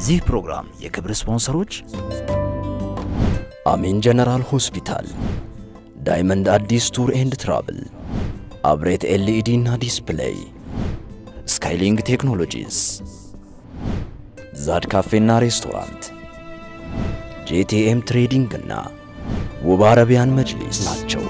የዚህ ፕሮግራም የክብር ስፖንሰሮች አሜን ጀነራል ሆስፒታል፣ ዳይመንድ አዲስ ቱር ኤንድ ትራቭል፣ አብሬት ኤልኢዲ እና ዲስፕሌይ፣ ስካይሊንግ ቴክኖሎጂስ፣ ዛድ ካፌና ሬስቶራንት፣ ጄቲኤም ትሬዲንግ እና ውብ አረቢያን መጅሊስ ናቸው።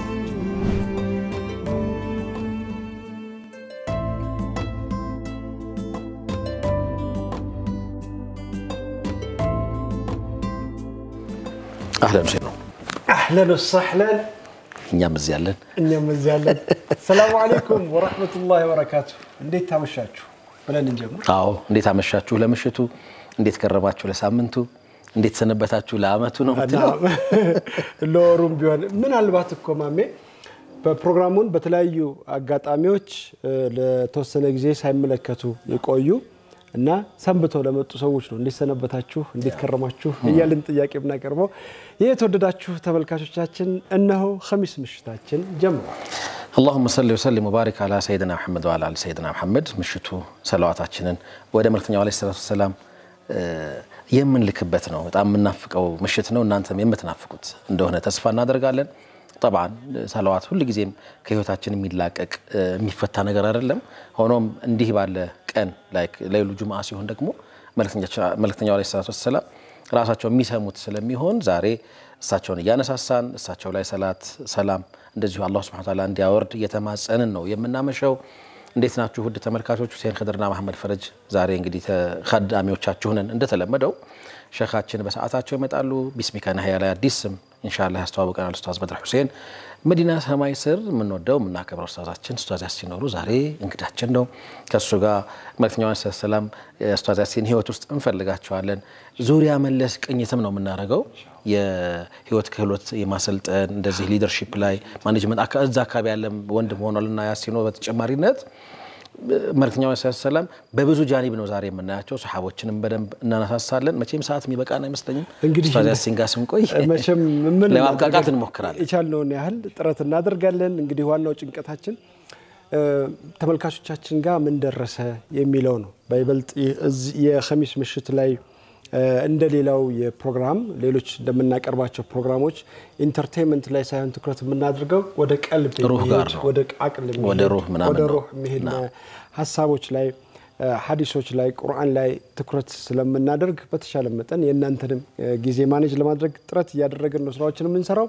አህለን ሴ ነው። አህለን ወሰህለን እኛም እዚህ ያለን እኛም እዚህ ያለን። ሰላሙ አለይኩም ወረሕመቱላሂ ወበረካቱ። እንዴት ታመሻችሁ ብለን እንጀምር። አዎ፣ እንዴት አመሻችሁ ለምሽቱ፣ እንዴት ከረማችሁ ለሳምንቱ፣ እንዴት ሰነበታችሁ ለአመቱ ነው የምትለው? ለወሩም ቢሆን ምናልባት እኮ ማሜ በፕሮግራሙን በተለያዩ አጋጣሚዎች ለተወሰነ ጊዜ ሳይመለከቱ የቆዩ እና ሰንብተው ለመጡ ሰዎች ነው እንዴት ሰነበታችሁ፣ እንዴት ከረማችሁ እያልን ጥያቄ የምናቀርበው። ይህ የተወደዳችሁ ተመልካቾቻችን እነሆ ኸሚስ ምሽታችን ጀምሯል። አላሁመ ሰሊ ወሰሊም ወባሪክ አላ ሰይድና መሐመድ ወአላ አሊ ሰይድና መሐመድ። ምሽቱ ሰለዋታችንን ወደ መልክተኛው ዓለይሂ ሰላቱ ወሰላም የምንልክበት ነው። በጣም የምናፍቀው ምሽት ነው። እናንተም የምትናፍቁት እንደሆነ ተስፋ እናደርጋለን። ጠብዓን ሰለዋት ሁልጊዜም ከህይወታችን የሚላቀቅ የሚፈታ ነገር አይደለም። ሆኖም እንዲህ ባለ ቀን ሌሉ ጁምዓ ሲሆን ደግሞ መልክተኛው ዓለይሂ ሰላቱ ወሰላም ራሳቸው የሚሰሙት ስለሚሆን ዛሬ እሳቸውን እያነሳሳን እሳቸው ላይ ሰላት ሰላም እንደዚሁ አላሁ ሱብሓነሁ ወተዓላ እንዲያወርድ እየተማጸንን ነው የምናመሸው። እንዴት ናችሁ ውድ ተመልካቾች? ሁሴን ክድርና መሐመድ ፈረጅ ዛሬ እንግዲህ ተካዳሚዎቻችሁንን እንደተለመደው ሸኻችን በሰዓታቸው ይመጣሉ። ቢስሚካ ናህያ ላይ አዲስ ስም ኢንሻአላህ ያስተዋውቀናል ኡስታዝ በድር ሁሴን። መዲና ሰማይ ስር የምንወደው የምናከብረው ኡስታዛችን ኡስታዝ ያሲን ኖሩ ዛሬ እንግዳችን ነው። ከእሱ ጋር መልክተኛው ሰላም ኡስታዝ ያሲን ህይወት ውስጥ እንፈልጋቸዋለን። ዙሪያ መለስ ቅኝትም ነው የምናደርገው የህይወት ክህሎት የማሰልጠን እንደዚህ ሊደርሺፕ ላይ ማኔጅመንት እዛ አካባቢ ያለ ወንድም ሆኗልና ያሲኖ በተጨማሪነት መልክተኛው ሰላም በብዙ ጃኒብ ነው ዛሬ የምናያቸው። ሰሓቦችንም በደንብ እናነሳሳለን። መቼም ሰዓት የሚበቃን አይመስለኝም። እንግዲህ ኡስታዝ ያሲን ጋር ስንቆይ መቼም ምን ለማብቃቃት እንሞክራለን። የቻልነውን ያህል ጥረት እናደርጋለን። እንግዲህ ዋናው ጭንቀታችን ተመልካቾቻችን ጋር ምን ደረሰ የሚለው ነው። በይበልጥ የኸሚስ ምሽት ላይ እንደ ሌላው የፕሮግራም ሌሎች እንደምናቀርባቸው ፕሮግራሞች ኢንተርቴንመንት ላይ ሳይሆን ትኩረት የምናደርገው ወደ ቀልብ ሩህ ጋር የሚሄድ ነው። ወደ አቅል የሚሄድ ወደ ሩህ ምናምን ወደ ነው። ሩህ የሚሄድ ሀሳቦች ላይ ሀዲሶች ላይ ቁርአን ላይ ትኩረት ስለምናደርግ በተሻለ መጠን የእናንተንም ጊዜ ማኔጅ ለማድረግ ጥረት እያደረግን ነው ስራዎችን የምንሰራው።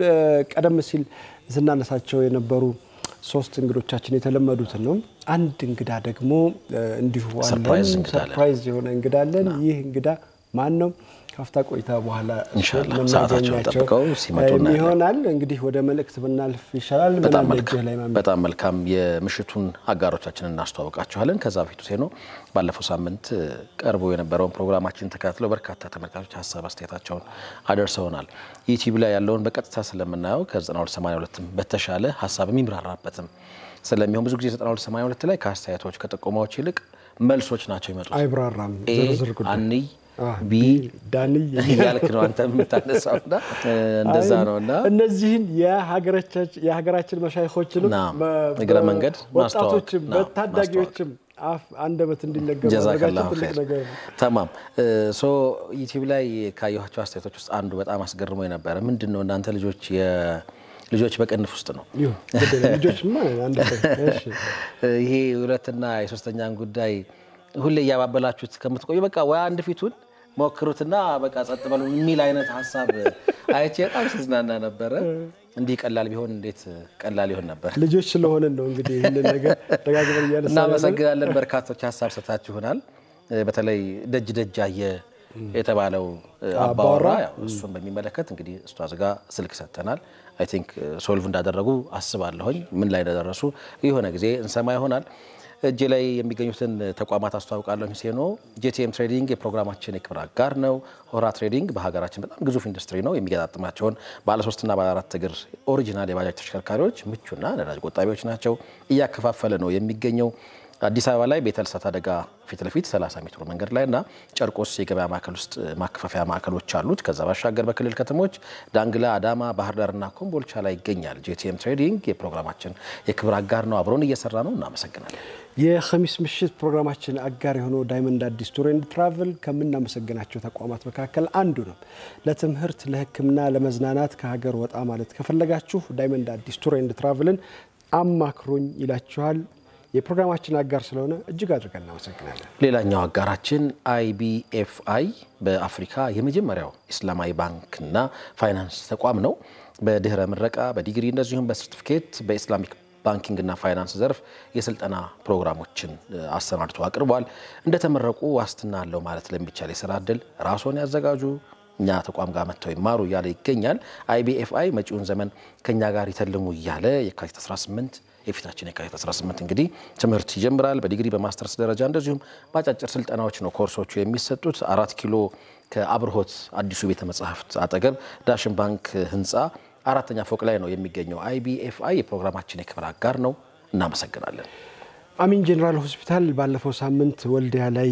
ቀደም ሲል ስናነሳቸው የነበሩ ሶስት እንግዶቻችን የተለመዱትን ነው። አንድ እንግዳ ደግሞ እንዲሁ አለን። ሰርፕራይዝ እንግዳ አለን። ሰርፕራይዝ የሆነ እንግዳ አለን። ይህ እንግዳ ማን ነው? ካፍታ ቆይታ በኋላ ኢንሻአላህ የምናገኛቸው ሰዓታቸውን ጠብቀው ሲመጡ እናያለን። ይሆናል። እንግዲህ ወደ መልእክት ብናልፍ ይሻላል። ምን በጣም አለ መልካም እጅህ ላይ ማሚ? በጣም መልካም። የምሽቱን አጋሮቻችንን እናስተዋውቃችኋለን። ከዛ በፊት ሴኖ ባለፈው ሳምንት ቀርቦ የነበረውን ፕሮግራማችን ተከታትለው በርካታ ተመልካቾች ሀሳብ አስተያየታቸውን አደርሰውናል። ዩቲዩብ ላይ ያለውን በቀጥታ ስለምናየው ከ9282 በተሻለ ሀሳብ የሚብራራበትም ስለሚሆን ብዙ ጊዜ 9282 ላይ ከአስተያየቶች ከጥቆማዎች ይልቅ መልሶች ናቸው ይመጡት። አይብራራም። ኤ ዝርዝር ጉዳይ አንይ አ፣ ቢ ዳንይ እያልክ ነው አንተ የምታነሳውና እንደዛ አይ፣ ነውና እነዚህን የሀገራቻችን- የሀገራችን መሻይኮችንም ናም፣ በ- እግረ በ- መንገድ ወጣቶችም ማስተዋወቅ፣ ናም፣ በታዳጊዎችም አፍ አንደበት እንዲነገር ጀዛከላሁ ማድረጋችን ትልቅ ኸይር ነገር ነው። ተማም ሶ ዩቲዩብ ላይ ካየኋቸው አስተያየቶች ውስጥ አንዱ በጣም አስገርሞ የነበረ ምንድን ነው እናንተ ልጆች የ- ልጆች በቅንፍ ውስጥ ነው ይሁን ግድ የለም። ልጆችማ አንድ ቀን፣ እሺ። ይሄ ሁለትና የሶስተኛን ጉዳይ ሁሌ እያባበላችሁት ከምትቆዩ በቃ ወይ አንድ ፊቱን ሞክሩትና በቃ ጸጥ በሉ የሚል አይነት ሀሳብ አይቼ በጣም ስዝናና ነበረ። እንዲህ ቀላል ቢሆን እንዴት ቀላል ይሆን ነበር። ልጆች ስለሆንን ነው እንግዲህ ይህንን ነገር ደጋግመን እያነሳን ያለን። እናመሰግናለን። በርካቶች ሀሳብ ሰታችሁናል። በተለይ ደጅ ደጅ አየ የተባለው አባወራ ያው እሱን በሚመለከት እንግዲህ ኡስታዝ ጋ ስልክ ሰጥተናል። አይ ቲንክ ሶልቭ እንዳደረጉ አስባለሁኝ። ምን ላይ እንደደረሱ የሆነ ጊዜ እንሰማ ይሆናል። እጅ ላይ የሚገኙትን ተቋማት አስተዋውቃለሁ። ሴኖ ጄቲኤም ትሬዲንግ የፕሮግራማችን የክብር አጋር ነው። ሆራ ትሬዲንግ በሀገራችን በጣም ግዙፍ ኢንዱስትሪ ነው። የሚገጣጥማቸውን ባለሶስትና ባለአራት እግር ኦሪጂናል የባጃጅ ተሽከርካሪዎች ምቹና ነዳጅ ቆጣቢዎች ናቸው። እያከፋፈለ ነው የሚገኘው። አዲስ አበባ ላይ ቤተ ልሳት አደጋ ፊት ለፊት 30 ሜትር መንገድ ላይ እና ጨርቆስ የገበያ ማዕከል ውስጥ ማከፋፈያ ማዕከሎች አሉት። ከዛ ባሻገር በክልል ከተሞች ዳንግላ፣ አዳማ፣ ባህር ዳርና ኮምቦልቻ ላይ ይገኛል። ጄቲኤም ትሬዲንግ የፕሮግራማችን የክብር አጋር ነው። አብሮን እየሰራ ነው። እናመሰግናለን። የኸሚስ ምሽት ፕሮግራማችን አጋር የሆነው ዳይመንድ አዲስ ቱር ኤንድ ትራቭል ከምናመሰግናቸው ተቋማት መካከል አንዱ ነው። ለትምህርት፣ ለሕክምና፣ ለመዝናናት ከሀገር ወጣ ማለት ከፈለጋችሁ ዳይመንድ አዲስ ቱር ኤንድ ትራቭልን አማክሩኝ ይላችኋል። የፕሮግራማችን አጋር ስለሆነ እጅግ አድርገን እናመሰግናለን። ሌላኛው አጋራችን አይቢኤፍአይ በአፍሪካ የመጀመሪያው ኢስላማዊ ባንክና ፋይናንስ ተቋም ነው። በድህረ ምረቃ በዲግሪ እንደዚሁም በሰርቲፊኬት በኢስላሚክ ባንኪንግና ፋይናንስ ዘርፍ የስልጠና ፕሮግራሞችን አሰናድቶ አቅርቧል። እንደተመረቁ ዋስትና አለው ማለት ለሚቻል የስራ እድል ራስዎን ያዘጋጁ እኛ ተቋም ጋር መጥተው ይማሩ እያለ ይገኛል። አይቢኤፍአይ መጪውን ዘመን ከእኛ ጋር ይተልሙ እያለ የካቲት 18 የፊታችን የካቲት 18 እንግዲህ ትምህርት ይጀምራል። በዲግሪ በማስተርስ ደረጃ እንደዚሁም በአጫጭር ስልጠናዎች ነው ኮርሶቹ የሚሰጡት። አራት ኪሎ ከአብርሆት አዲሱ ቤተ መጻሕፍት አጠገብ ዳሽን ባንክ ህንፃ አራተኛ ፎቅ ላይ ነው የሚገኘው። አይቢኤፍአይ የፕሮግራማችን የክብር አጋር ነው። እናመሰግናለን። አሚን ጄኔራል ሆስፒታል ባለፈው ሳምንት ወልዲያ ላይ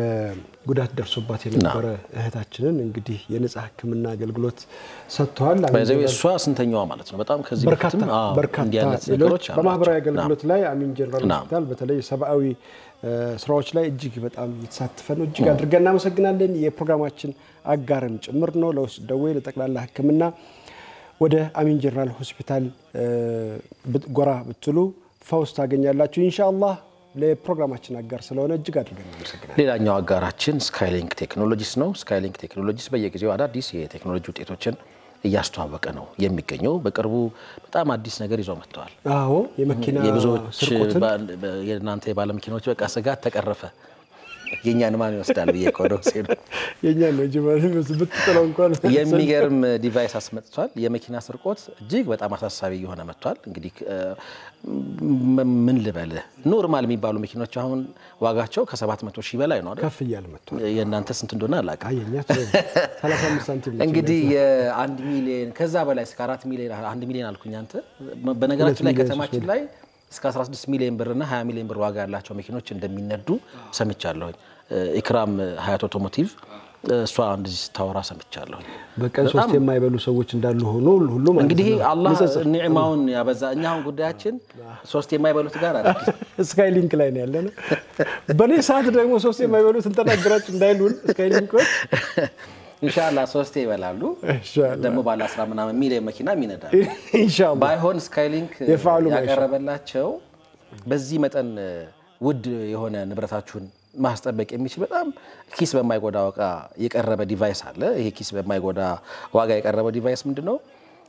በጉዳት ደርሶባት የነበረ እህታችንን እንግዲህ የነጻ ሕክምና አገልግሎት ሰጥተዋል። በዚህ እሷ ስንተኛዋ ማለት ነው? በጣም ከዚህ በርካታ በፊትም አዎ፣ በርካታ እንዲህ አይነት ሌሎች ነገሮች አሏቸው። በማህበራዊ አገልግሎት ላይ አሚን ጄኔራል ናም። ሆስፒታል በተለይ ሰብአዊ እ፣ ስራዎች ላይ እጅግ በጣም እየተሳተፈ ነው። እጅግ አድርገን እናመሰግናለን። የፕሮግራማችን አጋርም ጭምር ነው። ለውስጥ ደዌ ለጠቅላላ ሕክምና ወደ አሚን ጄኔራል ሆስፒታል እ፣ ብት- ጎራ ብትሉ ፈውስ ታገኛላችሁ ኢንሻአላህ። ለፕሮግራማችን አጋር ስለሆነ እጅግ አድርገን እናመሰግናለን። ሌላኛው አጋራችን ስካይሊንክ ቴክኖሎጂስ ነው። ስካይሊንክ ቴክኖሎጂስ በየጊዜው አዳዲስ የቴክኖሎጂ ውጤቶችን እያስተዋወቀ ነው የሚገኘው። በቅርቡ በጣም አዲስ ነገር ይዘው መጥተዋል። አዎ የመኪና የብዙዎች ስርቆትን ባ- በ- የእናንተ የባለመኪናዎች በቃ ስጋት ተቀረፈ። የእኛን ማን ይወስዳል ብዬ ከወደ ሴ የኛ ነው እንጂ ማለት ብትጥለው እንኳን የሚገርም ዲቫይስ አስመጥቷል። የመኪና ስርቆት እጅግ በጣም አሳሳቢ እየሆነ መጥቷል። እንግዲህ እ፣ ም- ምን ልበልህ ኖርማል የሚባሉ መኪኖች አሁን ዋጋቸው ከ700 ሺህ በላይ ነው አይደል? ከፍ እያለ መጥቷል። የእናንተ ስንት እንደሆነ አላውቅም። አየኛ 35 ሳንቲም ነች። እንግዲህ የአንድ ሚሊዮን ከዛ በላይ እስከ አራት ሚሊዮን አንድ ሚሊዮን አልኩኝ አንተ። በነገራችን ላይ ሚሊዮን፣ ከተማችን ላይ እስከ 16 ሚሊዮን ብር እና 20 ሚሊዮን ብር ዋጋ ያላቸው መኪኖች እንደሚነዱ ሰምቻለሁኝ። ኢክራም ሀያት ኦቶሞቲቭ እሷ እንደዚህ ስታወራ ሰምቻለሁኝ። በቀን ሶስት የማይበሉ ሰዎች እንዳሉ ሆኖ ሁሉ ማለት እንግዲህ ነው። አላህ ንጽጽር። ኒዕማውን ያበዛ። እኛ አሁን ጉዳያችን ሶስት የማይበሉት ጋር አይደል? ስካይ ሊንክ ላይ ነው ያለነው። በእኔ ሰዓት ደግሞ ሶስት የማይበሉት እንተናገራችሁ እንዳይሉን ስካይ ሊንኮች ኢንሻላህ ሶስቴ ይበላሉ። ኢንሻአላህ። ደግሞ ባለ አስራ ምናምን ሚሊዮን መኪና ይነዳል። ኢንሻአላህ ባይሆን ስካይሊንክ የፈዓሉ ማይሻ። ያቀረበላቸው በዚህ መጠን ውድ የሆነ ንብረታችሁን ማስጠበቅ የሚችል በጣም ኪስ በማይጎዳ ዋጋ የቀረበ ዲቫይስ አለ። ይሄ ኪስ በማይጎዳ ዋጋ የቀረበ ዲቫይስ ምንድን ነው?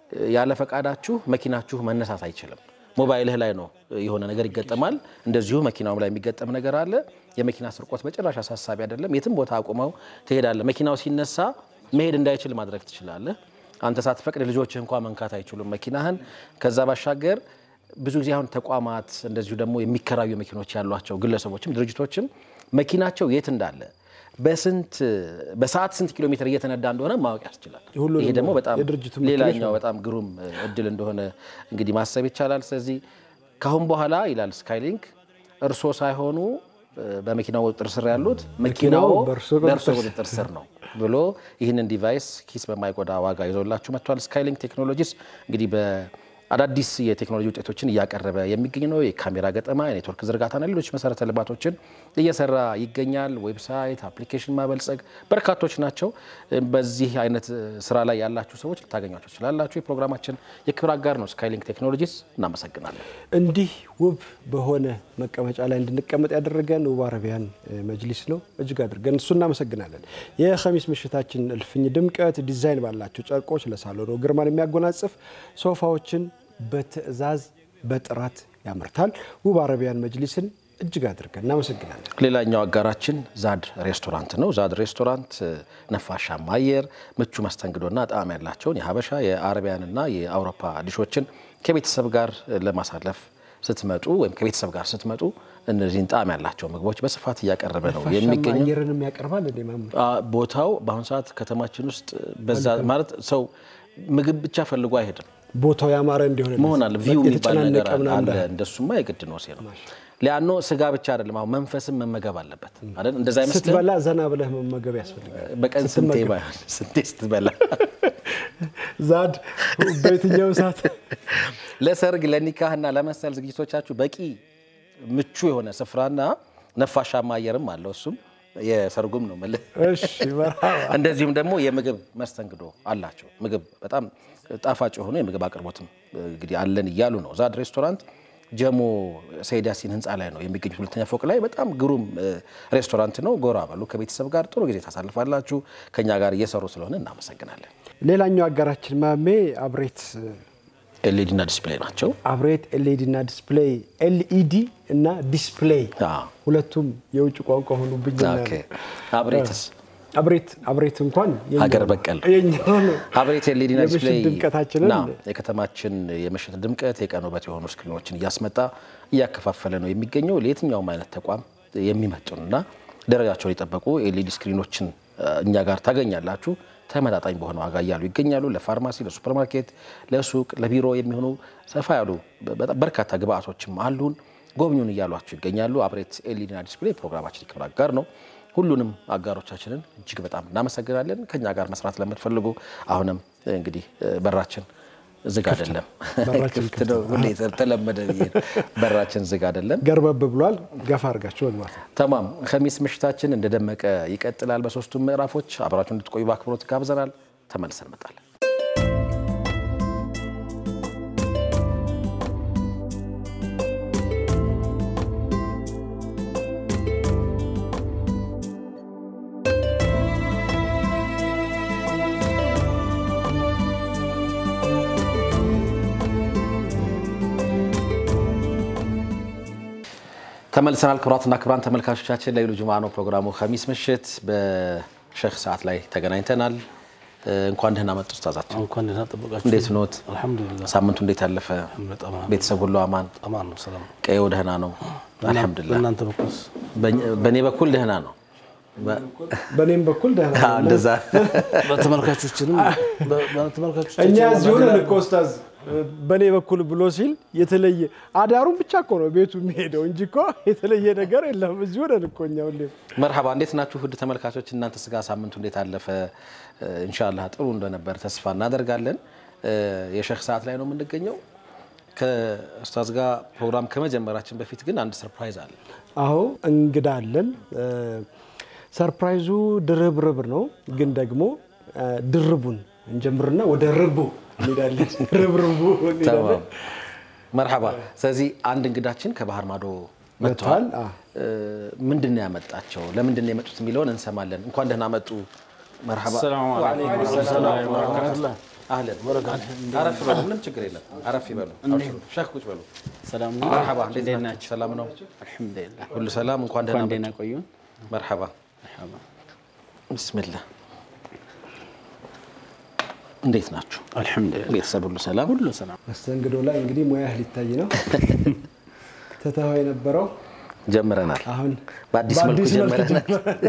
ያለ ፈቃዳችሁ መኪናችሁ መነሳት አይችልም። ሞባይልህ ላይ ነው የሆነ ነገር ይገጠማል። እንደዚሁ መኪናውም ላይ የሚገጠም ነገር አለ። የመኪና ስርቆት በጭራሽ አሳሳቢ አይደለም። የትም ቦታ አቁመው ትሄዳለህ። መኪናው ሲነሳ መሄድ እንዳይችል ማድረግ ትችላለህ። አንተ ሳትፈቅድ ልጆችህ እንኳ መንካት አይችሉም መኪናህን። ከዛ ባሻገር ብዙ ጊዜ አሁን ተቋማት እንደዚሁ ደግሞ የሚከራዩ መኪኖች ያሏቸው ግለሰቦችም ድርጅቶችም መኪናቸው የት እንዳለ በስንት በሰዓት ስንት ኪሎ ሜትር እየተነዳ እንደሆነ ማወቅ ያስችላል። ሁሉንም ይሄ ደግሞ በጣም የድርጅቱ መኪኖች ሌላኛው በጣም ግሩም እድል እንደሆነ እንግዲህ ማሰብ ይቻላል። ስለዚህ ካሁን በኋላ ይላል ስካይሊንክ እርሶ ሳይሆኑ በመኪናው ቁጥጥር ስር ያሉት መኪናው መኪናው በእርሶ ቁጥጥር በእርሶ ቁጥጥር ስር ነው ብሎ ይህንን ዲቫይስ ኪስ በማይጎዳ ዋጋ ይዞላችሁ መጥቷል። ስካይሊንክ ቴክኖሎጂስ እንግዲህ በአዳዲስ የቴክኖሎጂ ውጤቶችን እያቀረበ የሚገኝ ነው። የካሜራ ገጠማ፣ የኔትወርክ ዝርጋታና ሌሎች መሰረተ ልማቶችን እየሰራ ይገኛል። ዌብሳይት፣ አፕሊኬሽን ማበልጸግ በርካቶች ናቸው። በዚህ አይነት ስራ ላይ ያላችሁ ሰዎች ልታገኟቸው ትችላላችሁ። የፕሮግራማችን የክብር አጋር ነው ስካይሊንክ ቴክኖሎጂስ። እናመሰግናለን። እንዲህ ውብ በሆነ መቀመጫ ላይ እንድንቀመጥ ያደረገን ውብ አረቢያን መጅሊስ ነው። እጅግ አድርገን እሱ እናመሰግናለን። የኸሚስ ምሽታችን እልፍኝ ድምቀት ዲዛይን ባላቸው ጨርቆች ለሳሎኑ ግርማን የሚያጎናጽፍ ሶፋዎችን በትዕዛዝ በጥራት ያመርታል። ውብ አረቢያን መጅሊስን እጅግ አድርገን እናመሰግናለን። ሌላኛው አጋራችን ዛድ ሬስቶራንት ነው። ዛድ ሬስቶራንት ነፋሻማ አየር፣ ምቹ መስተንግዶና ጣዕም ያላቸውን የሀበሻ የአረቢያንና የአውሮፓ ዲሾችን ከቤተሰብ ጋር ለማሳለፍ ስትመጡ ወይም ከቤተሰብ ጋር ስትመጡ እነዚህን ጣዕም ያላቸው ምግቦች በስፋት እያቀረበ ነው የሚገኘው። አየርንም ያቀርባል እንዴ ማሙድ? አ፣ ቦታው በአሁኑ ሰዓት ከተማችን ውስጥ በዛ ማለት ሰው ምግብ ብቻ ፈልጎ አይሄድም ቦታው ያማረ እንዲሆን መሆን አለ። ቪው የሚባል ነገር የተጨናነቀ ምናምን አለ። እንዳይሆን። እንደሱማ የግድ ነው ነው ሊያኖ ስጋ ብቻ አይደለም፣ አሁን መንፈስም መመገብ አለበት አይደል? እንደዛ አይመስልም? ስትበላ ዘና ብለህ መመገብ ያስፈልጋል። በቀን ስንቴ ባይሆን ስንቴ ስትበላ ዛድ በየትኛው ሰዓት ለሰርግ ለኒካህና ለመሰል ዝግጅቶቻችሁ በቂ ምቹ የሆነ ስፍራና ነፋሻማ አየርም አለው። እሱም የሰርጉም ነው መልህ እሺ፣ መርሃባ እንደዚሁም ደግሞ የምግብ መስተንግዶ አላቸው። ምግብ በጣም ጣፋጭ የሆኑ የምግብ አቅርቦትም እንግዲህ አለን እያሉ ነው። ዛድ ሬስቶራንት ጀሞ ሰይድ ያሲን ህንፃ ላይ ነው የሚገኙት፣ ሁለተኛ ፎቅ ላይ በጣም ግሩም ሬስቶራንት ነው። ጎራ በሉ፣ ከቤተሰብ ጋር ጥሩ ጊዜ ታሳልፋላችሁ። ከኛ ጋር እየሰሩ ስለሆነ እናመሰግናለን። ሌላኛው አጋራችን ማሜ አብሬት ኤልኢዲ እና ዲስፕሌይ ናቸው። አብሬት ኤልኢዲ እና ዲስፕሌይ ኤልኢዲ እና ዲስፕሌይ አዎ። ሁለቱም የውጭ ቋንቋ ሆኑብኝ። ኦኬ። አብሬትስ አብሬት አብሬት እንኳን የኛው ሀገር ነው። በቀል የኛው ነው። አብሬት ኤልኢዲ እና የምሽት ዲስፕሌይ ድምቀታችንን ና የከተማችን የምሽት ድምቀት የቀን ውበት የሆኑ ስክሪኖችን እያስመጣ እያከፋፈለ ነው የሚገኘው። ለየትኛውም አይነት ተቋም የሚመጡንና ደረጃቸውን የጠበቁ ኤልኢዲ ስክሪኖችን እ፣ እኛ ጋር ታገኛላችሁ። ተመጣጣኝ በሆነ ዋጋ እያሉ ይገኛሉ። ለፋርማሲ፣ ለሱፐርማርኬት፣ ለሱቅ፣ ለቢሮ የሚሆኑ ሰፋ ያሉ በጣም በርካታ ግብአቶችም አሉን። ጎብኙን እያሏችሁ ይገኛሉ። አብሬት ኤልኢዲ እና ዲስፕሌይ ፕሮግራማችን የክብር አጋር ነው። ሁሉንም አጋሮቻችንን እጅግ በጣም እናመሰግናለን። ከኛ ጋር መስራት ለምትፈልጉ አሁንም እንግዲህ እ፣ በራችን ዝግ አይደለም፣ በራችን ክፍት ነው። ሁሌ ተለመደ ብዬ ነው። በራችን ዝግ አይደለም። ገርበብ ብሏል። ገፋ አድርጋችሁ መግባት ነው። ተማም ከሚስ ምሽታችን እንደደመቀ ይቀጥላል። በሶስቱም ምዕራፎች አብራችሁ እንድትቆዩ በአክብሮት ጋብዘናል። ተመልሰን እንመጣለን። ተመልሰናል። ክቡራትና ክቡራን ተመልካቾቻችን ለይሉ ጁምዓ ነው ፕሮግራሙ። ከሚስ ምሽት በሼክ ሰዓት ላይ ተገናኝተናል። እ፣ እንኳን ደህና መጡ ኡስታዛችን። እንኳን ደህና ጠበቃችሁ። እንዴት ኖት? አልሐምዱሊላህ ሳምንቱ እንዴት አለፈ? በጣም ቤተሰብ ሁሉ አማን? አማን ነው። ሰላም ነው። ቀየው ደህና ነው? አልሐምዱሊላህ። በእናንተ በኩልስ በእኔ በኩል ደህና ነው። በ- በእኔም በኩል ደህና አዎ፣ ነው። እንደዛ በተመልካቾችንም በተመልካቾች እኛ እዚሁ ነን እኮ ኡስታዝ በእኔ በኩል ብሎ ሲል የተለየ አዳሩን ብቻ እኮ ነው ቤቱ የሚሄደው እንጂ እኮ የተለየ ነገር የለም። እዚሁ ነን እኮ እኛ ሁሌም። መርሐባ እንዴት ናችሁ ውድ ተመልካቾች? እናንተ ስጋ ሳምንቱ እንዴት አለፈ? ኢንሻአላህ ጥሩ እንደነበር ተስፋ እናደርጋለን። እ፣ የሼክ ሰዓት ላይ ነው የምንገኘው። ከኡስታዝ ጋር ፕሮግራም ከመጀመራችን በፊት ግን አንድ ሰርፕራይዝ አለ። አዎ እንግዳ አለን። እ፣ ሰርፕራይዙ ድርብርብ ነው፣ ግን ደግሞ እ፣ ድርቡን እንጀምርና ወደ ርቡ እንሄዳለን። ርብርቡ እንሄዳለን። ተማም መርሐባ። ስለዚህ አንድ እንግዳችን ከባህር ማዶ መጥተዋል። መጥተዋል። አዎ። ምንድን ነው ያመጣቸው? ለምንድን ነው የመጡት የሚለውን እንሰማለን። እንኳን ደህና መጡ። መርሐባ። አህለን አረፍ በሉ፣ ምንም ችግር የለም። አረፍ ይበሉ። አብሽሩ። ሼክ ቁጭ በሉ። ሰላም ነው። መርሐባ። እንዴት እንዴት ናችሁ? ናችሁ? ሰላም ነው? አልሐምዱሊላህ። ሁሉ ሰላም። እንኳን ደህና እንኳን ደህና መጡ። ቆዩን። መርሐባ። መርሐባ። ብስሚላህ። እንዴት ናችሁ? አልሐምዱሊላህ። ቤተሰብ ሁሉ ሰላም? ሁሉ ሰላም። መስተንግዶ ላይ እንግዲህ ሙያህ ሊታይ ነው። ትተኸው የነበረው ጀምረናል። አሁን በአዲስ መልኩ ጀምረናል።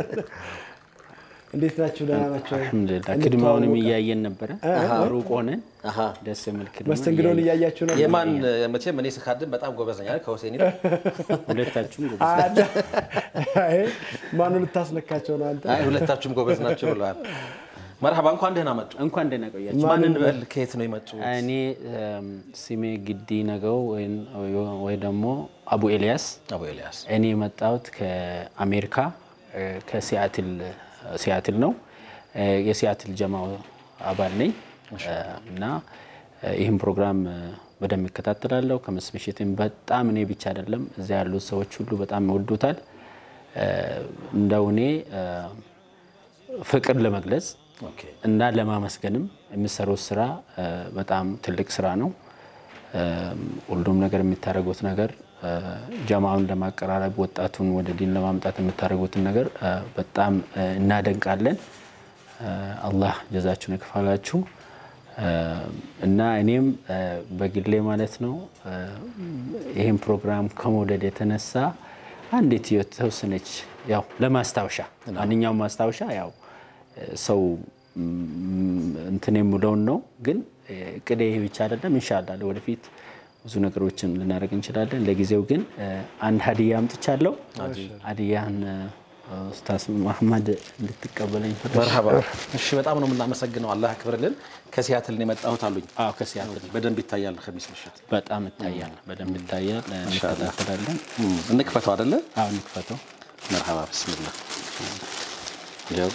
እንዴት ናችሁ? ደህና ናቸው? አልሐምዱሊላህ። ክድማውንም እያየን ነበረ ሩቅ ሆነን አሃ። ደስ የሚል ክድማ መስተንግዶን እያየን። እያያችሁ ነው። የማን መቼም እኔ ስካድም በጣም ጎበዝ ነኝ አይደል? ከሁሴን ይልቅ ሁለታችሁም ጎበዝ ማኑ ልታስነካቸው ነው አንተ? አይ ሁለታችሁም ጎበዝ ናቸው ብለዋል። መርሐባ እንኳን ደህና መጡ። እንኳን ደህና ቆያችሁ። ማን እንበል? ከየት ነው የመጡ? እኔ እም፣ ስሜ ግዲ ነገው ወይን- ወይ ደግሞ አቡ ኤልያስ አቡ ኤልያስ እኔ የመጣሁት ከአሜሪካ እ፣ ከሲያትል ሲያትል ነው። እ፣ የሲያትል ጀማው አባል ነኝ እ፣ እና እ፣ ይህን ፕሮግራም እ፣ በደንብ እከታተላለሁ። ከምስ ምሽትም በጣም እኔ ብቻ አይደለም እዚያ ያሉት ሰዎች ሁሉ በጣም ይወዱታል። እ፣ እንደው እኔ እ፣ ፍቅር ለመግለጽ ኦኬ። እና ለማመስገንም የሚሰሩት ስራ እ፣ በጣም ትልቅ ስራ ነው። እ፣ ሁሉም ነገር የምታደርጉት ነገር እ፣ ጀማውን ለማቀራረብ ወጣቱን ወደ ዲን ለማምጣት የምታደርጉትን ነገር እ፣ በጣም እ፣ እናደንቃለን። እ፣ አላህ ጀዛችሁን ይክፈላችሁ። እ፣ እና እኔም እ፣ በግሌ ማለት ነው እ፣ ይህን ፕሮግራም ከመውደድ የተነሳ አንዲት የተወሰነች ያው ለማስታወሻ ማንኛውም ማስታወሻ ያው ሰው ም፣ እንትን የሚለውን ነው። ግን እቅዴ ይህ ብቻ አይደለም። ኢንሻላህ ወደፊት ብዙ ነገሮችን ልናደርግ እንችላለን። ለጊዜው ግን እ፣ አንድ ሀዲያ አምጥቻለሁ። ሀዲያን እ፣ ኡስታዝ መሐመድ እንድትቀበለኝ ፈለግ መርሀባ። እሺ፣ በጣም ነው የምናመሰግነው። አላህ ያክብርልን። ከሲያትል ነው የመጣሁት አሉኝ። አዎ ከሲያትል በደንብ ይታያል። ከሚስ ምሽት በጣም ይታያል፣ በደንብ ይታያል። እ፣ እንከታተላለን። እም፣ እንክፈተው አይደለ? አዎ እንክፈተው። መርሀባ። ብስሚላ ያው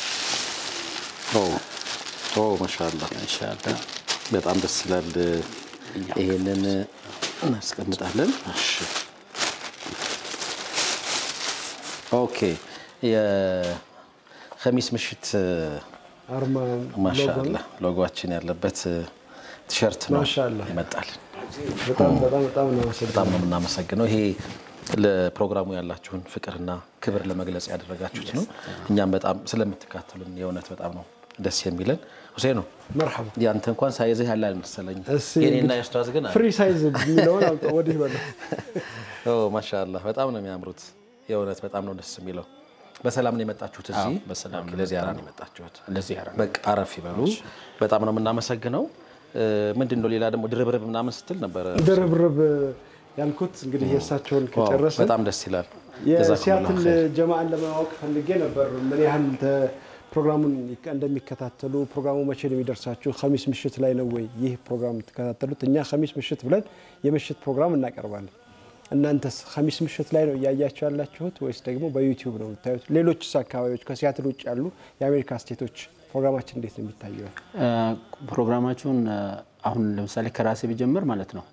ኦ ኦ ማሻአላህ ኢንሻአላህ በጣም ደስ ይላል። ይሄንን እናስቀምጣለን። እሺ ኦኬ። የኸሚስ ምሽት አርማ ማሻአላ ሎጎችን ያለበት ቲሸርት ነው ማሻአላህ። ይመጣል። በጣም በጣም በጣም ነው በጣም ነው የምናመሰግነው። ይሄ ለፕሮግራሙ ያላችሁን ፍቅርና ክብር ለመግለጽ ያደረጋችሁት ነው። እኛም በጣም ስለምትካተሉን የእውነት በጣም ነው ደስ የሚለን። ሁሴኑ መርሐባ ያንተ እንኳን ሳይዝህ ያለ አልመሰለኝ። እስኪ የኔና እንግዲህ የኡስታዝ ግን አለ። ፍሪ ሳይዝ የሚለውን አምጣ ወዲህ በለው። ኦ ማሻአላህ በጣም ነው የሚያምሩት። የእውነት በጣም ነው ደስ የሚለው። በሰላም ነው የመጣችሁት እዚህ? አዎ፣ በሰላም ነው ለዚያራ ነው የመጣችሁት። ለዚህ ያራ በቃ አረፍ ይበሉ። በጣም ነው የምናመሰግነው። ምንድን ነው ሌላ ደግሞ ድርብርብ ምናምን ስትል ነበረ። ድርብርብ ያልኩት እንግዲህ የእሳቸውን ዋው፣ ከጨረስን በጣም ደስ ይላል። ጀዛኩሙላሁ የሲያትል ኸይር። ጀማአን ለማወቅ ፈልጌ ነበር ምን ያህል ተ- ፕሮግራሙን ይከ- እንደሚከታተሉ ፕሮግራሙ መቼ ነው የሚደርሳችሁ? ኸሚስ ምሽት ላይ ነው ወይ ይህ ፕሮግራም የምትከታተሉት? እኛ ኸሚስ ምሽት ብለን የምሽት ፕሮግራም እናቀርባለን። እናንተስ ኸሚስ ምሽት ላይ ነው እያያችሁ ያላችሁት ወይስ ደግሞ በዩቲዩብ ነው የምታዩት? ሌሎችስ አካባቢዎች ከሲያትል ውጭ ያሉ የአሜሪካ ስቴቶች ፕሮግራማችን እንዴት ነው የሚታየው? ፕሮግራማችሁን እ፣ አሁን ለምሳሌ ከራሴ ቢጀምር ማለት ነው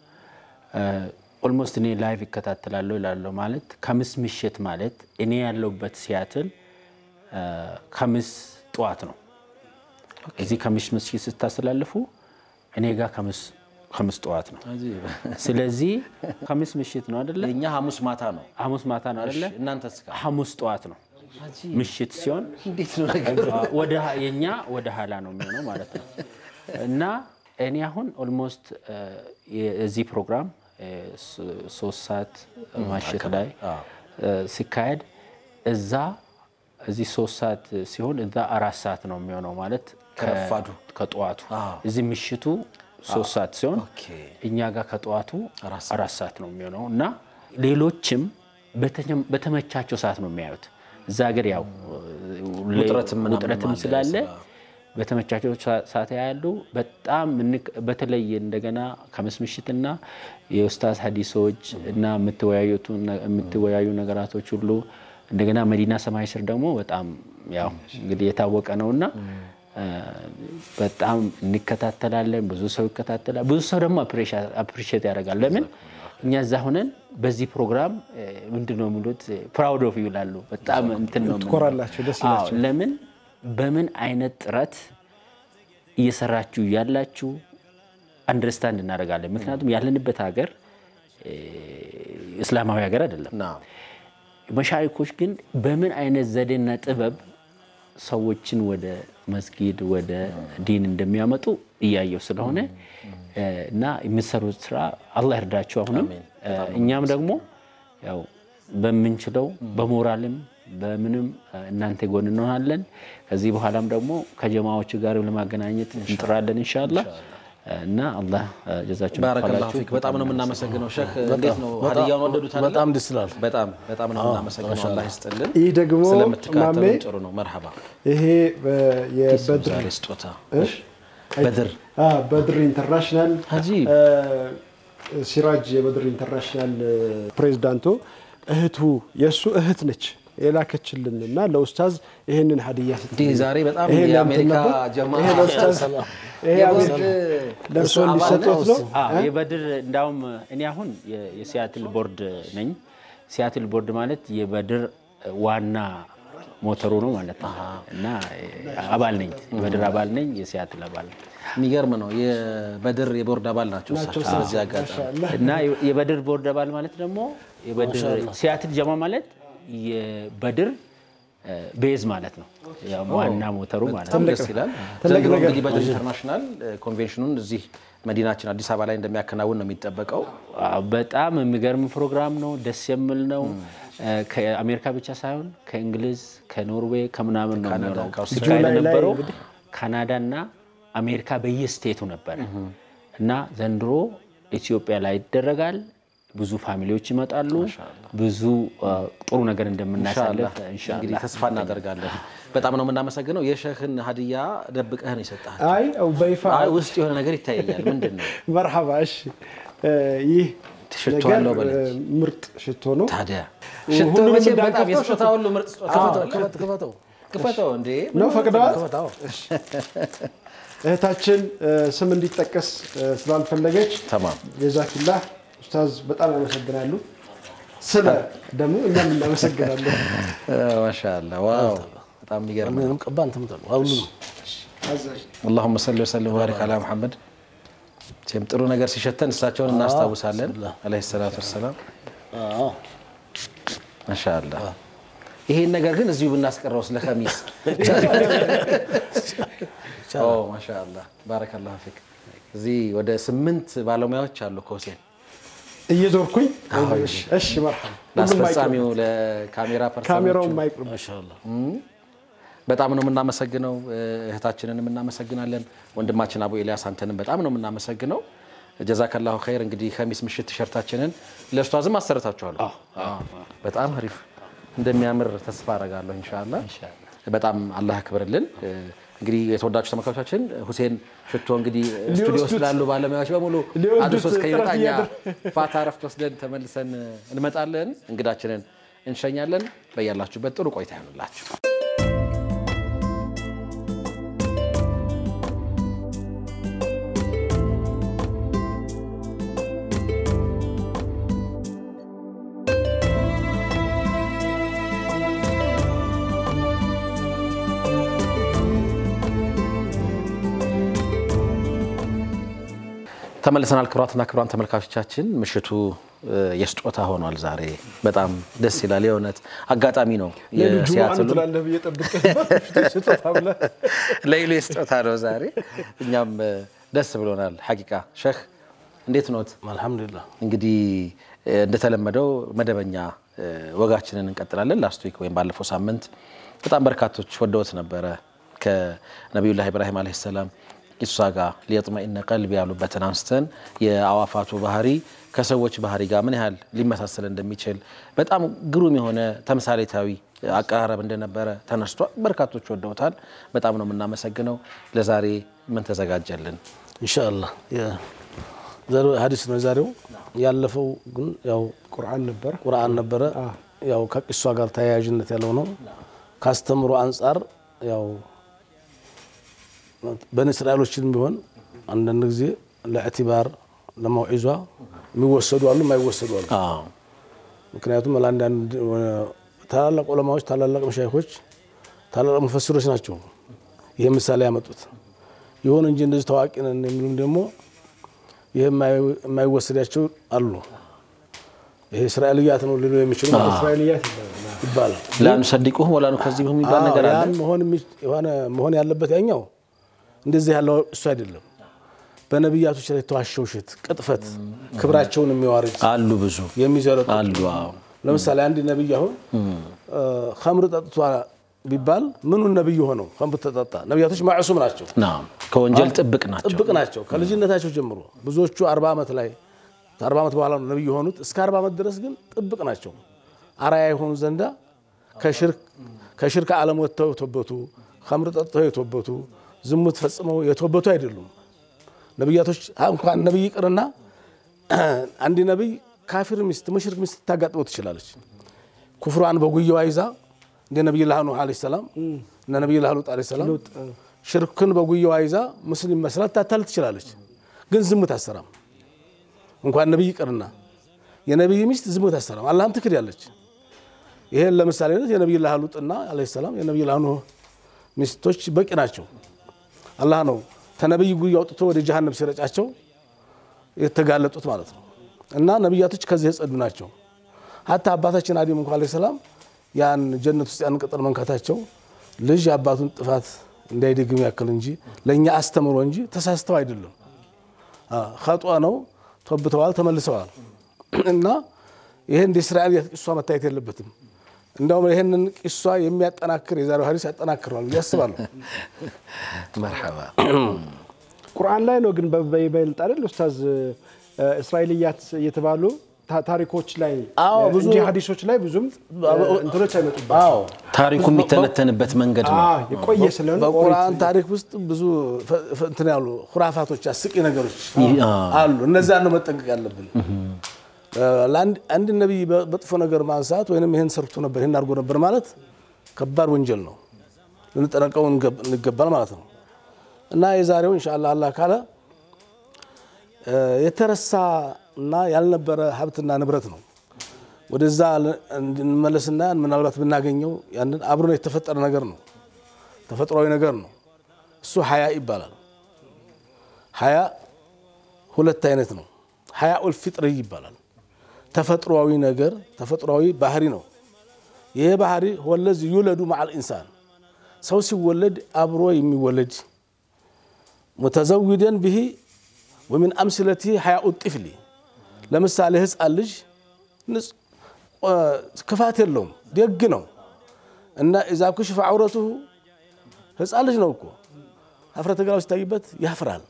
ኦልሞስት እኔ ላይቭ ይከታተላለሁ ይላለሁ ማለት ከምስ ምሽት ማለት እኔ ያለሁበት ሲያትል እ፣ ከምስ ጠዋት ነው። እዚህ ከምስ ምሽት ስታስተላልፉ እኔ ጋር ከምስ ከምስ ጠዋት ነው። ስለዚህ ከምስ ምሽት ነው አይደለ? የእኛ ሐሙስ ማታ ነው። ሐሙስ ማታ ነው አይደለ? እናንተስ ጋር ሐሙስ ጠዋት ነው ምሽት ሲሆን እንዴት ነው ነገሩ? ወደ የኛ ወደ ኋላ ነው የሚሆነው ማለት ነው። እና እኔ አሁን ኦልሞስት የዚህ ፕሮግራም እ፣ ስ- ሶስት ሰዓት ማሽት ላይ እ፣ ሲካሄድ እዛ እዚህ ሶስት ሰዓት ሲሆን እዛ አራት ሰዓት ነው የሚሆነው ማለት ከ- ከረፋዱ። ከጠዋቱ እዚህ ምሽቱ ሶስት ሰዓት ሲሆን ኦኬ። እኛ ጋር ከጠዋቱ አራት አራት ሰዓት ነው የሚሆነው እና ሌሎችም በተቸም- በተመቻቸው ሰዓት ነው የሚያዩት። እዛ ሀገር ያው ውጥረትም ምናምን ውጥረትም አለ፣ ስላለ ስራ። በተመቻቸው ሰ- ሰዓት ያያሉ። በጣም እንቅ- በተለይ እንደገና ከምስ ምሽትና የኡስታዝ ሀዲሶች እና የምትወያዩቱ ነ- የምትወያዩ ነገራቶች ሁሉ እንደገና መዲና ሰማይ ስር ደግሞ በጣም ያው እንግዲህ የታወቀ ነውና እ፣ በጣም እንከታተላለን። ብዙ ሰው ይከታተላል። ብዙ ሰው ደግሞ አፕሪሼት ያደርጋል። ለምን እኛ እዛ ሆነን በዚህ ፕሮግራም እ፣ ምንድን ነው የሚሉት ፕራውድ ኦፍ ይላሉ። በጣም እንትን ነው የምንለው። ትኮራላችሁ፣ ደስ አዎ፣ ይላችኋል። ለምን በምን አይነት ጥረት እየሰራችሁ ያላችሁ አንደርስታንድ እናደርጋለን። ምክንያቱም ያለንበት ሀገር እ፣ እስላማዊ ሀገር አይደለም። ና መሻይኮች ግን በምን አይነት ዘዴና ጥበብ ሰዎችን ወደ መስጊድ ወደ ዲን እንደሚያመጡ እያየው ስለሆነ እ፣ እና የምትሰሩት ስራ አላህ ይርዳችሁ። አሁንም እ፣ እኛም ደግሞ ያው በምንችለው በሞራልም በምንም እ፣ እናንተ ጎን እንሆናለን። ከዚህ በኋላም ደግሞ ከጀማዎች ጋር ለማገናኘት እንጥራለን ኢንሻአላህ እና አላህ እ፣ ጀዛችሁን ባረከላሁ ይክፈላችሁ። ፊክ። በጣም ነው የምናመሰግነው ሼክ። እንዴት ነው ሀዲያውን ወደዱት አይደል? በጣም ደስ ይላል። በጣም በጣም ነው የምናመሰግነው። አላህ ይስጥልን። ይህ ደግሞ ስለምትካተሉ ማሜ ጥሩ ነው። መርሐባ ይሄ በ- የበድር ዛሬ ስጦታ በድር አ፣ በድር ኢንተርናሽናል አጂብ። አ፣ ሲራጅ የበድር ኢንተርናሽናል አ፣ ፕሬዝዳንቱ እህቱ የእሱ እህት ነች የላከችልን እና ለኡስታዝ ይህንን ሀዲያ ስትል እንዲህ ዛሬ በጣም ይሄ ለእንትን የአሜሪካ ነበር። ጀማ ይሄ ለኡስታዝ ይሄ አሜሪካ ለእርሶ እንዲሰጡት ነው። አዎ የበድር እንዳውም እኔ አሁን የ- የሲያትል ቦርድ ነኝ። ሲያትል ቦርድ ማለት የበድር ዋና ሞተሩ ነው ማለት ነው እና አባል ነኝ፣ የበድር አባል ነኝ፣ የሲያትል አባል ነኝ የሚገርም ነው። የበድር የቦርድ አባል ናቸው እሳቸው። ስለዚህ አጋጣሚ እና የበድር ቦርድ አባል ማለት ደግሞ የበድር ሲያትል ጀማ ማለት የበድር እ፣ ቤዝ ማለት ነው፣ ያው ዋና ሞተሩ ማለት ነው። በጣም ደስ ይላል። ዘንድሮ እንግዲህ በድር ኢንተርናሽናል ኮንቬንሽኑን እዚህ መዲናችን አዲስ አበባ ላይ እንደሚያከናውን ነው የሚጠበቀው። አዎ፣ በጣም የሚገርም ፕሮግራም ነው። ደስ የሚል ነው። እ፣ ከአሜሪካ ብቻ ሳይሆን ከእንግሊዝ፣ ከኖርዌይ ከምናምን ነው የሚሆነው። ከአውስትራሊያ እስራኤል ላይ- ላይ ነበረው እንግዲህ ካናዳ እና አሜሪካ በየስቴቱ ነበረ እና ዘንድሮ ኢትዮጵያ ላይ ይደረጋል። ብዙ ፋሚሊዎች ይመጣሉ። ብዙ አ፣ ጥሩ ነገር እንደምናሳልፍ እንግዲህ ኢንሻአላህ ተስፋ እናደርጋለን። በጣም ነው የምናመሰግነው። የሸህን ሀዲያ ደብቀህን የሰጠህ አይ በይፋ አይ ውስጥ የሆነ ነገር ይታየኛል። ምንድን ነው መርሐባ። እሺ እ፣ ይህ ሽቶ ነገር አለው በለኝ። እ፣ ምርጥ ሽቶ ነው። ታዲያ ሁሉም ሽቶ መቼም በጣም እንዳንከፍተው የስጦታ ሁሉ ምርጥ ስጦታ ነው። ክፈት ክፈተው ክፈተው እንዴ ነው ፈቅደዋል። ክፈታው እህታችን እ፣ ስም እንዲጠቀስ እ፣ ስላልፈለገች ተማም ጀዛኪላህ ኡስታዝ በጣም ያመሰግናሉ። ስለ ደግሞ እኛም እናመሰግናለን። ማሻአላ ዋው በጣም የሚገርም ነው። ምንም ቀባ እንትን ምጠሉ ሁሉም አዛዥ አላሁመ ሰሊ ወሰለም ወባሪክ አላ ሙሐመድ። መቼም ጥሩ ነገር ሲሸተን እሳቸውን እናስታውሳለን አለይሂ ሰላቱ ወሰላም። አዎ ማሻአላ ይሄን ነገር ግን እዚሁ ብናስቀረው ስለ ከሚስ ኦ ማሻአላ ባረከላሁ ፊክ። እዚህ ወደ ስምንት ባለሙያዎች አሉ ከሁሴን እየዞርኩኝ እሺ፣ መርሐባ ሁሉም አይቅርም። ለአስፈጻሚው ለካሜራ ካሜራውን ፐርሰኖቹ ማይቅርብ ማሻአላህ በጣም ነው የምናመሰግነው። እህታችንንም እናመሰግናለን። ወንድማችን አቡ ኤልያስ አንተንም በጣም ነው የምናመሰግነው። ጀዛከላሁ ኸይር። እንግዲህ ከሚስ ምሽት ቲሸርታችንን ለኡስታዝም አሰርታችኋለሁ። በጣም አሪፍ እንደሚያምር ተስፋ አረጋለሁ ኢንሻአላ። በጣም አላህ ያክብርልን። እንግዲህ የተወዳችሁ ተመልካቾቻችን ሁሴን ሽቶ እንግዲህ ስቱዲዮ ውስጥ ላሉ ባለሙያዎች በሙሉ ሊወስዱት አድርሶ እስከሚመጣ ጥረት እኛ እያደረ- ፋታ ረፍት ወስደን ተመልሰን እንመጣለን። እንግዳችንን እንሸኛለን። በያላችሁበት ጥሩ ቆይታ ይሆንላችሁ። ተመልሰናል። ክቡራትና ክቡራን ተመልካቾቻችን ምሽቱ እ፣ የስጦታ ሆኗል። ዛሬ በጣም ደስ ይላል። የእውነት አጋጣሚ ነው። ሌሉ ጁሙአን የሲያትሉ ትላለህ ብዬ ጠብቄ ነበር። ስጦታ ብለህ ለይሉ የስጦታ ነው ዛሬ። እኛም እ፣ ደስ ብሎናል። ሐቂቃ ሸህ እንዴት ኖት? አልሐምዱሊላህ እንግዲህ እ፣ እንደተለመደው መደበኛ እ፣ ወጋችንን እንቀጥላለን። ላስት ዊክ ወይም ባለፈው ሳምንት በጣም በርካቶች ወደውት ነበረ ከነቢዩላህ ኢብራሂም ዓለይሂ ሰላም ቂሷ ጋር ሊየጥመኢነ ቀልቢ ያሉበትን አንስተን የአዋፋቱ ባህሪ ከሰዎች ባህሪ ጋር ምን ያህል ሊመሳሰል እንደሚችል በጣም ግሩም የሆነ ተምሳሌታዊ አቀራረብ እንደነበረ ተነስቷል። በርካቶች ወደውታል። በጣም ነው የምናመሰግነው። ለዛሬ ምን ተዘጋጀልን? ኢንሻአላህ የዛሬው ሀዲስ ነው የዛሬው ያለፈው ግን ያው ቁርአን ነበር። ቁርአን ነበረ ያው ከቂሷ ጋር ተያያዥነት ያለው ነው ካስተምሮ አንጻር ያው በኒ እስራኤሎችን ቢሆን አንዳንድ ጊዜ ለእዕቲባር ለመውዒዟ የሚወሰዱ አሉ የማይወሰዱ አሉ አዎ ምክንያቱም ለአንዳንድ ታላላቅ ዑለማዎች ታላላቅ መሻይኮች ታላላቅ ሙፈሲሮች ናቸው ይህ ምሳሌ ያመጡት ይሁን እንጂ እንደዚህ ታዋቂ ነን የሚሉም ደግሞ ይህ የማይወሰዳቸው አሉ ይሄ እስራኤልያት ነው ሊሉ የሚችሉ ማለት ነው እስራኤልያት ይባላል። ይባላል ላኑሰዲቁሁም ወላ ኑከዚቡሁም የሚባል ነገር አዎ፣ አለ። ያን መሆን የሚ- የሆነ መሆን ያለበት ያኛው እንደዚህ ያለው እሱ አይደለም። በነቢያቶች ላይ የተዋሸው ውሸት፣ ቅጥፈት፣ ክብራቸውን የሚዋርድ አሉ ብዙ የሚዘረጡ አሉ። አዎ ለምሳሌ አንድ ነቢይ አሁን ከምር ጠጥቷ ቢባል ምኑን ነቢይ ሆነው ከምር ተጠጣ? ነቢያቶች ማዕሱም ናቸው፣ ናም ከወንጀል ጥብቅ ናቸው። ጥብቅ ናቸው ከልጅነታቸው ጀምሮ። ብዙዎቹ አርባ ዓመት ላይ ከአርባ ዓመት በኋላ ነው ነቢይ የሆኑት። እስከ አርባ ዓመት ድረስ ግን ጥብቅ ናቸው። አራያ የሆኑ ዘንዳ ከሽርክ ከሽርክ ዓለም ወጥተው የተወበቱ ከምር ጠጥተው የተወበቱ ዝሙት ፈጽመው የተወበቱ አይደሉም። ነቢያቶች እንኳን ነቢይ ይቅርና አንድ ነቢይ ካፊር ሚስት ሙሽሪክ ሚስት ታጋጥመው ትችላለች። ኩፍሯን በጉያዋ ይዛ እንደ ነቢይ ላህ ኑህ ዓለይሂ ሰላም እነ ነቢይ ላህ ሉጥ ዓለይሂ ሰላም ሽርክን በጉያዋ ይዛ ሙስሊም መስላት ታታል ትችላለች። ግን ዝሙት አሰራም። እንኳን ነቢይ ይቅርና የነቢይ ሚስት ዝሙት አሰራም። አላህም ትክድ ያለች ይሄን ለምሳሌነት የነቢይ ላህ ሉጥና ዓለይሂ ሰላም የነቢይ ላህ ኑህ ሚስቶች በቂ ናቸው። አላህ ነው ተነቢይ ጉያ አውጥቶ ወደ ጀሃነም ሲረጫቸው የተጋለጡት ማለት ነው። እና ነቢያቶች ከዚህ የጸዱ ናቸው። ሀታ አባታችን አደም እንኳ ዓለይሂ ሰላም ያን ጀነት ውስጥ ያን ቅጠል መንካታቸው ልጅ አባቱን ጥፋት እንዳይደግም ያክል እንጂ ለእኛ አስተምሮ እንጂ ተሳስተው አይደለም። ከጧ ነው ተወብተዋል፣ ተመልሰዋል። እና ይሄ እንደ እስራኤል ቂሷ መታየት የለበትም። እንዲያውም ይህንን ቂሷ የሚያጠናክር የዛሬው ሀዲስ ያጠናክረዋል ብዬ አስባለሁ። መርሐባ ቁርአን ላይ ነው ግን በይበልጥ አይደል ኡስታዝ እስራኤልያት የተባሉ ታ- ታሪኮች ላይ አዎ፣ ብዙ- እንጂ ሀዲሶች ላይ ብዙም እንትኖች አይመጡባቸው አዎ ታሪኩ የሚተነተንበት መንገድ ነው። አዎ፣ የቆየ ስለሆነ በቁርአን ታሪክ ውስጥ ብዙ ፈ- ፈ- እንትን ያሉ ሁራፋቶች አስቂ ነገሮች አሉ። እነዛን ነው መጠንቀቅ ያለብን። ለአንድ አንድ ነቢይ በጥፎ ነገር ማንሳት ወይም ይህን ሰርቶ ነበር ይህን አድርጎ ነበር ማለት ከባድ ወንጀል ነው። ልንጠነቀው እንገብ- እንገባል ማለት ነው። እና የዛሬው ኢንሻአላህ አላህ ካለ እ፣ የተረሳ እና ያልነበረ ሀብትና ንብረት ነው። ወደዛ ል- እንመለስና ምናልባት ብናገኘው ያንን አብሮ የተፈጠረ ነገር ነው። ተፈጥሯዊ ነገር ነው። እሱ ሀያ ይባላል። ሀያ ሁለት አይነት ነው። ሀያ ኡልፊጥሪ ይባላል። ተፈጥሯዊ ነገር ተፈጥሯዊ ባህሪ ነው። ይሄ ባህሪ ወለዚ ዩለዱ መዓል ኢንሳን ሰው ሲወለድ አብሮ የሚወለድ ሙተዘዊደን ብሂ ወሚን አምስለቲ ሀያኡ ጢፍሊ ለምሳሌ ህፃን ልጅ ንጽ- እ፣ ክፋት የለውም ደግ ነው እና ኢዛ ኩሽፈ ዐውረቱሁ ህፃን ልጅ ነው እኮ ሀፍረተ ገላው ሲታይበት ያፍራል።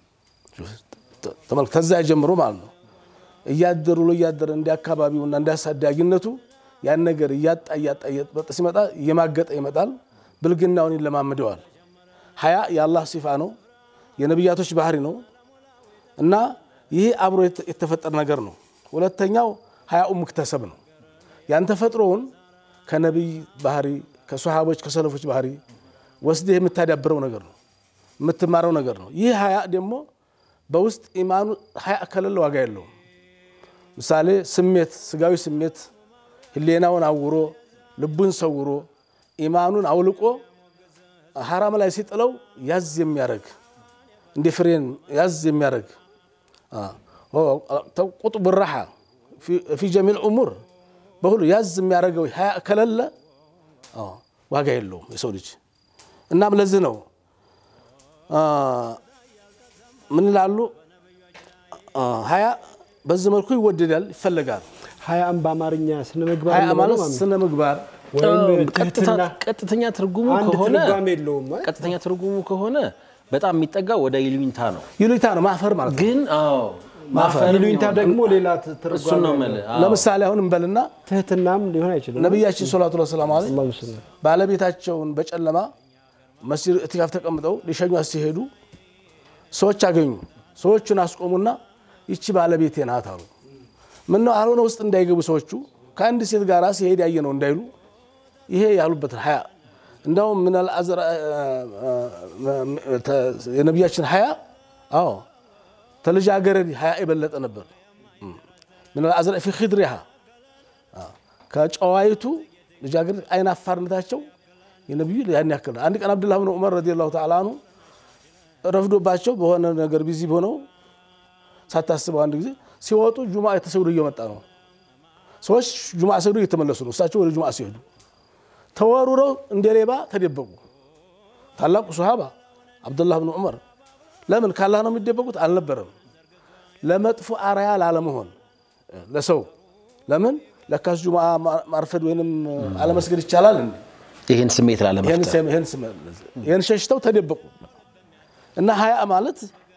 ተመልክ ከዛ ጀምሮ ማለት ነው እያደሩ ብሎ እያደረ እንደ አካባቢውና እንደ አሳዳጊነቱ ያን ነገር እያጣ እያጣ እየጠበጠ ሲመጣ እየማገጠ ይመጣል። ብልግናውን ይለማምደዋል። ሀያ የአላህ ሲፋ ነው፣ የነቢያቶች ባህሪ ነው እና ይህ አብሮ የተ- የተፈጠረ ነገር ነው። ሁለተኛው ሀያኡ ሙክተሰብ ነው። ያን ተፈጥሮውን ከነቢይ ባህሪ ከሶሃቦች ከሰለፎች ባህሪ ወስደህ የምታዳብረው ነገር ነው፣ የምትማረው ነገር ነው። ይህ ሀያ ደግሞ በውስጥ ኢማኑ ሀያ ከሌለ ዋጋ የለውም። ምሳሌ ስሜት፣ ስጋዊ ስሜት ህሌናውን አውሮ ልቡን ሰውሮ ኢማኑን አውልቆ ሐራም ላይ ሲጥለው ያዝ የሚያደርግ እንደ ፍሬን ያዝ የሚያደርግ ቁጥቡ ራሓ ፊ ጀሚል ኡሙር በሁሉ ያዝ የሚያደርገው ሀያ ከሌለ አዎ፣ ዋጋ የለውም የሰው ልጅ። እናም ለዚህ ነው ምን ይላሉ ሀያ በዚህ መልኩ ይወደዳል፣ ይፈለጋል። ሀያም በአማርኛ ስነ ምግባር ሀያ እንበለው ማለት ማለት ነው። ስነ ምግባር ወይም ቀጥታ- ትህትና ቀጥተኛ ትርጉሙ አንድ ከሆነ ትርጓሜ የለውም አይደል? ቀጥተኛ ትርጉሙ ከሆነ በጣም የሚጠጋ ወደ ይሉኝታ ነው። ይሉኝታ ነው ማፈር ማለት ነው። ግን አዎ ማፈር ይሉኝታ ደግሞ ሌላ እሱን ትርጓሜ ነው ነው። የምልህ። አዎ። ለምሳሌ አሁን እንበልና ትህትናም ሊሆን አይችልም። ነቢያችን ሰላቱ ወሰላሙ ዐለይሂ አላሁ ሰለም። ባለቤታቸውን በጨለማ መስጂድ እትካፍ ተቀምጠው ሊሸኟት ሲሄዱ ሰዎች አገኙ። ሰዎቹን አስቆሙና ይቺ ባለቤቴ ናት አሉ። ምነው አልሆነ ውስጥ እንዳይገቡ ሰዎቹ ከአንድ ሴት ጋር ሲሄድ ያየ ነው እንዳይሉ ይሄ ያሉበት ሀያ እንደውም ምናል አዝራ የነቢያችን ሀያ አዎ ተልጃገረድ ሀያ የበለጠ ነበር። ምናል አዝራ ፊ ኺድሪሃ ከጨዋይቱ ልጃገረድ አይን አፋርነታቸው የነቢዩ ያን ያክል ነው። አንድ ቀን አብዱላህ ብን ዑመር ረዲየላሁ ተዓላ አንሁ ረፍዶባቸው በሆነ ነገር ቢዚ ሆነው ሳታስበው አንድ ጊዜ ሲወጡ ጁማ የተሰግዶ እየመጣ ነው። ሰዎች ጁማ ሰግዶ እየተመለሱ ነው። እሳቸው ወደ ጁማ ሲሄዱ ተወሩረው እንደ ሌባ ተደበቁ። ታላቁ ሶሃባ አብዱላህ ብን ዑመር ለምን ካላህ ነው የሚደበቁት? አልነበረም ለመጥፎ አርያ ላለመሆን ለሰው ለምን ለካስ ጁማ ማርፈድ ወይንም አለመስገድ ይቻላል እንዴ? ይህን ስሜት ላለመፍጠር ይህን ሸሽተው ተደበቁ እና ሀያ ማለት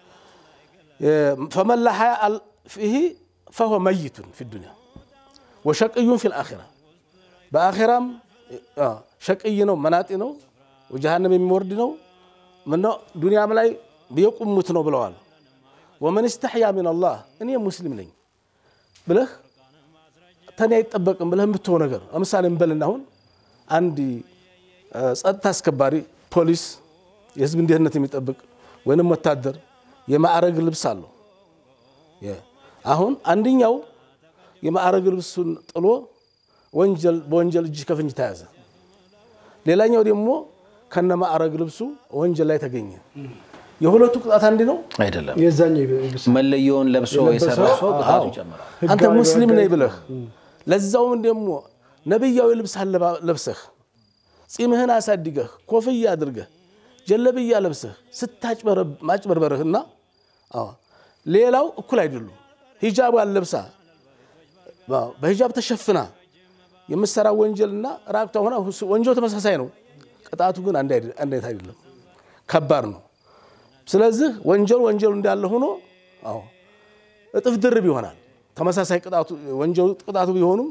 ፈመላ ሀያ ፊህ ፈሆ መይቱን ፊ ዱንያ ወሸቅዩን ፊ ልአኺራ በአኺራም ሸቅይ ነው፣ መናጢ ነው፣ ወጀሃነም የሚወርድ ነው። ምነው ዱንያም ላይ የቁሙት ነው ብለዋል። ወመን ስተሕያ ሚን አላህ እኔ ሙስሊም ነኝ ብለህ ተኔ አይጠበቅም ብለህ የምትሆው ነገር ለምሳሌ እንበልና አሁን አንድ ጸጥታ አስከባሪ ፖሊስ፣ የህዝብን ደህንነት የሚጠብቅ ወይንም ወታደር የማዕረግ ልብስ አለው። አሁን አንደኛው የማዕረግ ልብሱን ጥሎ ወንጀል በወንጀል እጅ ከፍንጅ ተያዘ። ሌላኛው ደግሞ ከነ ማዕረግ ልብሱ ወንጀል ላይ ተገኘ። የሁለቱ ቅጣት አንድ ነው አይደለም። የዛኛው ይብስ መለየውን ለብሶ የሰራ ሰው ቅጣቱ ይጨምራል። አንተ ህጋዊ ሙስሊም ነኝ ወንጀል- ብለህ ለዛውም ደግሞ ነቢያዊ ልብስ አለባ- ለብሰህ ጺምህን አሳድገህ ኮፍያ አድርገህ ጀለብያ ለብሰህ ስታጭበርበርህና አዎ፣ ሌላው እኩል አይደሉም። ሂጃቧን ለብሳ አዎ፣ በሂጃብ ተሸፍና የምትሰራ ወንጀልና ራቅቷ ሆና ወንጀሉ ተመሳሳይ ነው። ቅጣቱ ግን አንድ አይደ- አንድ አይነት አይደለም፣ ከባድ ነው። ስለዚህ ወንጀሉ ወንጀሉ እንዳለ ሆኖ አዎ እጥፍ ድርብ ይሆናል። ተመሳሳይ ቅጣቱ ወንጀሉ ቅጣቱ ቢሆኑም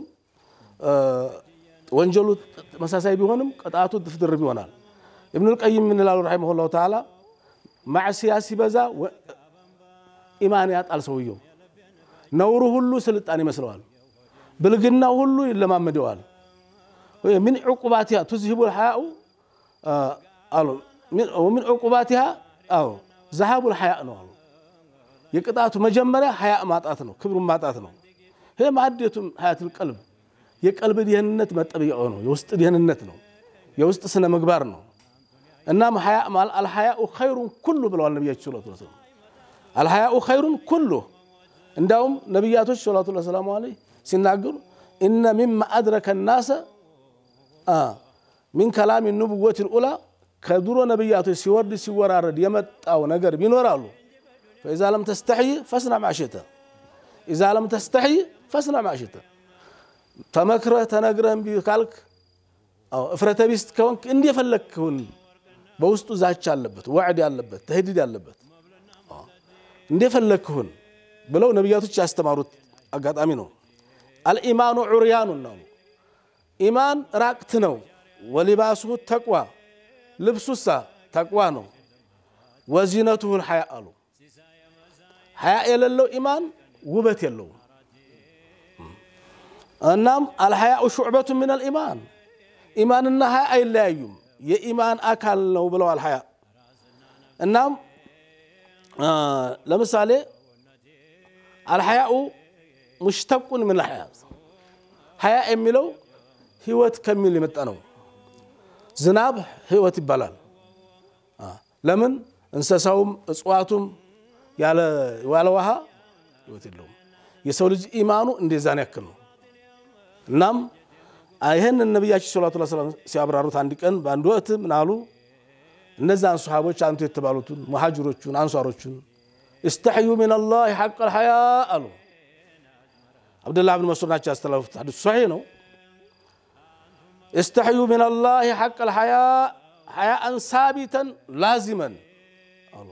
ወንጀሉ ተመሳሳይ ቢሆንም ቅጣቱ እጥፍ ድርብ ይሆናል። ኢብኑል ቀይም ምን ይላሉ ረሒመሁላሁ ተዓላ ማዕሲያ ሲበዛ ኢማን ያጣል ሰውየው። ነውሩ ሁሉ ስልጣን ይመስለዋል። ብልግናው ሁሉ ይለማመደዋል። ሚን ዕቁባቲሃ ቱዝሂቡ ልሐያኡ አሉ ሚን ዕቁባቲሃ አዎ ዘሃቡ ልሐያእ ነው አሉ። የቅጣቱ መጀመሪያ ሐያእ ማጣት ነው፣ ክብሩን ማጣት ነው። ይህ ማዕዴቱም ሀያትል ቀልብ የቀልብ ደህንነት መጠበቂያው ነው። የውስጥ ደህንነት ነው። የውስጥ ስነ ምግባር ነው። እናም አልሐያኡ ኸይሩን ኩሉ ብለዋል ነቢያችን ሰለላሁ ዐለይሂ ወሰለም። አልሐያኡ ኸይሩን ኩሉ እንዳውም ነቢያቶች ሰለላሁ ሰላሙ ዐለይሂ ሲናገሩ ኢነ ሚማ አድረከ ናሰ ሚን ከላሚ ኑቡወት ልኡላ ከድሮ ነቢያቶች ሲወርድ ሲወራረድ የመጣው ነገር ቢኖራሉ ፈኢዛ ለም ተስተሕይ ፈስና ማዕሽተ ኢዛ ለም ተስተሕይ ፈስና ማዕሽተ ተመክረህ ተነግረህ እምቢ ካልክ እፍረተ ቢስ ከሆንክ እንደፈለግክውን በውስጡ ዛቻ አለበት፣ ወዕድ ያለበት፣ ተህዲድ ያለበት እንደፈለግክሁን ብለው ነቢያቶች ያስተማሩት አጋጣሚ ነው። አልኢማኑ ዑርያኑ ነው። ኢማን ራቅት ነው። ወሊባሱሁ ተቅዋ ልብሱሳ ተቅዋ ነው። ወዚነቱሁ ልሐያ አሉ። ሐያ የሌለው ኢማን ውበት የለውም። እናም አልሐያኡ ሹዕበቱ ምን አልኢማን ኢማንና ሐያ አይለያዩም፣ የኢማን አካል ነው ብለዋል። ሐያ እናም ለምሳሌ አልሐያኡ ሙሽተቁን ምን ሐያ ሐያ የሚለው ህይወት ከሚል የመጣ ነው። ዝናብ ህይወት ይባላል። ለምን እንስሳውም እጽዋቱም ያለ ውሃ ህይወት የለውም። የሰው ልጅ ኢማኑ እንደዛን ያክል ነው። እናም ይህን ነቢያችን ሰለላሁ ዐለይሂ ወሰለም ሲያብራሩት አንድ ቀን በአንድ ወቅት ምን አሉ? እነዛን ሰሃቦች አንቱ የተባሉትን ሙሃጅሮቹን አንሷሮቹን እስተሕዩ ሚን አላህ ሐቅ ልሐያ አሉ። አብደላህ ብን መስዑድ ናቸው ያስተላለፉት። ሐዲሱ ሶሒህ ነው። እስተሕዩ ሚን አላህ ሐቅ ልሐያ ሐያአን ሳቢተን ላዚመን አሉ።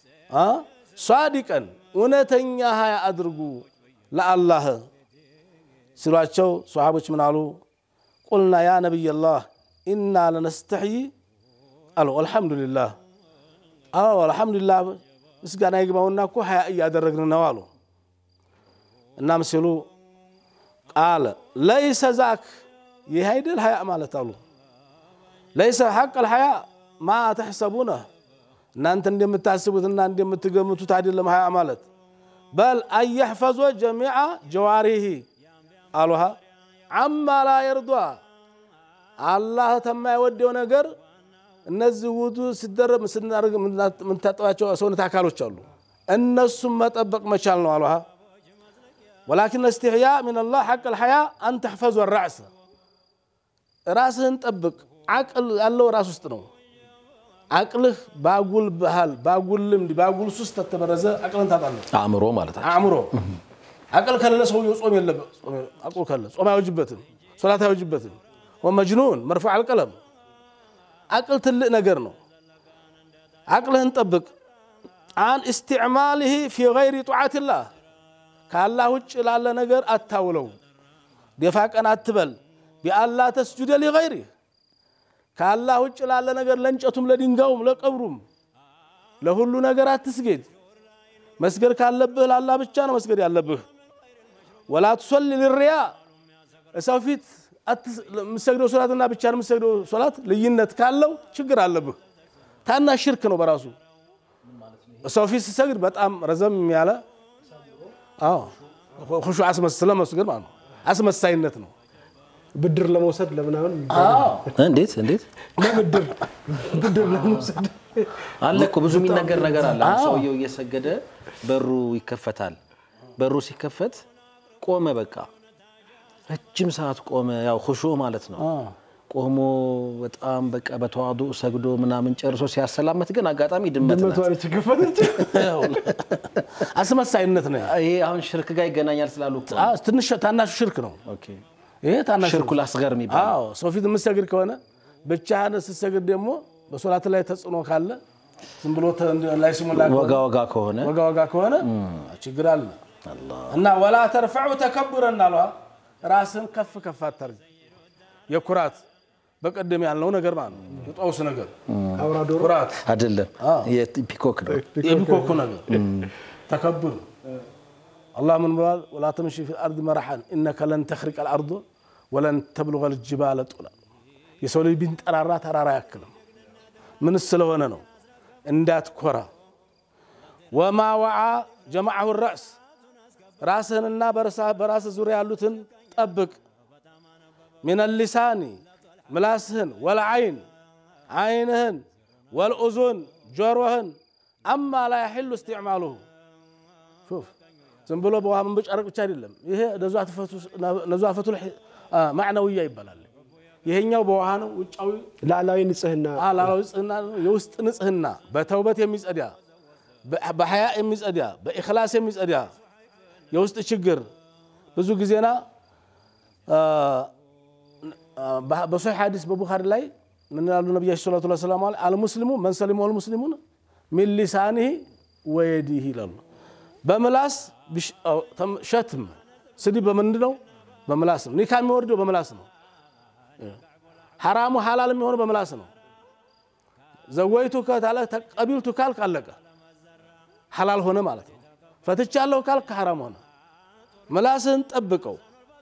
ሷዲቀን እውነተኛ ሀያ አድርጉ ለአላህ ሲሏቸው ሰሓቦች ምን አሉ? ቁልና ያ ነቢይላህ ኢና ለነስተሕይ አሉ። አልሐምዱሊላህ አዎ አልሐምዱሊላህ ምስጋና ይግባውና እኮ ሀያ እያደረግን ነው አሉ። እናም ሲሉ ቃለ ለይሰ ዛክ ይህ አይደል ሀያ ማለት አሉ። ለይሰ ሐቅ ልሐያ ማ ተሕሰቡነ እናንተ እንደምታስቡትና እንደምትገምቱት አይደለም ሀያ ማለት በል አየሕፈዞ ጀሚዓ ጀዋሪሂ አሉሃ አማ ላ የርዷ አላህ ተማይወደው ነገር እነዚህ ውዱ ሲደረግ ስናደርግ የምንታጠባቸው ሰውነት አካሎች አሉ። እነሱም መጠበቅ መቻል ነው አሉሃ ወላኪን እስትሕያ ምን ላህ ሐቅ ልሐያ አን ተሕፈዞ ራዕሰ ራስህን ጠብቅ። ዓቅል ያለው ራስ ውስጥ ነው። አቅልህ ባጉል ባህል ባጉል ልምድ ባጉል ሱስ ተተበረዘ አቅልን ታጣለህ። አእምሮ ማለት ነው። አእምሮ አቅል ከሌለ ሰውየው ጾም የለበት። አቅሉ ከሌለ ጾም አይወጅበትም፣ ሶላት አይወጅበትም። ወመጅኑን መርፉዕ አልቀለም አቅል ትልቅ ነገር ነው። አቅልህን ጠብቅ። አን እስትዕማልህ ፊ ገይሪ ጧዓትላህ ከአላህ ውጭ ላለ ነገር አታውለው። ደፋ ቀን አትበል። ቢአላ ተስጁደ ሊገይሪህ ከአላህ ውጭ ላለ ነገር ለእንጨቱም፣ ለድንጋዩም፣ ለቀብሩም ለሁሉ ነገር አትስጌድ። መስገድ ካለብህ ለአላህ ብቻ ነው መስገድ ያለብህ። ወላ ትሶሊ ልሪያ እሰው ፊት የምሰግደው ሶላትና ብቻ የምሰግደው ሶላት ልዩነት ካለው ችግር አለብህ። ታናሽ ሽርክ ነው በራሱ ሰው ፊት ሲሰግድ በጣም ረዘም ያለ ሁሹ አስመስለ መስገድ ማለት ነው። አስመሳይነት ነው። ብድር ለመውሰድ ለምናምን እንዴት እንዴት ለብድር ብድር ለመውሰድ አለ እኮ ብዙ የሚነገር ነገር አለ። አሁን ሰውየው እየሰገደ በሩ ይከፈታል። በሩ ሲከፈት ቆመ፣ በቃ ረጅም ሰዓት ቆመ። ያው ሁሹ ማለት ነው። ቆሞ በጣም በቃ በተዋዱ ሰግዶ ምናምን ጨርሶ ሲያሰላመት ግን አጋጣሚ ድመት ናት። ድመቷ ነች የከፈተች። አስመሳይነት ነው። ይሄ አሁን ሽርክ ጋር ይገናኛል ስላሉ እኮ ነው። አዎ፣ ትንሽ ታናሹ ሽርክ ነው። ኦኬ። ይሄ ታናሹ ሽርኩ ላስገር የሚባለው አዎ ሰው ፊት የምትሰግድ ከሆነ ብቻህን ስትሰግድ ደግሞ በሶላት ላይ ተጽዕኖ ካለ ዝም ብሎ ተ- ላይ ስሙላ ወጋ ወጋ ከሆነ ወጋ ወጋ ከሆነ ችግር አለ። እና ወላ ተርፈዑ ተከቡረን አሏ ራስን ከፍ ከፍ አታርግ። የኩራት በቀደም ያልነው ነገር ማለት ነው። የጦስ ነገር አውራ ዶሮ ኩራት አይደለም የፒኮክ ነው። የሚኮኩ ነገር ተከብር አላህ ምን ብሏል? ወላ ተምሺ ፊ አርድ መራሓን ኢነከ ለን ተኽሪቀ አልአርዶ ወለን ተብልغ ልጅባለ ጡላ የሰው ልጅ ቢንጠራራ ተራራ አያክልም። ምን ስለሆነ ነው? እንዳትኮራ። ወማ ወዓ ጀማዐሁ ረእስ ራስህንና በራስህ ዙሪያ ያሉትን ጠብቅ። ሚን ሊሳኒ ምላስህን፣ ወልዓይን ዓይንህን፣ ወልኡዙን ጆሮህን አማ ላ ያሕሉ እስትዕማሉሁ ሹፍ ዝም ብሎ በውሃ መንበጫረቅ ብቻ አይደለም። ይሄ ነዟፈቱል ማዕነውያ ይባላል። ይሄኛው በውሃ ነው። ውጫዊ ላዕላዊ ንጽህና ላላዊ ንጽህና ነው። የውስጥ ንጽህና በተውበት የሚጸዳ በሐያ የሚጸዳ በኢኽላስ የሚጸዳ የውስጥ ችግር ብዙ ጊዜና በሶሒሕ ሐዲስ በቡኻሪ ላይ ምን ያሉ ነቢያችን ሰለላሁ ዐለይሂ ወሰለም አልሙስሊሙ መን ሰሊመሁ አልሙስሊሙን ሚን ሊሳኒሂ ወየዲሂ ይላሉ። በምላስ ሸትም ስድብ በምንድን ነው? በምላስ ነው። ኒካ የሚወርደው በምላስ ነው። ሐራሙ ሐላል የሚሆነው በምላስ ነው። ዘወይቱ ከታለ ተቀቢልቱ ካልክ አለቀ፣ ሐላል ሆነ ማለት ነው። ፈትቻለሁ ካልክ ሐራም ሆነ። ምላስህን ጠብቀው።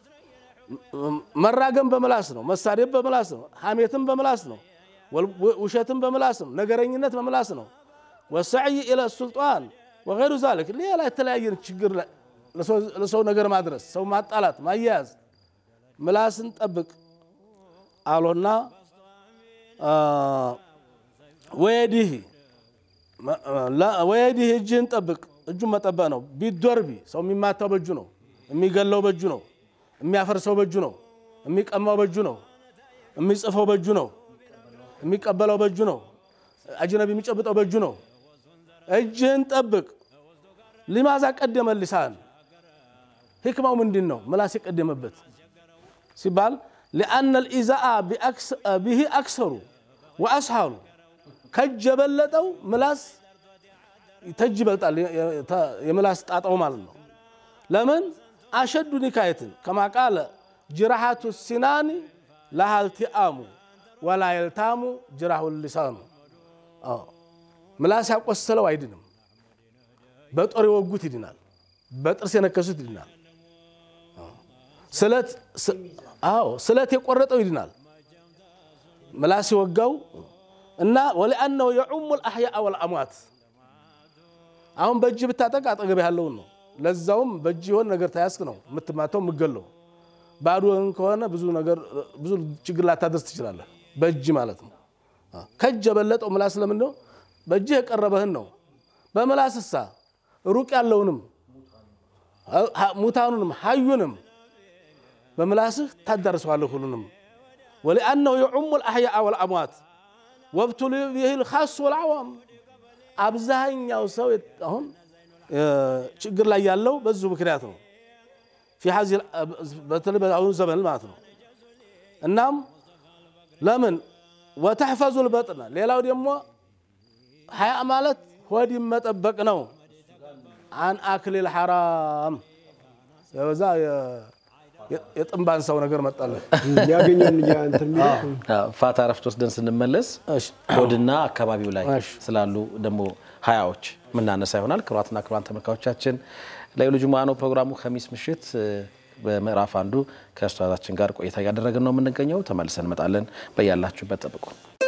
መራገም በምላስ ነው። መሳደብ በምላስ ነው። ሐሜትም በምላስ ነው። ውሸትም በምላስ ነው። ነገረኝነት በምላስ ነው። ወሰዕይ ኢለ ሱልጣን ወገይሩ ዛሊክ ሌላ የተለያየ ችግር ለሰው ነገር ማድረስ፣ ሰው ማጣላት፣ ማያያዝ ምላስን ጠብቅ አሎና ወየዲህ ወየዲህ እጅህን ጠብቅ። እጁን መጠበቅ ነው። ቢዶርቢ ሰው የሚማታው በእጁ ነው። የሚገለው በእጁ ነው። የሚያፈርሰው በእጁ ነው። የሚቀማው በእጁ ነው። የሚጽፈው በእጁ ነው። የሚቀበለው በእጁ ነው። አጅነቢ የሚጨብጠው በእጁ ነው። እጅህን ጠብቅ። ሊማዛ ቀደመ ሊሳን ህክማው ምንድን ነው? ምላስ የቀደመበት ሲባል ሊአነ ልኢዛአ ብሂ አክሰሩ ወአስሃሉ ከእጅ የበለጠው ምላስ ተጅ ይበልጣል። የምላስ ጣጣው ማለት ነው። ለምን አሸዱ ኒካየትን ከማ ቃለ ጅራሓቱ ሲናኒ ላሃልቲአሙ ወላ የልታሙ ጅራሁ ሊሳኑ ምላስ ያቆሰለው አይድንም። በጦር የወጉት ይድናል። በጥርስ የነከሱት ይድናል። ስለት የቆረጠው ይድናል። ምላስ የወጋው እና ወሊአነሁ የዑሙ ልአሕያአ ወልአሟት አሁን በእጅ ብታጠቅ አጠገብ ያለውን ነው። ለዛውም በእጅ የሆነ ነገር ታያስክ ነው የምትማተው የምገለው። ባዶህን ከሆነ ብዙ ነገር ብዙ ችግር ላታደርስ ትችላለህ። በእጅ ማለት ነው። ከእጅ የበለጠው ምላስ ለምን ነው? በእጅህ የቀረበህን ነው። በምላስ እሳ ሩቅ ያለውንም ሙታኑንም ሀዩንም በምላስህ ታዳርሰዋለህ ሁሉንም። ወሊአነሁ የዑሙ ልአሕያአ ወልአሟት ወብቱሉ ቢሂ ልኻሱ ወልዓዋም አብዛኛው ሰው አሁን ችግር ላይ ያለው በዙ ምክንያት ነው። በተለይ በአሁኑ ዘመን ማለት ነው። እናም ለምን ወተሕፈዙ ልበጥነ ሌላው ደግሞ ሀያ ማለት ሆድን መጠበቅ ነው። አን አክሊል ሐራም በዛ የጥንባን ሰው ነገር መጣለን ያገኘን እንትን የሚለው ፋታ ረፍት ወስደን ስንመለስ ሆድና አካባቢው ላይ ስላሉ ደግሞ ሀያዎች ምናነሳ ይሆናል። ክቡራትና ክቡራን ተመልካቾቻችን ለይሉ ጁሙዓ ነው ፕሮግራሙ። ከሚስ ምሽት በምዕራፍ አንዱ ከኡስታዛችን ጋር ቆይታ እያደረግን ነው የምንገኘው። ተመልሰን እንመጣለን። በያላችሁበት ጠብቁ።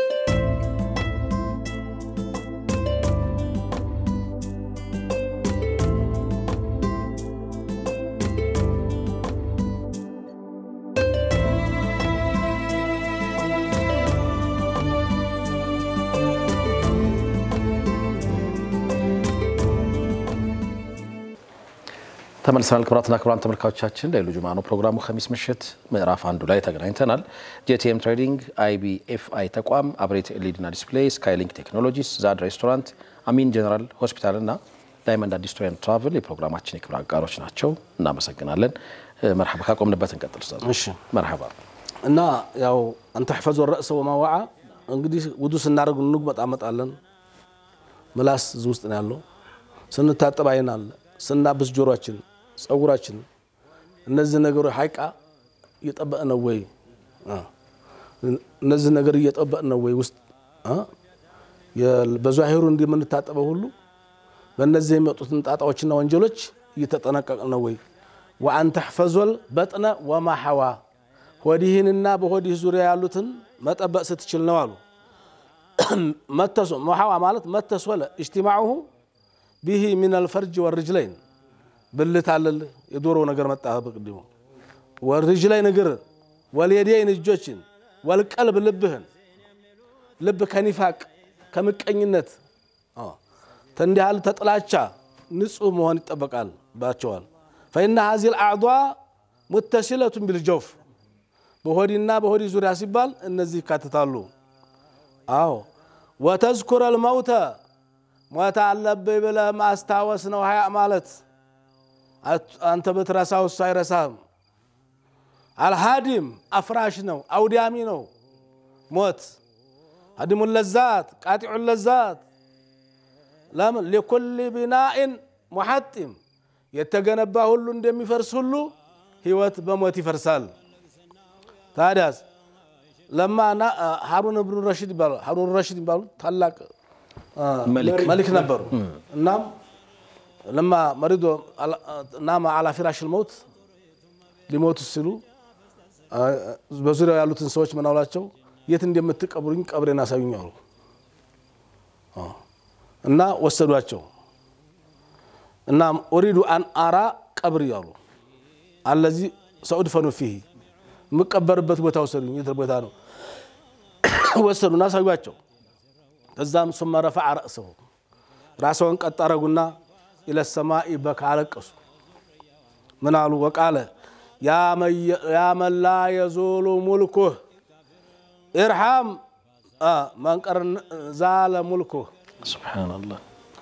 ተመልሰናል። ክቡራትና ክቡራን ተመልካቾቻችን ለይሉ ጁሙዓ ነው ፕሮግራሙ። ከሚስ ምሽት ምዕራፍ አንዱ ላይ ተገናኝተናል። ጄቲኤም ትሬዲንግ፣ አይቢኤፍአይ ተቋም፣ አብሬት ኤልኢዲና ዲስፕሌይ፣ ስካይሊንክ ቴክኖሎጂስ፣ ዛድ ሬስቶራንት፣ አሚን ጀነራል ሆስፒታል እና ዳይመንድ አዲስ ቱር ኤንድ ትራቭል የፕሮግራማችን የክብር አጋሮች ናቸው። እናመሰግናለን። መርሐባ ካቆምንበት እንቀጥል ኡስታዝ። እሺ መርሐባ እና ያው አንተ ሕፈዞ ረእሰ ወማዋዓ እንግዲህ ውዱ ስናደርግ እንጉመጣመጣለን። ምላስ እዚህ ውስጥ ነው ያለው። ስንታጠብ አይን አለ። ስናብስ ጆሮችን፣ ጸጉራችን እነዚህ ነገሮች ሀይቃ እየጠበቅ ነው ወይ? እነዚህ ነገር እየጠበቅ ነው ወይ? ውስጥ በዛሂሩ እንደምንታጠበው ሁሉ በእነዚህ የሚመጡትን ጣጣዎችና ወንጀሎች እየተጠነቀቅ ነው ወይ? ወአን ተሕፈዞል በጥነ ወማሐዋ ሆዲህንና በሆዲህ ዙሪያ ያሉትን መጠበቅ ስትችል ነው አሉ። መተሶ መሐዋ ማለት መተሶለ እጅቲማዑሁ ቢሂ ሚነል ፈርጅ ወርጅለይን ብልት አለል የዶሮ ነገር መጣ በቅድሙ ወርጅለይን እግር ወልየደይን እጆችን ወልቀልብ ልብህን ልብ ከኒፋቅ ከምቀኝነት ተንዲህ ያለ ተጥላቻ ንጹህ መሆን ይጠበቃል ባቸዋል ፈኢነ ሀዚህ ልአዕዷ ሙተሲለቱን ቢልጀውፍ በሆዲና በሆዲ ዙሪያ ሲባል እነዚህ ይካትታሉ። አዎ ወተዝኩረ ልመውተ ሞት አለብኝ ብለህ ማስታወስ ነው ሀያ ማለት አንተ ብትረሳው እሱ አይረሳም። አልሃዲም አፍራሽ ነው፣ አውዳሚ ነው ሞት። ሀዲሙ ለዛት ቃጢዑ ለዛት ለምን ሊኩል ቢናኢን ሙሐጢም የተገነባ ሁሉ እንደሚፈርስ ሁሉ ህይወት በሞት ይፈርሳል። ታዲያስ ለማ ሀሩን ብኑ ረሽድ ይባሉ ሀሩን ረሽድ ይባሉ ታላቅ መሊክ ነበሩ። እናም ለማ መሪዶ ናማ አላ ፊራሽ ልመውት ሊሞቱ ሲሉ በዙሪያው ያሉትን ሰዎች ምን አሏቸው? የት እንደምትቀብሩኝ ቀብሬን አሳዩኝ አሉ እና ወሰዷቸው። እና ኡሪዱ አን አራ ቀብር አሉ አለዚህ ሰኡድፈኑ ፊሂ የምቀበርበት ቦታ ወሰዱኝ። የት ቦታ ነው? ወሰዱና አሳዩቸው። ከዛም ሱመ ረፈዐ ረእሰሁ ራስዎን ቀጥ አረጉና ኢለ ሰማኢ በካ አለቀሱ። ምን አሉ? ወቃለ ያ መን ላ የዙሉ ሙልኩህ ኢርሓም መንቀር ዛለ ሙልኩህ ሱብሓነላህ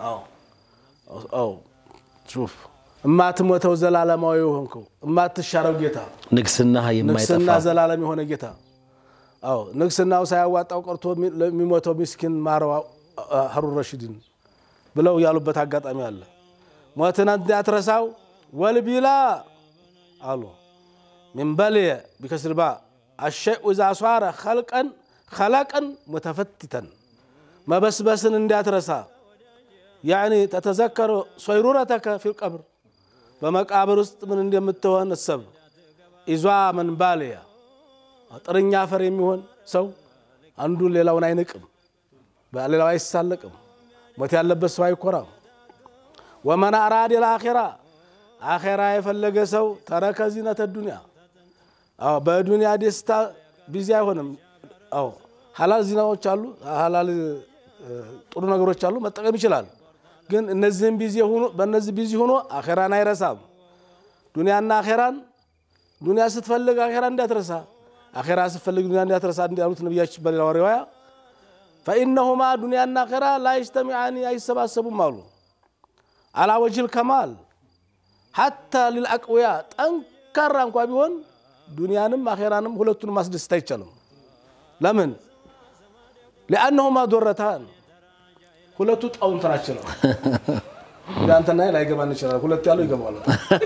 ሹፍ እማትሞተው ዘላለማዊ የሆንከው እማትሻረው ጌታ ንግስና ንግስና የማይጠፋ ዘላለም የሆነ ጌታ አዎ ንግስናው ሳያዋጣው ቀርቶ ለሚሞተው ሚስኪን ማረው ሀሩን ረሽድን ብለው ያሉበት አጋጣሚ አለ። ሞትን እንዳትረሳው ወልቢላ አሉ ሚን በልየ ቢከስር ባ አሸይኡ ኢዛ ሷረ ኸልቀን ኸለቀን ሙተፈቲተን መበስበስን እንዳትረሳ ያኒ ተተዘከሩ ሶይሩረተከ ፊል ቀብር በመቃብር ውስጥ ምን እንደምትሆን እሰብ ኢዟ መን ባልያ ጥርኛ አፈር የሚሆን ሰው አንዱ ሌላውን አይንቅም፣ ሌላው አይሳለቅም። ሞት ያለበት ሰው አይኮራም። ወመን አራድ ልአኼራ አኼራ የፈለገ ሰው ተረከ ዚነተ ዱንያ በዱንያ ደስታ ቢዚ አይሆንም። አዎ ሀላል ዚናዎች አሉ፣ ሀላል ጥሩ ነገሮች አሉ፣ መጠቀም ይችላል። ግን እነዚህም ቢዚ ሆኖ በእነዚህ ቢዚ ሆኖ አኼራን አይረሳም። ዱንያና አኼራን ዱንያ ስትፈልግ አኼራ እንዳትረሳ፣ አኼራ ስትፈልግ ዱንያ እንዳትረሳ እንዳሉት ነቢያችን በሌላ ሪዋያ ፈኢነሁማ ዱንያና አኼራ ላይጅተሚዓኒ አይሰባሰቡም አሉ። አላ ወጅል ከማል ሐታ ሊልአቅውያ ጠንካራ እንኳ ቢሆን ዱንያንም አኼራንም ሁለቱንም ማስደስት አይቻልም። ለምን? ሊአነሁማ ዶረታን ሁለቱ ጣውንት ናቸው ነው። አንተና ላይገባን ይችላል። ሁለቱ ያለው ይገባዋል።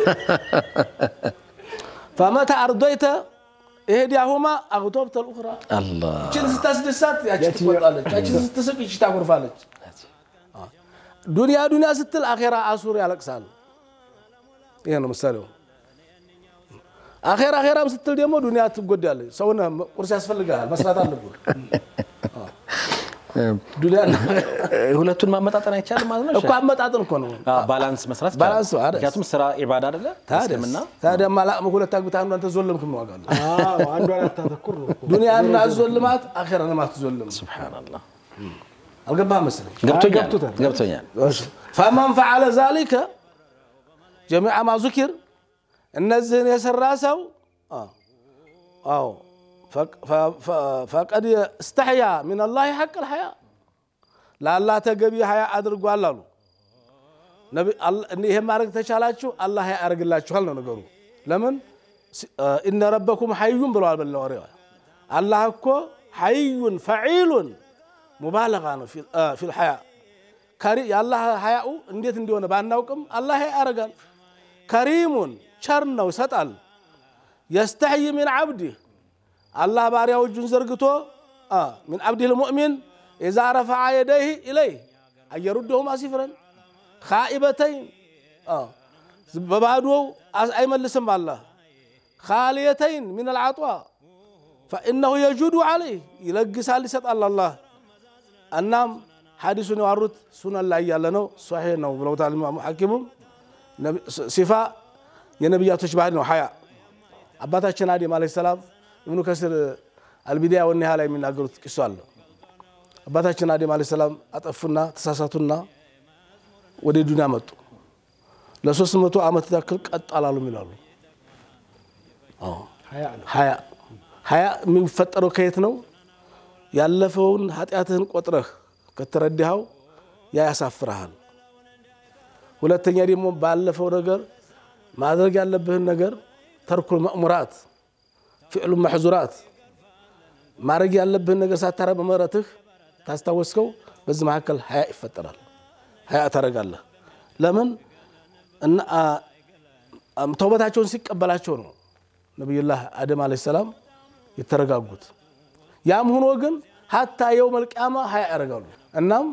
ፈመተ አርዶይተ ኢህዳሁማ አግቶብተ ልኡኽራ አላህ እችን ስታስደሳት ያቺ ትቆጣለች፣ ያቺ ስትስቅ ይቺ ታጎርፋለች። ዱንያ ዱንያ ስትል አኼራ አሱር ያለቅሳል። ይሄ ነው ምሳሌው። አኼራ አኼራም ስትል ደግሞ ዱንያ ትጎዳለች። ሰውነ ቁርስ ያስፈልግሃል፣ መስራት አለብህ። ዱንያና ሁለቱን ማመጣጠን አይቻልም ማለት ነው። እኮ አመጣጥን እኮ ነው። አዎ፣ ባላንስ መስራት ይቻላል። ባላንስ ነው አይደል? ምክንያቱም ስራ ኢባዳ አይደለ? እስልምና ታዲያ ማላቅም ሁለት አግብተህ አንዷን ተዞለምክ ነው ዋጋ አለው። አዎ፣ አንዷን አታተኩር ነው እኮ። ዱንያና አዞልማት አኼራንም አትዞልም። ሱብሓነላህ አልገባህም መሰለኝ። ገብቶኛል፣ ገብቶታል። ገብቶኛል። ፈመን ፈዓለ ዛሊከ ጀሚዓ ማ ዙኪር እነዚህን የሰራ ሰው አዎ ፈቀድ እስተሕያ ሚን አላህ ሐቅ ልሐያ ለአላህ ተገቢ ሀያ አድርጓል አሉ። ይህም ማድረግ ተቻላችሁ አላህ ሀያ ያደርግላችኋል ነው ነገሩ። ለምን ኢነ ረበኩም ሐዩን ብለዋል። በላ ወሬዋ አላህ እኮ ሐዩን ፈዒሉን ሙባለጋ ነው ፊል ሐያ የአላህ ሀያኡ እንዴት እንደሆነ ባናውቅም አላህ ሀያ ያደርጋል። ከሪሙን ቸር ነው ይሰጣል። የስተሕይ ሚን ዓብዲህ አላህ ባሪያው እጁን ዘርግቶ ሚን ዓብዲህ ልሙእሚን ኢዛ ረፈዓ የደይህ ኢለይህ አየሩድሁማ ሲፍረን ካኢበተይን በባዶው አይመልስም አላህ ካሊየተይን ሚን አልዓጧ ፈኢነሁ የጁዱ ዓለይህ ይለግሳል ይሰጣል አላህ እናም ሐዲሱን የዋሩት ሱነን ላይ ያለ ነው ሶሒህ ነው ብለውታል ኢማሙ ሐኪሙም ሲፋ የነቢያቶች ባህል ነው ሀያ አባታችን አደም ዓለይሂ ሰላም ኢብኑ ከሲር አልቢዳያ ወኒሃ ላይ የሚናገሩት ቂሶ አለ አባታችን አደም ዓለይሂ ሰላም አጠፉና ተሳሳቱና ወደ ዱንያ መጡ ለሶስት መቶ ዓመት ያክል ቀጥ አላሉም ይላሉ ሀያ ሀያ የሚፈጠረው ከየት ነው ያለፈውን ኃጢአትህን ቆጥረህ ከተረዳኸው ያ ያሳፍርሃል ሁለተኛ ደግሞ ባለፈው ነገር ማድረግ ያለብህን ነገር ተርኩል መእሙራት ፊዕሉ መሕዙራት ማድረግ ያለብህን ነገር ሳታረ በመረትህ ታስታወስከው በዚህ መካከል ሀያ ይፈጠራል ሀያ ታደርጋለህ ለምን ተውበታቸውን ሲቀበላቸው ነው ነቢዩላህ አደም አለ ሰላም የተረጋጉት ያም ሆኖ ግን ሀታ የው መልቅያማ ሀያ ያደርጋሉ እናም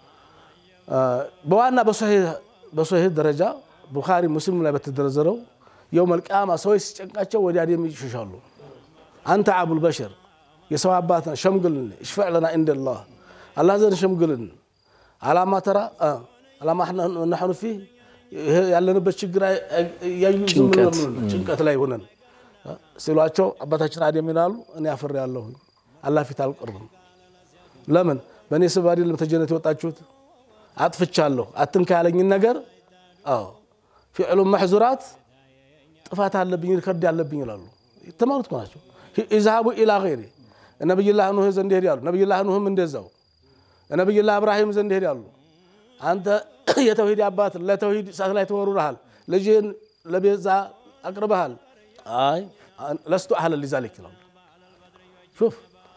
በዋና በሶሂህ ደረጃ ቡኻሪ ሙስሊም ላይ በተደረዘረው የው መልቅያማ ሰዎች ሲጨንቃቸው ወደ አደም ይሸሻሉ አንተ አቡል በሸር የሰው አባት ሸምግልን እሽፈዕ ለና እንደላህ አላህ ዘንድ ሸምግልን አላማ ተራ አላማ ናሕኑ ፊህ ያለንበት ችግር እያዩ ጭንቀት ላይ ሆነን ሲሏቸው አባታችን አደም ይላሉ እኔ አፍሬ ያለሁኝ አላህ ፊት አልቀርብም ለምን በእኔ ስብ አይደለም ተጀነት የወጣችሁት አጥፍቻለሁ አትንካ ያለኝን ነገር አዎ ፊዕሉ መሕዙራት ጥፋት አለብኝ ሪከርድ ያለብኝ ይላሉ የተማሩት ናቸው ኢዝሃቡ ኢላ ገይሪ ነቢይላህ ኑህ ዘንድ ሄዳሉ ነቢይላህ ኑህም እንደዛው ነቢይላህ እብራሂም ዘንድ ሄዳሉ አንተ የተውሂድ አባት ለተውሂድ እሳት ላይ ተወሩረሃል ልጅህን ለቤዛ አቅርበሃል አይ ለስቱ አህለ ሊዛሊክ ይላሉ ሹፍ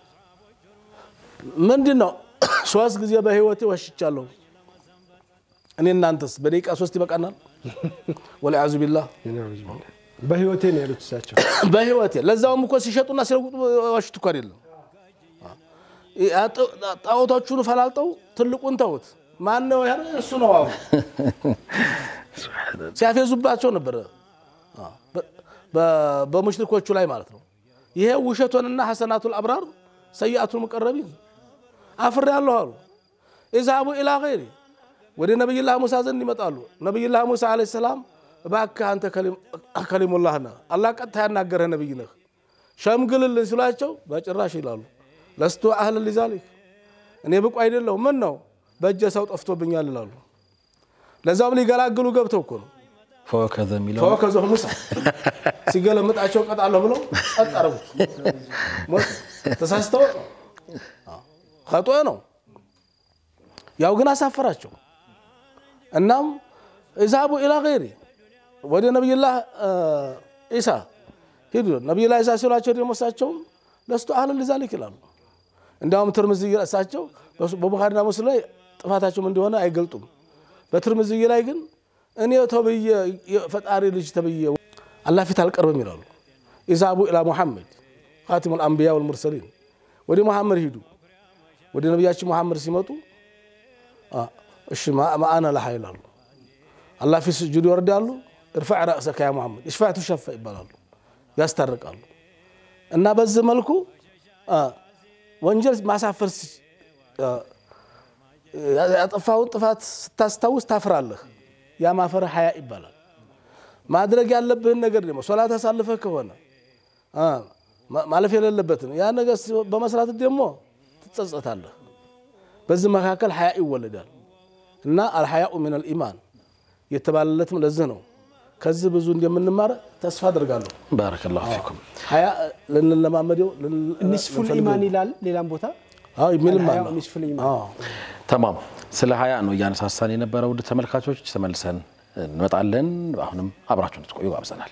ምንድን ነው ሶስት ጊዜ በህይወቴ ወሽቻለሁ እኔ እናንተስ በደቂቃ ሶስት ይበቃናል ወልያዙ ቢላህ በህይወቴ ነው ያሉት እሳቸው በህይወቴ ለዛውም እኮ ሲሸጡና ሲለውጡ ዋሽት እኮ አይደለም ጣዖቶቹን ፈላልጠው ትልቁን ተውት ማን ነው እሱ ነው አሉ ሲያፌዙባቸው ነበረ በሙሽሪኮቹ ላይ ማለት ነው ይሄ ውሸቶንና ሐሰናቱል አብራር ሰይአቱል ሙቀረቢን አፍሬ ያለሁ አሉ ኢዝሃቡ ኢላ ገይሪ ወደ ነቢይላህ ሙሳ ዘንድ ይመጣሉ ነቢይላህ ሙሳ ዓለይሂ ሰላም እባክህ አንተ ከሊሙላህ ነህ አላህ ቀጥታ ያናገረህ ነቢይ ነህ ሸምግልልን ሲሏቸው በጭራሽ ይላሉ ለስቱ አህል ሊዛሊክ እኔ ብቁ አይደለሁ ምን ነው በእጀ ሰው ጠፍቶብኛል ይላሉ ለዛውም ሊገላግሉ ገብተው እኮ ነው ፈወከዘ የሚለው ፈወከዘሁ ሙሳ ሲገለምጣቸው ቀጣለሁ ብለው ጸጥ አረጉት ተሳስተው ከጦ ነው ያው ግን አሳፈራቸው እናም ኢዝሃቡ ኢላ ገይሪ ወደ ነቢይላህ ኢሳ ሂዱ ነቢይላህ ኢሳ ሲሏቸው ደግሞ እሳቸውም ለስቱ አህል ሊዛሊክ ይላሉ እንዲያውም ትርምዝይ እሳቸው በቡኻሪና ሙስሊም ላይ ጥፋታቸውም እንደሆነ አይገልጡም በትርምዝይ ላይ ግን እኔ ተብዬ የፈጣሪ ልጅ ተብዬ አላህ ፊት አልቀርብም ይላሉ ኢዝሃቡ ኢላ ሙሐመድ ካቲሙ ልአንቢያ ወልሙርሰሊን ወደ ሙሐመድ ሂዱ ወደ ነቢያችን ሙሐመድ ሲመጡ እሺ ማአና ለሃ ይላሉ አላህ ፊት ስጁድ ይወርዳሉ እርፋዕ ረእሰከ ያ ሙሐመድ እሽፋዕ ቱሸፈ ይባላሉ ያስታርቃሉ እና በዚህ መልኩ ወንጀል ማሳፈር ያጠፋውን ጥፋት ስታስታውስ ታፍራለህ ያ ማፈር ሀያ ይባላል ማድረግ ያለብህን ነገር ደግሞ ሶላት አሳልፈህ ከሆነ ማለፍ የሌለበትን ያ ነገር በመስራት ደግሞ ትጸጸታለህ በዚህ መካከል ሀያ ይወለዳል እና አልሐያኡ ምን አልኢማን የተባለለትም ለዚህ ነው ከዚህ ብዙ እንደምንማር ተስፋ አድርጋለሁ ባረከላሁ ፊኩም ሀያ ልንለማመደው ኒስፉል ኢማን ይላል ሌላም ቦታ የሚልም አለ አልሐያኡ ኒስፉል ኢማን ተማም ስለ ሀያ ነው እያነሳሳን የነበረው ውድ ተመልካቾች ተመልሰን እንመጣለን አሁንም አብራችሁ እንድትቆዩ ጋብዘናል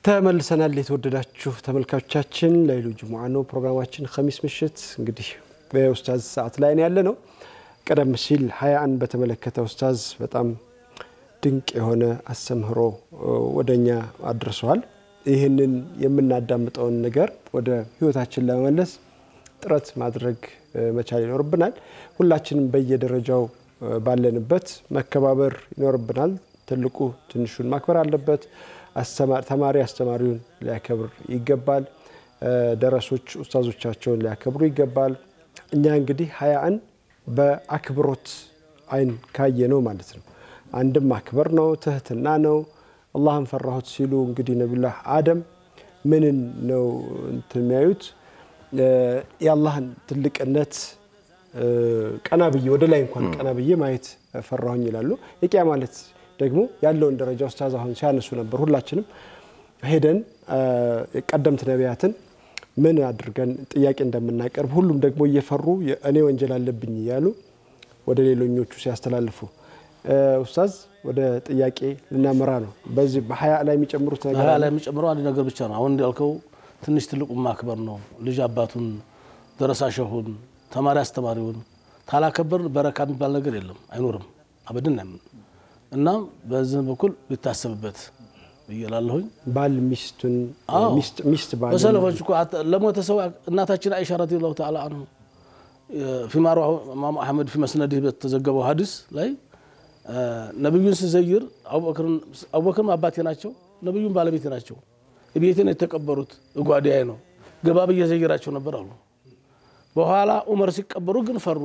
ተመልሰናል። የተወደዳችሁ ተመልካቾቻችን ለይሉ ጅሙዓ ነው ፕሮግራማችን። ኸሚስ ምሽት እንግዲህ በኡስታዝ ሰዓት ላይ ያለ ነው። ቀደም ሲል ሀያን በተመለከተ ኡስታዝ በጣም ድንቅ የሆነ አስተምህሮ ወደኛ አድርሰዋል። ይህንን የምናዳምጠውን ነገር ወደ ህይወታችን ለመመለስ ጥረት ማድረግ መቻል ይኖርብናል። ሁላችንም በየደረጃው ባለንበት መከባበር ይኖርብናል። ትልቁ ትንሹን ማክበር አለበት። ተማሪ አስተማሪውን ሊያከብር ይገባል። ደረሶች ኡስታዞቻቸውን ሊያከብሩ ይገባል። እኛ እንግዲህ ሀያን በአክብሮት አይን ካየ ነው ማለት ነው። አንድም ማክበር ነው፣ ትህትና ነው። አላህን ፈራሁት ሲሉ እንግዲህ ነቢዩላህ አደም ምንን ነው እንትን የሚያዩት የአላህን ትልቅነት ቀና ብዬ ወደ ላይ እንኳን ቀና ብዬ ማየት ፈራሁኝ ይላሉ። የቂያ ማለት ደግሞ ያለውን ደረጃ ኡስታዝ አሁን ሲያነሱ ነበር። ሁላችንም ሄደን ቀደምት ነቢያትን ምን አድርገን ጥያቄ እንደምናቀርብ ሁሉም ደግሞ እየፈሩ እኔ ወንጀል አለብኝ እያሉ ወደ ሌሎኞቹ ሲያስተላልፉ ኡስታዝ ወደ ጥያቄ ልናመራ ነው። በዚህ በሀያ ላይ የሚጨምሩት ነገር ሀያ ላይ የሚጨምረው አንድ ነገር ብቻ ነው። አሁን እንዳልከው ትንሽ ትልቁን ማክበር ነው። ልጅ አባቱን፣ ደረሳ ሸሁን፣ ተማሪ አስተማሪውን ታላከበርን በረካ የሚባል ነገር የለም፣ አይኖርም፣ አበድን አይምን እና በዚህ በኩል ቢታሰብበት ብዬላለሁኝ። ባል ሚስቱን ሚስት ባል በሰለፎች እኮ ለሞተ ሰው እናታችን አይሻ ረዲየላሁ ተዓላ አንሁ ፊማሩ ኢማሙ አሕመድ ፊ መስነዲህ በተዘገበው ሀዲስ ላይ ነቢዩን ስዘይር አቡበክርም አባቴ ናቸው፣ ነቢዩን ባለቤቴ ናቸው። ቤቴ ነው የተቀበሩት፣ እጓዳዬ ነው። ገባ ብዬ ዘይራቸው ነበር አሉ። በኋላ ዑመር ሲቀበሩ ግን ፈሩ።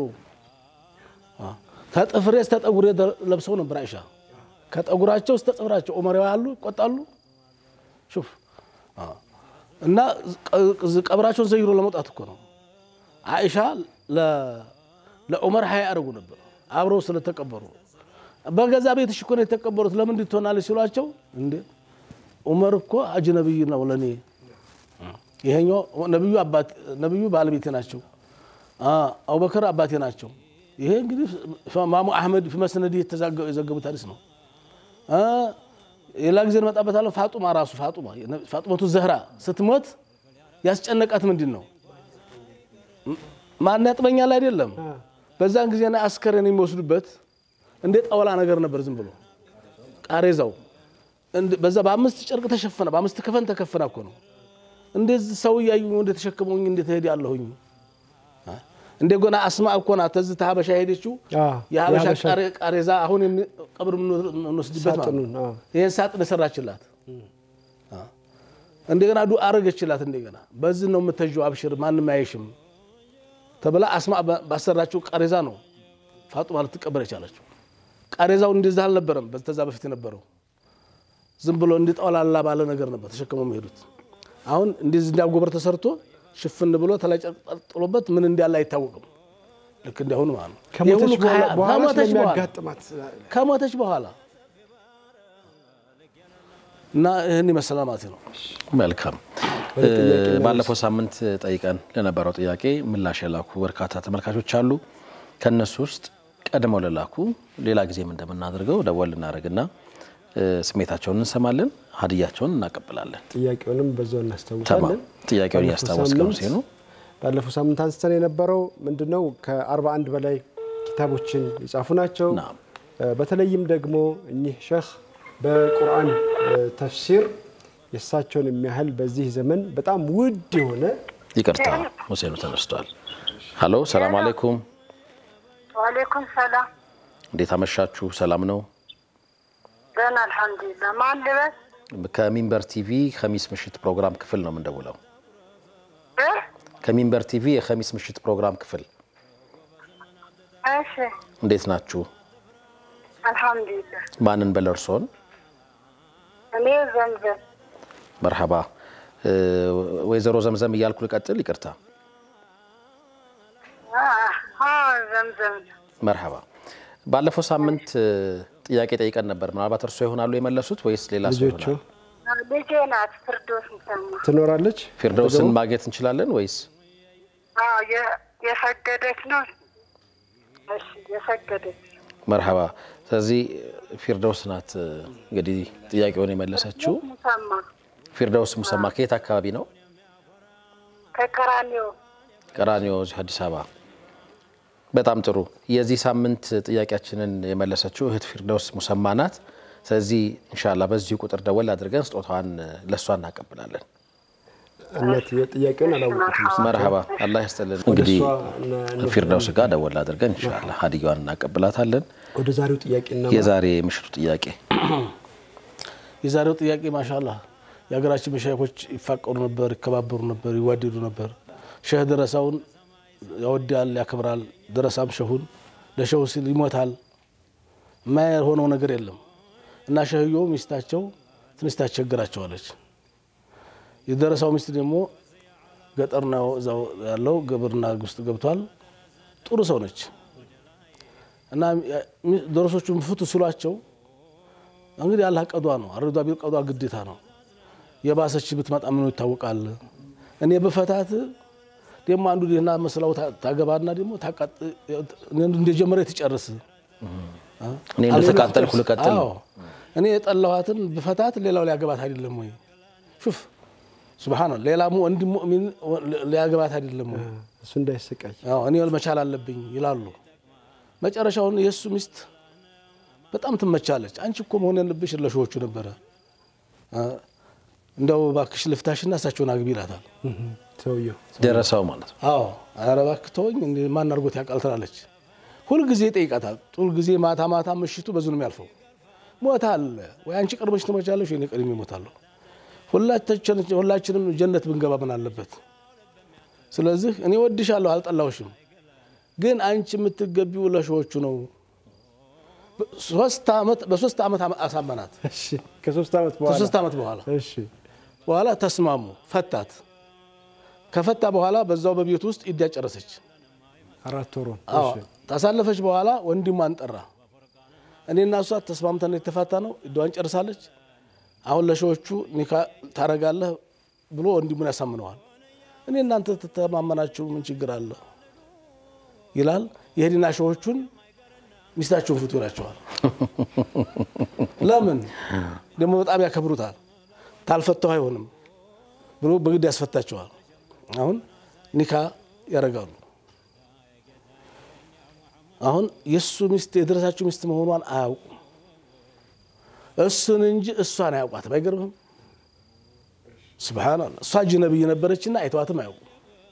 ተጥፍሬ እስተ ጠጉሬ ለብሰው ነበር አይሻ ከጠጉራቸው እስተ ጥፍራቸው ዑመር ያሉ ይቆጣሉ። ሹፍ እና ቀብራቸውን ዘይሮ ለመውጣት እኮ ነው። አይሻ ለዑመር ሀያ ያደርጉ ነበር አብረው ስለተቀበሩ። በገዛ ቤትሽ እኮ ነው የተቀበሩት ለምን እንድትሆናለች ሲሏቸው፣ እንዴ ዑመር እኮ አጅነብይ ነው ለእኔ ይሄኛው ነቢዩ ባለቤቴ ናቸው፣ አቡበከር አባቴ ናቸው። ይሄ እንግዲህ ኢማሙ አሕመድ ፊመስነዲ የዘገቡት ሀዲስ ነው። ሌላ ጊዜ እንመጣበታለን። ፋጡማ ራሱ ፋጡማ ፋጡመቱ ዘህራ ስትሞት ያስጨነቃት ምንድን ነው? ማን ያጥበኛል አይደለም። በዛን ጊዜ አስከሬን የሚወስዱበት እንደ ጣውላ ነገር ነበር፣ ዝም ብሎ ቃሬዛው በዛ በአምስት ጨርቅ ተሸፈነ፣ በአምስት ከፈን ተከፈነ እኮ ነው። እንደዚህ ሰው እያዩ እንደተሸከመኝ እንደተሄድ ያለሁኝ እንደ ጎና አስማ እኮ ናት ተዝ ሀበሻ ሄደችው የሀበሻ ቃሬዛ አሁን ቀብር የምንወስድበት ይህን ሳጥን የሰራችላት እንደገና ዱ አረገችላት። እንደገና በዚህ ነው የምተዥው፣ አብሽር ማንም አየሽም ተብላ አስማ ባሰራችው ቃሬዛ ነው ፋጡማ ልትቀበር የቻለችው። ቃሬዛው እንደዛ አልነበረም በተዛ በፊት የነበረው ዝም ብሎ እንዲጠውላላ ባለ ነገር ነበር ተሸክመው የሚሄዱት። አሁን እንደዚህ እንዲያጎበር ተሰርቶ ሽፍን ብሎ ተላይ ጨርቅ ጥሎበት ምን እንዳለ አይታወቅም። ልክ እንዲያሁኑ ማለት ነው። ከሞተች በኋላ እና ይህን ይመስላል ማለት ነው። መልካም። ባለፈው ሳምንት ጠይቀን ለነበረው ጥያቄ ምላሽ የላኩ በርካታ ተመልካቾች አሉ። ከእነሱ ውስጥ ቀድመው ለላኩ ሌላ ጊዜም እንደምናደርገው ደወል እናደርግና ስሜታቸውን እንሰማለን፣ ሀዲያቸውን እናቀብላለን። ጥያቄውንም በዛው እናስታውሳለን። ጥያቄውን እያስታወስከው ሲኑ ባለፈው ሳምንት አንስተን የነበረው ምንድነው ከ41 በላይ ኪታቦችን የጻፉ ናቸው። በተለይም ደግሞ እኚህ ሸህ በቁርአን ተፍሲር የእሳቸውን የሚያህል በዚህ ዘመን በጣም ውድ የሆነ ይቅርታ፣ ሁሴኑ ተነስቷል። ሀሎ፣ ሰላም አሌይኩም። ዋሌኩም ሰላም። እንዴት አመሻችሁ? ሰላም ነው? ደህና አልሐምዱሊላህ። ማን ልበስ? ከሚንበር ቲቪ ከሚስ ምሽት ፕሮግራም ክፍል ነው የምንደውለው። ከሚንበር ቲቪ የከሚስ ምሽት ፕሮግራም ክፍል። እሺ፣ እንዴት ናችሁ? አልሐምዱሊላህ። ማንን በል እርሶን? እኔ ዘምዘም መርሐባ። ወይዘሮ ዘምዘም እያልኩ ልቀጥል? ይቅርታ። ዘምዘም መርሐባ። ባለፈው ሳምንት ጥያቄ ጠይቀን ነበር። ምናልባት እርሶ ይሆናሉ የመለሱት ወይስ ሌላ ሰው ልጆቹ ይሆናል? ልጄ ናት። ፍርዶስ ምሰማ ትኖራለች። ፊርደውስን ማግኘት እንችላለን ወይስ? የሰገደች ነው። እሺ፣ የሰገደች መርሐባ። ስለዚህ ፊርደውስ ናት እንግዲህ ጥያቄውን የመለሰችው። ሙሰማ ፊርደውስ ሙሰማ ከየት አካባቢ ነው? ከቀራኒዮ ቀራኒዮ እዚህ አዲስ አበባ። በጣም ጥሩ። የዚህ ሳምንት ጥያቄያችንን የመለሰችው እህት ፊርደውስ ሙሰማ ናት። ስለዚህ ኢንሻላህ በዚሁ ቁጥር ደወል አድርገን ስጦታዋን ለእሷ እናቀብላለን። እነት ጥያቄውን አላወቁትም። መርሀባ አላህ ያስጠልን። እንግዲህ እሷ እነ- ፊርደውስ ጋር ደወል አድርገን ኢንሻላህ ሀዲያዋን እናቀብላታለን። ወደ ዛሬው ጥያቄ እና የዛሬ ምሽቱ ጥያቄ የዛሬው ጥያቄ ማሻላ የሀገራችን መሻይኮች ይፋቀሩ ነበር፣ ይከባበሩ ነበር፣ ይዋደዱ ነበር። ሸህ ደረሳውን ያወዳል፣ ያከብራል። ደረሳም ሸሁን ለሸሁ ሲል ይሞታል። የማይሆነው ነገር የለም እና ሸህዮ ሚስታቸው ትንሽ ታስቸግራቸዋለች። የደረሳው ሚስት ደግሞ ገጠር ነው እዛው ያለው ግብርና ውስጥ ገብቷል። ጥሩ ሰው ነች እና ደረሶቹ ፍቱ ሲሏቸው እንግዲህ አላህ ቀዷ ነው። አረዷ ቢል ቀዷ ግዴታ ነው። የባሰች ብትመጣ ምኑ ይታወቃል። እኔ በፈታት ደግሞ አንዱ ደህና መስላው ታ- ታገባና ደግሞ ታቃጥ እንደጀመረ ትጨርስ። እኔ እንደተቃጠልኩ ልቀጥል ነው። አዎ። እኔ የጠላኋትን ብፈታት ሌላው ሊያገባት አይደለም ወይ? ሹፍ ሱብሃነ ሌላ ወንድ ሙእሚን ሊያገባት አይደለም ወይ? እሱ እንዳይሰቃይ አዎ እኔ መቻል አለብኝ ይላሉ። መጨረሻውን የእሱ ሚስት በጣም ትመቻለች። አንቺ እኮ መሆን ያለብሽ ለሾዎቹ ነበረ፣ አ፣ እንደው እባክሽ ልፍታሽና እሳቸውን አግቢ ይላታል። ሰውየው ደረሰው ማለት ነው። አዎ ኧረ እባክህ ተወኝ፣ እንደ ማን አድርጎት ያውቃል ትላለች። ሁልጊዜ ይጠይቃታል። ሁልጊዜ ማታ ማታ ምሽቱ በዙ ነው የሚያልፈው። ሞት አለ ወይ አንቺ ቀድመሽ ትሞቻለሽ ወይ እኔ ቀድሜ እሞታለሁ። ሁላችን- ሁላችንም ጀነት ብንገባ ምን አለበት? ስለዚህ እኔ ወድሻለሁ፣ አልጠላሁሽም፣ ግን አንቺ የምትገቢው ለሾዎቹ ነው። ሶስት ዓመት በሶስት ዓመት አሳመናት። እሺ ከሶስት ዓመት በኋላ ከሶስት ዓመት በኋላ እሺ በኋላ ተስማሙ፣ ፈታት። ከፈታ በኋላ በዛው በቤት ውስጥ ኢዳ ጨረሰች። አራት ወሩን አዎ ታሳለፈች። በኋላ ወንድሟን ጠራ። እኔና እሷ ተስማምተን የተፋታ ነው፣ ኢዳዋን ጨርሳለች። አሁን ለሺዎቹ ኒካ ታረጋለህ ብሎ ወንድሙን ያሳምነዋል። እኔ እናንተ ተተማመናችሁ ምን ችግር አለ ይላል። የሄድና ሺዎቹን ሚስታቸውን ፍቱ ይላቸዋል። ለምን ደግሞ በጣም ያከብሩታል። ታልፈታሁ አይሆንም ብሎ በግድ ያስፈታቸዋል። አሁን ኒካ ያደርጋሉ። አሁን የእሱ ሚስት የደረሳቸው ሚስት መሆኗን አያውቁም። እሱን እንጂ እሷን አያውቋትም። አይገርምም? ስብሓንላ እሷ አጅነቢይ ነበረችና አይተዋትም አያውቁም።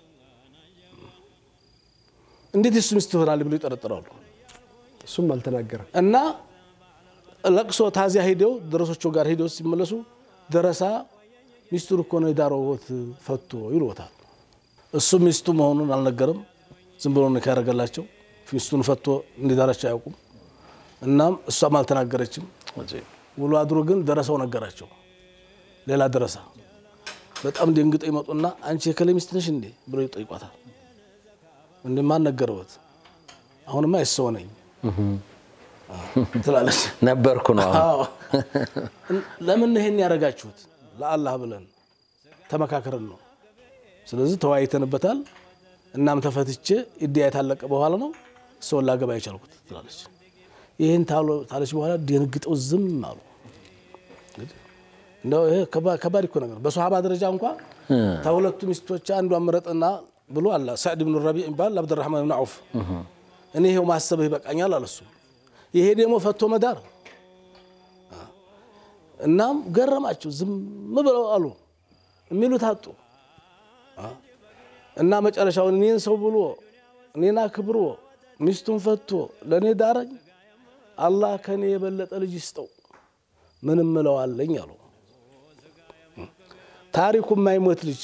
እንዴት የእሱ ሚስት ትሆናል ብሎ ይጠረጥራሉ። እሱም አልተናገረም። እና ለቅሶ ታዚያ ሄደው ደረሶቹ ጋር ሄደው ሲመለሱ ደረሳ ሚስቱን እኮ ነው የዳረዎት ፈቶ ይልዎታል። እሱ ሚስቱ መሆኑን አልነገርም። ዝም ብሎ ነው ያደረገላቸው። ሚስቱን ፈቶ እንዲዳረች አያውቁም። እናም እሷም አልተናገረችም። ውሎ አድሮ ግን ደረሰው ነገራቸው። ሌላ ደረሳ በጣም ደንግጠው ይመጡና አንቺ የከሌ ሚስት ነሽ እንዴ ብሎ ይጠይቋታል። እንደ ማን ነገረዎት? አሁንማ የሰው ነኝ ትላለች። ነበርኩ ነው አሁን አዎ። ለምን ይሄን ያደረጋችሁት? ለአላህ ብለን ተመካከርን ነው። ስለዚህ ተወያይተንበታል። እናም ተፈትቼ ኢዲያ የታለቀ በኋላ ነው ሰውን ላገባ የቻልኩት ትላለች። ይህን ታለች በኋላ ደንግጠው ዝም አሉ። እንግዲህ እንደው ይሄ ከባ- ከባድ እኮ ነገር በሶሃባ ደረጃ እንኳ ከሁለቱ ሚስቶች አንዷን ምረጥና ብሎ አለ ሳዕድ ብን ረቢዕ የሚባል ለአብድራህማን ብን ዐውፍ እኔ ይሄው ማሰብህ ይበቃኛል አለ እሱ። ይሄ ደግሞ ፈቶ መዳር እናም ገረማቸው። ዝም ብለው አሉ የሚሉት አጡ። እና መጨረሻውን እኔን ሰው ብሎ እኔን አክብሮ ሚስቱን ፈቶ ለእኔ ዳረኝ፣ አላህ ከእኔ የበለጠ ልጅ ይስጠው፣ ምንም እለዋለኝ አሉ። ታሪኩ የማይሞት ልጅ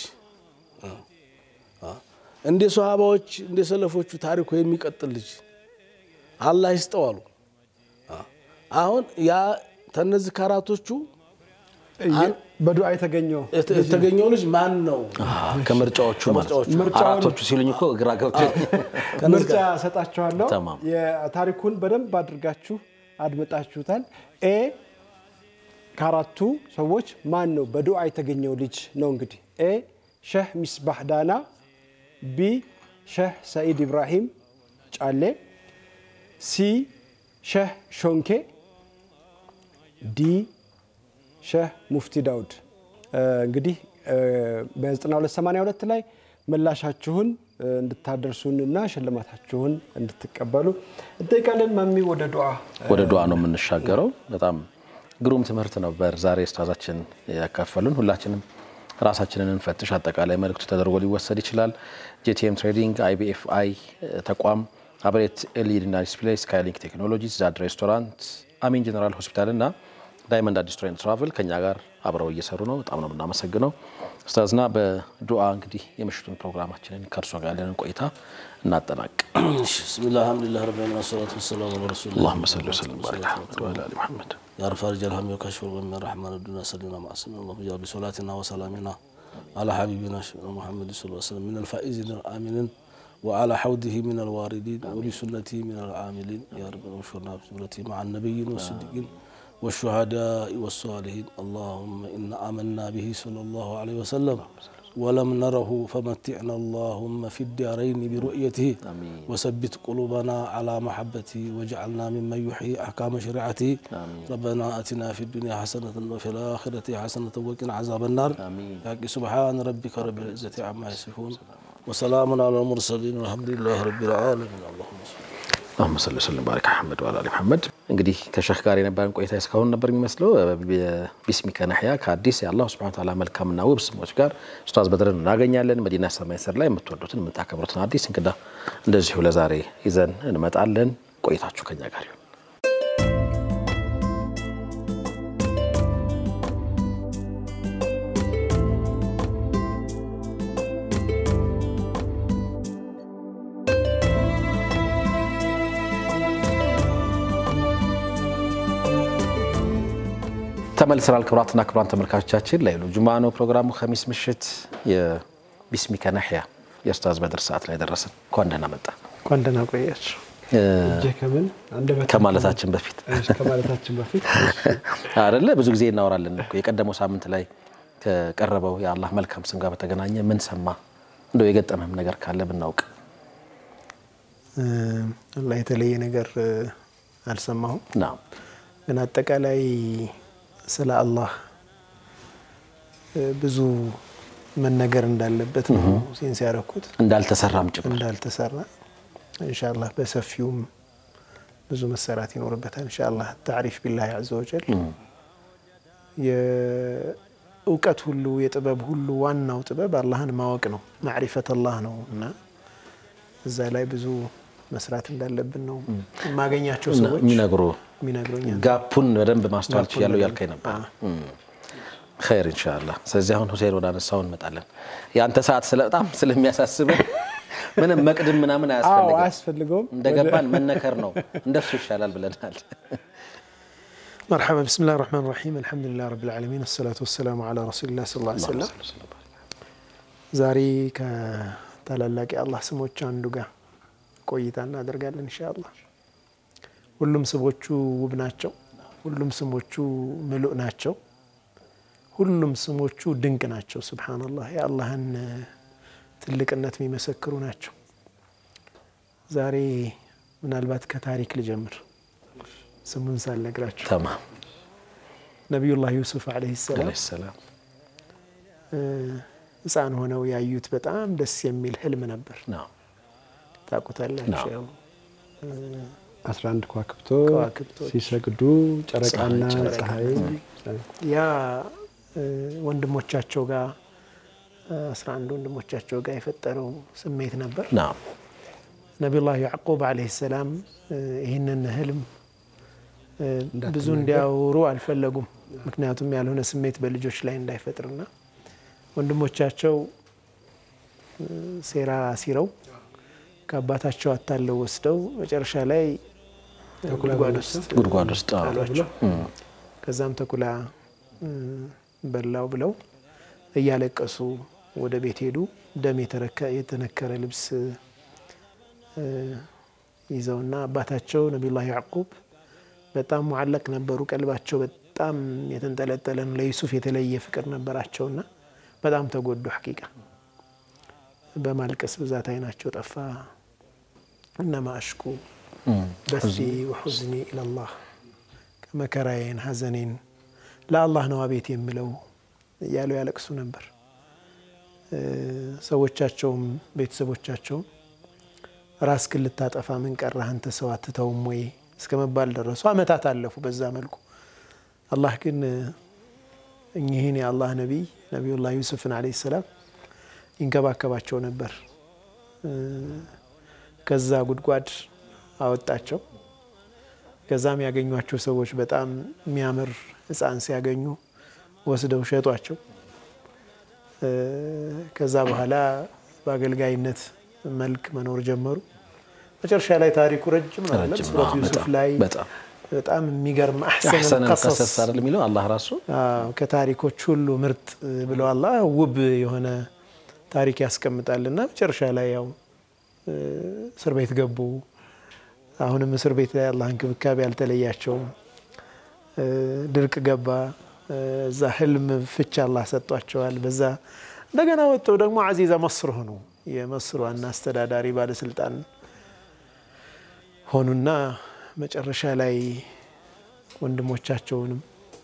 እንደ ሶሃባዎች እንደ ሰለፎቹ ታሪኩ የሚቀጥል ልጅ አላህ ይስጠው አሉ። አሁን ያ ተነዚህ ከአራቶቹ በዱዓ የተገኘው የተገኘው ልጅ ማን ነው? ከምርጫዎቹ ማለት ነው። ምርጫውን- አራቶቹ ሲሉኝ እኮ ግራ ገብቶኝ ምርጫ ሰጣችኋለሁ። ተማም። የታሪኩን በደንብ አድርጋችሁ አድምጣችሁታል። ኤ ከአራቱ ሰዎች ማን ነው በዱዓ የተገኘው ልጅ ነው። እንግዲህ ኤ ሼህ ሚስባህ ዳና፣ ቢ ሼህ ሰኢድ ኢብራሂም ጫሌ፣ ሲ ሼህ ሾንኬ፣ ዲ ሼህ ሙፍቲ ዳውድ። እንግዲህ በ9282 ላይ ምላሻችሁን እንድታደርሱንና ሽልማታችሁን እንድትቀበሉ እንጠይቃለን። ማሚ ወደ ዱዓ ወደ ዱዓ ነው የምንሻገረው። በጣም ግሩም ትምህርት ነበር ዛሬ ኡስታዛችን ያካፈሉን። ሁላችንም ራሳችንን እንፈትሽ። አጠቃላይ መልእክቱ ተደርጎ ሊወሰድ ይችላል። ጄቲኤም ትሬዲንግ፣ አይቢኤፍአይ ተቋም፣ አብሬት ኤልኢዲ እና ዲስፕሌይ፣ ስካይሊንክ ቴክኖሎጂስ፣ ዛድ ሬስቶራንት፣ አሚን ጀነራል ሆስፒታል እና ዳይመንድ አዲስ ቱር ኤንድ ትራቭል ከኛ ጋር አብረው እየሰሩ ነው። በጣም ነው የምናመሰግነው ኡስታዝና በዱዓ እንግዲህ የምሽቱን ፕሮግራማችንን ከእርሶ ጋር ያለንን ቆይታ እናጠናቅ። ብስሚላህ አልሐምዱሊላህ ረቢል ዓለሚን ወሰላቱ ወሰላሙ ዐላ ረሱሊላህ اللهم صل وسلم وبارك على محمد وعلى ال محمد يا رفع رجال الهم وكشف الغم من رحمن الدنيا سلمنا مع سلم الله جل بصلاتنا وسلامنا على حبيبنا سيدنا محمد صلى الله عليه وسلم من الفائزين الآمنين وعلى حوضه من الواردين وبسنته من العاملين يا رب انشرنا بجملته مع النبيين والصديقين والشهداء والصالحين اللهم إنا آمنا به صلى الله عليه وسلم ولم نره فمتعنا اللهم في الدارين برؤيته وثبت قلوبنا على محبته واجعلنا ممن يحيي أحكام شريعته ربنا آتنا في الدنيا حسنة وفي الآخرة حسنة وقنا عذاب النار يا سبحان ربك رب العزة عما يصفون وسلام على المرسلين والحمد لله رب العالمين اللهم صل اللهم صل وسلم ባሪክ አሕመድ ወዓላ አሊ መሐመድ። እንግዲህ ከሸህ ጋር የነበረን ቆይታ እስካሁን ነበር የሚመስለው። ቢስሚከ ነሕያ ከአዲስ የአላህ ሱብሓነሁ ወተዓላ መልካምና ውብ ስሞች ጋር ኡስታዝ በድርን እናገኛለን። መዲና ሰማይ ስር ላይ የምትወዱትን የምታከብሩትን አዲስ እንግዳ እንደዚሁ ለዛሬ ይዘን እንመጣለን። ቆይታችሁ ከኛ ጋር ይሁን። ተመልሰናል። ክቡራትና ክቡራን ተመልካቾቻችን ለይሉ ጁማ ነው ፕሮግራሙ። ከሚስ ምሽት የቢስሚከ ነሕያ የኡስታዝ በድር ሰዓት ላይ ደረስን። እንኳን ደህና መጣ እንኳን ደህና ቆያችሁ። እጄ ከምን አንደበት ከማለታችን በፊት እሺ፣ ከማለታችን በፊት አይደለ ብዙ ጊዜ እናወራለን እኮ የቀደመው ሳምንት ላይ ከቀረበው የአላህ መልካም ስም ጋር በተገናኘ ምን ሰማ እንደው የገጠመም ነገር ካለ ብናውቅ። አላህ የተለየ ነገር አልሰማሁም፣ ና ግን አጠቃላይ ስለ አላህ ብዙ መነገር እንዳለበት ነው ሴንስ ያደረኩት እንዳልተሰራም ጭምር እንዳልተሰራ ኢንሻአላህ በሰፊውም ብዙ መሰራት ይኖርበታል። ኢንሻአላህ ታሪፍ ቢላህ ዐዘ ወጀል የእውቀት ሁሉ የጥበብ ሁሉ ዋናው ጥበብ አላህን ማወቅ ነው፣ ማዕሪፈት አላህ ነው እና እዛ ላይ ብዙ መስራት እንዳለብን ነው የማገኛቸው ሰዎች የሚነግሩ የሚነግሩኛል። ጋፑን በደንብ ማስተዋል ችያለሁ ያልከኝ ነበር። ኸይር ኢንሻአላህ። ስለዚህ አሁን ሁሴን ወደ አነሳው እንመጣለን። የአንተ ሰዓት ስለ በጣም ስለሚያሳስብህ ምንም መቅድም ምናምን አዎ አያስፈልግም። አያስፈልገውም። እንደገባን መነከር ነው እንደሱ ይሻላል ብለናል። መርሐባ ብስሚላህ ራህማን ራሒም አልሐምዱሊላህ ረብል ዓለሚን ወሰላቱ ወሰላሙ ዐላ ረሱሊላህ ሰለላሁ ዐለይሂ ወሰለም። ዛሬ ከታላላቅ የአላህ ስሞች አንዱ ጋር ቆይታ እናደርጋለን ኢንሻአላህ። ሁሉም ስሞቹ ውብ ናቸው። ሁሉም ስሞቹ ምሉእ ናቸው። ሁሉም ስሞቹ ድንቅ ናቸው። ሱብሓነላህ የአላህን ትልቅነት የሚመሰክሩ ናቸው። ዛሬ ምናልባት ከታሪክ ልጀምር ስሙን ሳልነግራችሁ። ተማም ነቢዩላህ ዩሱፍ ዓለይሂ ሰላም ዓለይሂ ሰላም ሕፃን ሆነው ያዩት በጣም ደስ የሚል ህልም ነበር። ነው ታውቁታላችሁ። ያው 11 ከዋክብቶ ከዋክብቶች ሲሰግዱ ጨረቃና ፀሐይ ያ ወንድሞቻቸው ጋር አስራ አንድ ወንድሞቻቸው ጋር የፈጠረው ስሜት ነበር። ነው ነቢዩላህ ያዕቁብ ዓለይሂ ሰላም ይህንን ህልም ብዙ እንዲያወሩ አልፈለጉም። ምክንያቱም ያልሆነ ስሜት በልጆች ላይ እንዳይፈጥርና ወንድሞቻቸው ሴራ ሲረው ከአባታቸው አታለው ወስደው መጨረሻ ላይ ጉድጓድ ውስጥ ጉድጓድ ውስጥ አዎ። ጣሏቸው። ከዛም ተኩላ በላው ብለው እያለቀሱ ወደ ቤት ሄዱ። ደም የተረከ- የተነከረ ልብስ ይዘውና አባታቸው ነቢዩላህ ያዕቁብ በጣም ሙዓለቅ ነበሩ። ቀልባቸው በጣም የተንጠለጠለ ነው። ለዩሱፍ የተለየ ፍቅር ነበራቸውና በጣም ተጎዱ። ሐቂቃ በማልቀስ ብዛት አይናቸው ጠፋ። እነማ አሽኩ በሲ ወሑዝኒ ኢለላህ መከራዬን ሐዘኔን ለአላህ ነው አቤት የምለው እያሉ ያለቅሱ ነበር። ሰዎቻቸውም ቤተሰቦቻቸውም ራስህን ልታጠፋ ምን ቀረህ አንተ ሰው አትተውም ወይ እስከ መባል ደረሱ። አመታት አለፉ በዛ መልኩ። አላህ ግን እኚህን የአላህ ነቢይ ነቢዩላህ ዩሱፍን ዓለይሂ ሰላም ይንከባከባቸው ነበር። ከዛ ጉድጓድ አወጣቸው። ከዛም ያገኟቸው ሰዎች በጣም የሚያምር ሕፃን ሲያገኙ ወስደው ሸጧቸው። ከዛ በኋላ በአገልጋይነት መልክ መኖር ጀመሩ። መጨረሻ ላይ ታሪኩ ረጅም ነው። ረጅም ነው። ሱረቱ ዩሱፍ በጣም ላይ በጣም በጣም የሚገርም አሕሰነል አሕሰነል ቀሰስ ቀሰስ አይደል የሚለው አላህ ራሱ አዎ፣ ከታሪኮች ሁሉ ምርጥ ብሎ አላህ ውብ የሆነ ታሪክ ያስቀምጣልና መጨረሻ ላይ ያው እ፣ እስር ቤት ገቡ። አሁንም እስር ቤት ላይ አላህ እንክብካቤ አልተለያቸውም። እ፣ ድርቅ ገባ። እ፣ እዛ ህልም ፍች አላህ ሰጧቸዋል። በዛ እንደገና ወጥተው ደግሞ አዚዛ መስር ሆኑ። የመስር ዋና አስተዳዳሪ ባለስልጣን ሆኑና መጨረሻ ላይ ወንድሞቻቸውንም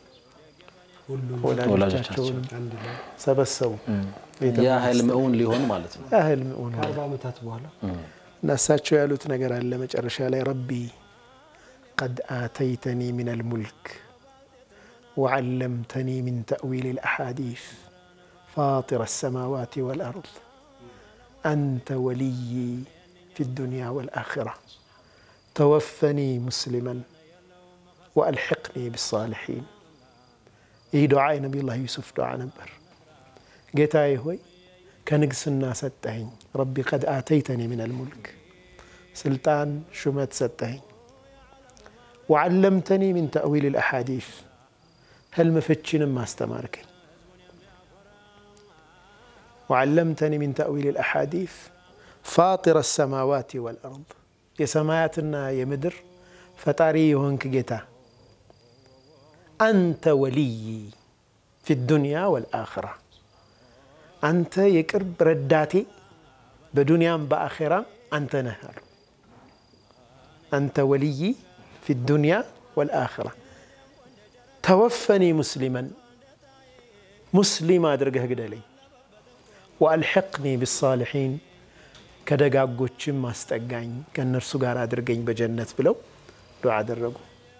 ወላጆቻቸውንም ሰበሰቡ። ያ ህልም እውን ሊሆን ማለት ነው። ያህል ሆኑ ከአርባ ዓመታት በኋላ እና እሳቸው ያሉት ነገር አለ መጨረሻ ላይ ረቢ ቀድ አተይተኒ ምን አልሙልክ ወዓለምተኒ ምን ተእዊል ልአሓዲስ ፋጢር አሰማዋት ወልአርድ አንተ ወልይ ፊ ዱንያ ወልአኽራ ተወፈኒ ሙስሊመን ወአልሕቅኒ ብሳልሒን። ይህ ዱዓ የነቢዩላህ ዩሱፍ ዱዓ ነበር። ጌታዬ ሆይ ከንግስና ሰጠኸኝ። ረቢ ቀድ አተይተኒ ምን አልሙልክ ስልጣን ሹመት ሰጠኸኝ። ወዓለምተኒ ምን ተእዊል ልአሓዲስ ህልም ፍቺንም አስተማርከኝ። ወዓለምተኒ ምን ተእዊል ልአሓዲስ ፋጢር አሰማዋት ወልአርድ የሰማያትና የምድር ፈጣሪ የሆንክ ጌታ አንተ ወልይ ፊ ዱንያ ወልአኽራ አንተ የቅርብ ረዳቴ በዱንያም በአኼራም አንተ ነህ አሉ። አንተ ወልይ ፊ ዱንያ ወልአኽራ ተወፈኒ ሙስሊመን ሙስሊም አድርገህ ግደለኝ። ወአልሕቅኒ ብሳልሒን ከደጋጎችም አስጠጋኝ ከእነርሱ ጋር አድርገኝ በጀነት ብለው ዱዓ አደረጉ።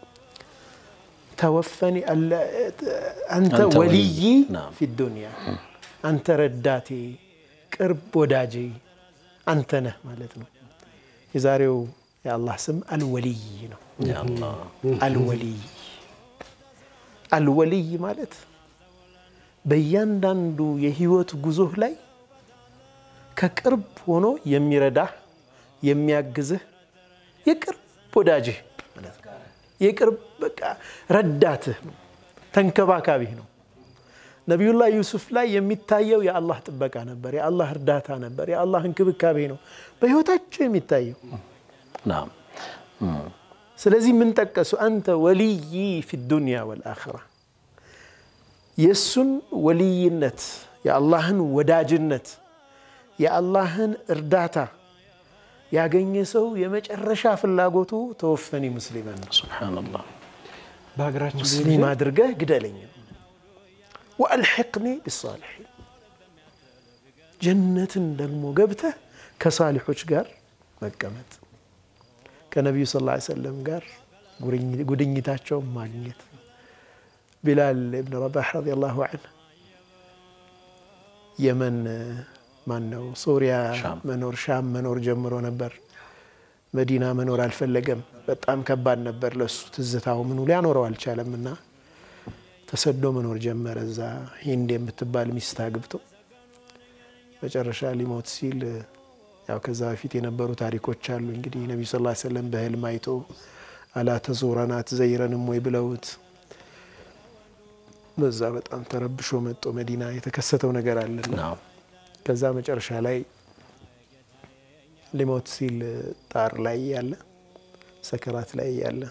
ተወፈኒ አንተ አንተ ወልይ ወልይ፣ ናም። ፊ ዱንያ አንተ ረዳቴ ቅርብ ወዳጄ አንተ ነህ ማለት ነው። የዛሬው የአላህ ስም አልወልይ ነው። ያ አላህ አልወልይ አልወልይ ማለት በእያንዳንዱ የህይወት ጉዞህ ላይ ከቅርብ ሆኖ የሚረዳህ የሚያግዝህ የቅርብ ወዳጅህ ማለት ነው። የቅርብ በቃ ረዳትህ ነው፣ ተንከባካቢህ ነው። ነቢዩላህ ዩሱፍ ላይ የሚታየው የአላህ ጥበቃ ነበር፣ የአላህ እርዳታ ነበር፣ የአላህ እንክብካቤ ነው በህይወታቸው የሚታየው። ናም ስለዚህ ምን ጠቀሱ? አንተ ወልይ ፊ ዱንያ ወልአኽራ የእሱን ወልይነት የአላህን ወዳጅነት የአላህን እርዳታ ያገኘ ሰው የመጨረሻ ፍላጎቱ ተወፈኒ ሙስሊመን ነው። ሱብሓነላህ በሀገራችን ሙስሊም አድርገህ ግደለኝ ነው። ወአልሕቅኒ ቢሳሊሒን ጀነትን ደግሞ ገብተህ ከሳሊሖች ጋር መቀመጥ ከነቢዩ ስ ላ ሰለም ጋር ጉድኝታቸውን ማግኘት ቢላል እብን ረባሕ ረዲየላሁ ዐንሁ የመን ማን ነው ሶሪያ ሻም። መኖር ሻም መኖር ጀምሮ ነበር። መዲና መኖር አልፈለገም። በጣም ከባድ ነበር ለሱ ትዝታው ምኑ ሊያኖረው አልቻለም እና ተሰዶ መኖር ጀመረ። እዛ ሂንድ የምትባል ሚስት አግብቶ መጨረሻ ሊሞት ሲል ያው ከዛ በፊት የነበሩ ታሪኮች አሉ። እንግዲህ ነቢዩ ስ ሰለም በህልም አይቶ አላ ተዙረና ትዘይረንም ወይ ብለውት በዛ በጣም ተረብሾ መጦ መዲና የተከሰተው ነገር አለና ናም ከዛ መጨረሻ ላይ ሊሞት ሲል ጣር ላይ ያለ ሰከራት ላይ ያለ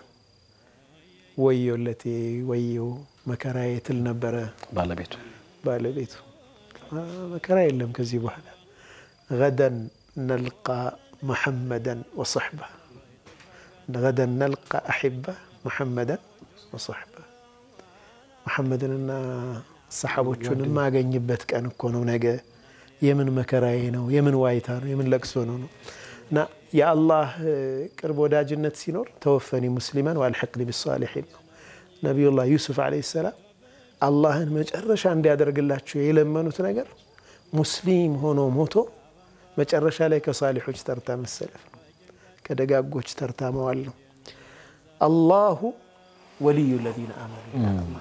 ወዮለቴ ወዮ መከራዬ ትል ነበረ ባለቤቱ ባለቤቱ። አ፣ መከራ የለም ከዚህ በኋላ ገደን ነልቃ መሐመደን ወሶሕባ ገደን ነልቃ አሒባ መሐመደን ወሶሕባ መሐመድንና ሰሓቦቹን የማገኝበት ቀን እኮ ነው ነገ። የምን መከራዬ ነው፣ የምን ዋይታ ነው፣ የምን ለቅሶ ነው ነው እና የአላህ ቅርብ ወዳጅነት ሲኖር ተወፈኒ ሙስሊመን ወአልሐቅኒ ቢሳሊሒን ነው። ነቢዩላህ ዩሱፍ ዓለይሂ ሰላም አላህን መጨረሻ እንዲያደርግላቸው የለመኑት ነገር ሙስሊም ሆኖ ሞቶ መጨረሻ ላይ ከሳሊሖች ተርታ መሰለፍ ነው፣ ከደጋጎች ተርታ መዋል ነው። አላሁ ወልዩ ለዚነ አመኑ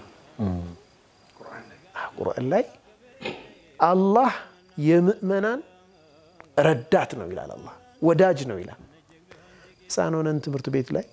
ቁርአን ላይ አላህ የምእመናን ረዳት ነው ይላል። አላህ ወዳጅ ነው ይላል። ሕፃን ሆነን ትምህርት ቤት ላይ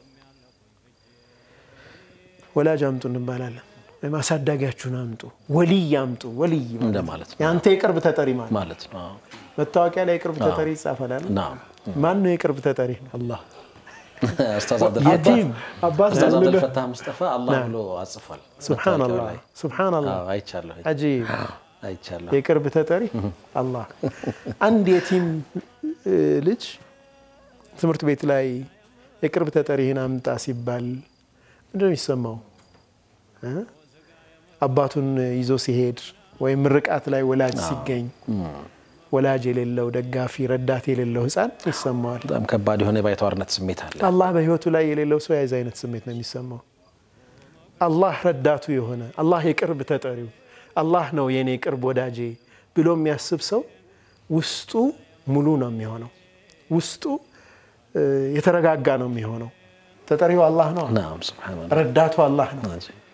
ወላጅ አምጡ እንባላለን፣ ወይም አሳዳጊያችሁን አምጡ፣ ወልይ አምጡ። ወልይ እንደማለት ነው። የአንተ የቅርብ ተጠሪ ማለት ማለት ነው። አዎ። መታወቂያ ላይ የቅርብ ተጠሪ ይጻፋል አይደል? ናም ማን ነው የቅርብ ተጠሪ? አላህ ኡስታዝ አብደል የቲም አባት ኡስታዝ አብደል ልልህ ፈታህ ሙስጠፋ አላህ ብሎ አጽፏል። ሱብሓነላህ መታወቂያው ላይ። ሱብሓነላህ አዎ፣ አይቻለሁ አጂብ አይቻለሁ። የቅርብ ተጠሪ አላህ። አንድ የቲም እ, ልጅ ትምህርት ቤት ላይ የቅርብ ተጠሪህን አምጣ ሲባል ምንድን ነው የሚሰማው? እ? አባቱን ይዞ ሲሄድ ወይም ምርቃት ላይ ወላጅ ሲገኝ ወላጅ የሌለው ደጋፊ ረዳት የሌለው ሕፃን ይሰማዋል። በጣም ከባድ የሆነ የባይተዋርነት ስሜት አለ። አላህ በህይወቱ ላይ የሌለው ሰው የዚ አይነት ስሜት ነው የሚሰማው። አላህ ረዳቱ የሆነ አላህ የቅርብ ተጠሪው አላህ ነው የኔ ቅርብ ወዳጄ ብሎ የሚያስብ ሰው ውስጡ ሙሉ ነው የሚሆነው። ውስጡ እ, የተረጋጋ ነው የሚሆነው። ተጠሪው አላህ ነው፣ ናም ሱብሃንአላህ። ረዳቱ አላህ ነው።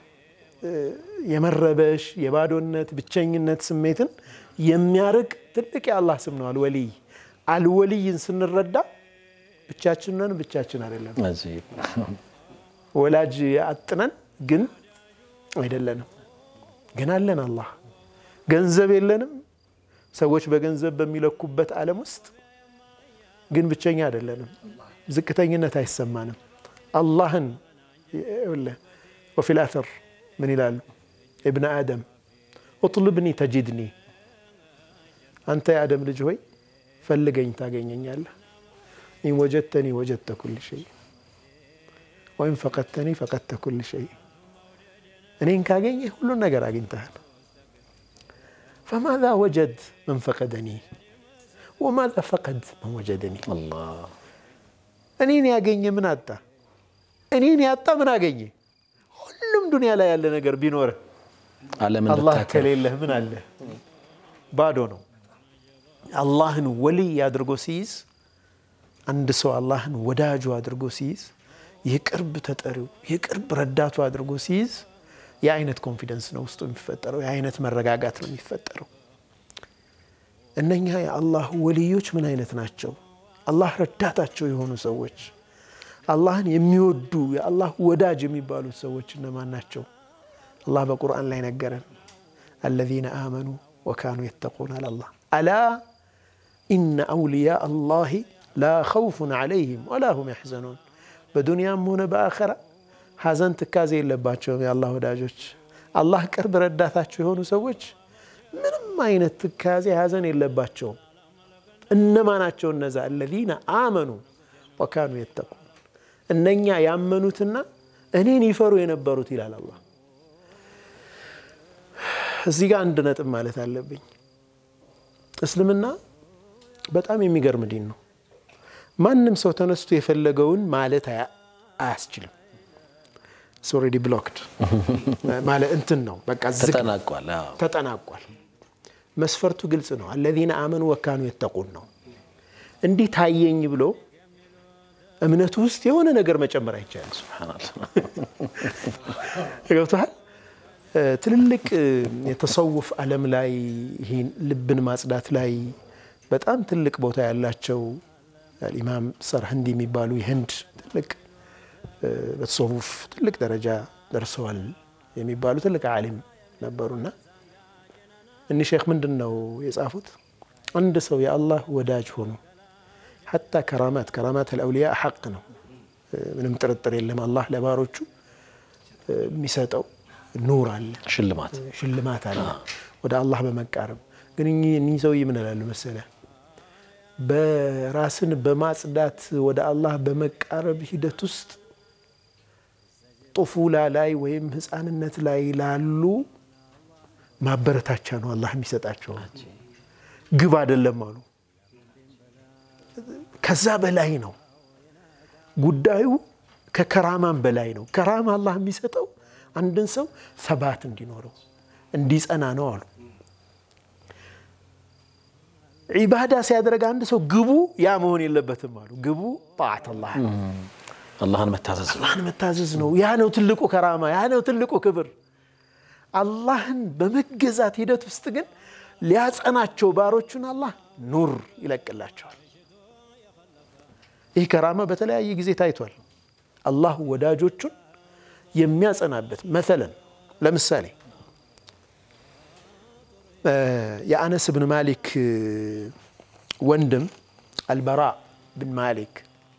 የመረበሽ የባዶነት ብቸኝነት ስሜትን የሚያርቅ ትልቅ የአላህ ስም ነው አልወልይ። አልወልይን ስንረዳ ብቻችን ነን፣ ብቻችን አይደለም። አጂብ። ወላጅ አጥነን ግን አይደለንም፣ ግን አለን አላህ። ገንዘብ የለንም፣ ሰዎች በገንዘብ በሚለኩበት ዓለም ውስጥ ግን ብቸኛ አይደለንም። ዝቅተኝነት አይሰማንም። አላህን ይኸውልህ፣ ወፊል አተር ምን ይላሉ? እብነ አደም እጥልብኒ ተጂድኒ፣ አንተ የአደም ልጅ ሆይ ፈልገኝ ታገኘኛለህ። ኢን ወጀድተኒ ወጀድተ ኩል ሸይ ወይም ፈቀድተኒ ፈቀድተ ኩል ሸይ፣ እኔን ካገኘህ ሁሉን ነገር አግኝተሃል። ፈማዛ ወጀድ መን ፈቀደኒ ወማዛ ፈቀድ መን ወጀደኒ። አላህ እኔን ያገኘ ምን አጣ? እኔን ያጣ ምን አገኘ? ሁሉም ዱንያ ላይ ያለ ነገር ቢኖርህ ዓለም አላህ እንድታከል ከሌለህ ምን አለ? ባዶ ነው። አላህን ወልይ አድርጎ ሲይዝ አንድ ሰው አላህን ወዳጁ አድርጎ ሲይዝ የቅርብ ተጠሪው የቅርብ ረዳቱ አድርጎ ሲይዝ የአይነት ኮንፊደንስ ነው ውስጡ የሚፈጠረው፣ የአይነት መረጋጋት ነው የሚፈጠረው። እነኛ የአላህ ወልዮች ምን አይነት ናቸው? አላህ ረዳታቸው የሆኑ ሰዎች፣ አላህን የሚወዱ የአላህ ወዳጅ የሚባሉት ሰዎች እነማን ናቸው? አላህ በቁርአን ላይ ነገረን። አለዚነ አመኑ ወካኑ የተቁን አላህ አላ ኢነ አውልያ አላሂ ላ ኸውፉን ዐለይሂም ወላ ሁም ያሕዘኑን። በዱንያም ሆነ በአኸራ ሐዘን ትካዜ የለባቸውም የአላህ ወዳጆች። አላህ ቅርብ ረዳታቸው የሆኑ ሰዎች ምንም አይነት ትካዜ ሐዘን የለባቸውም። እነማ ናቸው እነዛ? አለዚነ አመኑ ወካኑ የተቁን እነኛ ያመኑትና እኔን ይፈሩ የነበሩት ይላል አላህ። እዚህ ጋር አንድ ነጥብ ማለት አለብኝ። እስልምና በጣም የሚገርም ዲን ነው። ማንም ሰው ተነስቶ የፈለገውን ማለት አያ- አያስችልም። ኦልሬዲ ብሎክድ ማለት እንትን ነው በቃ ዝግ ነው። ተጠናቋል። አዎ። ተጠናቋል። መስፈርቱ ግልጽ ነው። አለዚነ አመኑ ወካኑ የተቁን ነው። እንዲህ ታየኝ ብሎ እምነቱ ውስጥ የሆነ ነገር መጨመር አይቻልም። ሱብሃንአላህ። ገብቶሃል? ትልልቅ የተሰውፍ ዓለም ላይ ይህን ልብን ማጽዳት ላይ በጣም ትልቅ ቦታ ያላቸው ኢማም ሰርህንዲ የሚባሉ የህንድ ትልቅ በተሰውፍ ትልቅ ደረጃ ደርሰዋል የሚባሉ ትልቅ ዓሊም ነበሩና እኒህ ሼክ ምንድን ነው የጻፉት? አንድ ሰው የአላህ ወዳጅ ሆኖ ሐታ ከራማት ከራማት አልአውሊያ ሐቅ ነው፣ ምንም ጥርጥር የለም። አላህ ለባሮቹ የሚሰጠው ኑር አለ፣ ሽልማት ሽልማት አለ ወደ አላህ በመቃረብ ግን እኚህ ሰውዬ ምን እላሉ መሰለ በራስን በማጽዳት ወደ አላህ በመቃረብ ሂደት ውስጥ ጡፉላ ላይ ወይም ህፃንነት ላይ ላሉ ማበረታቻ ነው አላህ የሚሰጣቸው ግብ አይደለም አሉ። ከዛ በላይ ነው ጉዳዩ፣ ከከራማም በላይ ነው። ከራማ አላህ የሚሰጠው አንድን ሰው ሰባት እንዲኖረው እንዲጸና ነው አሉ። ዒባዳ ሲያደርግ አንድ ሰው ግቡ ያ መሆን የለበትም አሉ። ግቡ ጣዓት አላህ አላህን መታዘዝ ነው። አላህን መታዘዝ ነው። ያ ነው ትልቁ ከራማ፣ ያ ነው ትልቁ ክብር። አላህን በመገዛት ሂደት ውስጥ ግን ሊያጸናቸው ባሮቹን አላህ ኑር ይለቅላቸዋል። ይህ ከራማ በተለያየ ጊዜ ታይቷል። አላህ ወዳጆቹን የሚያጸናበት መተለን ለምሳሌ የአነስ ብን ማሊክ ወንድም አልበራ ብን ማሊክ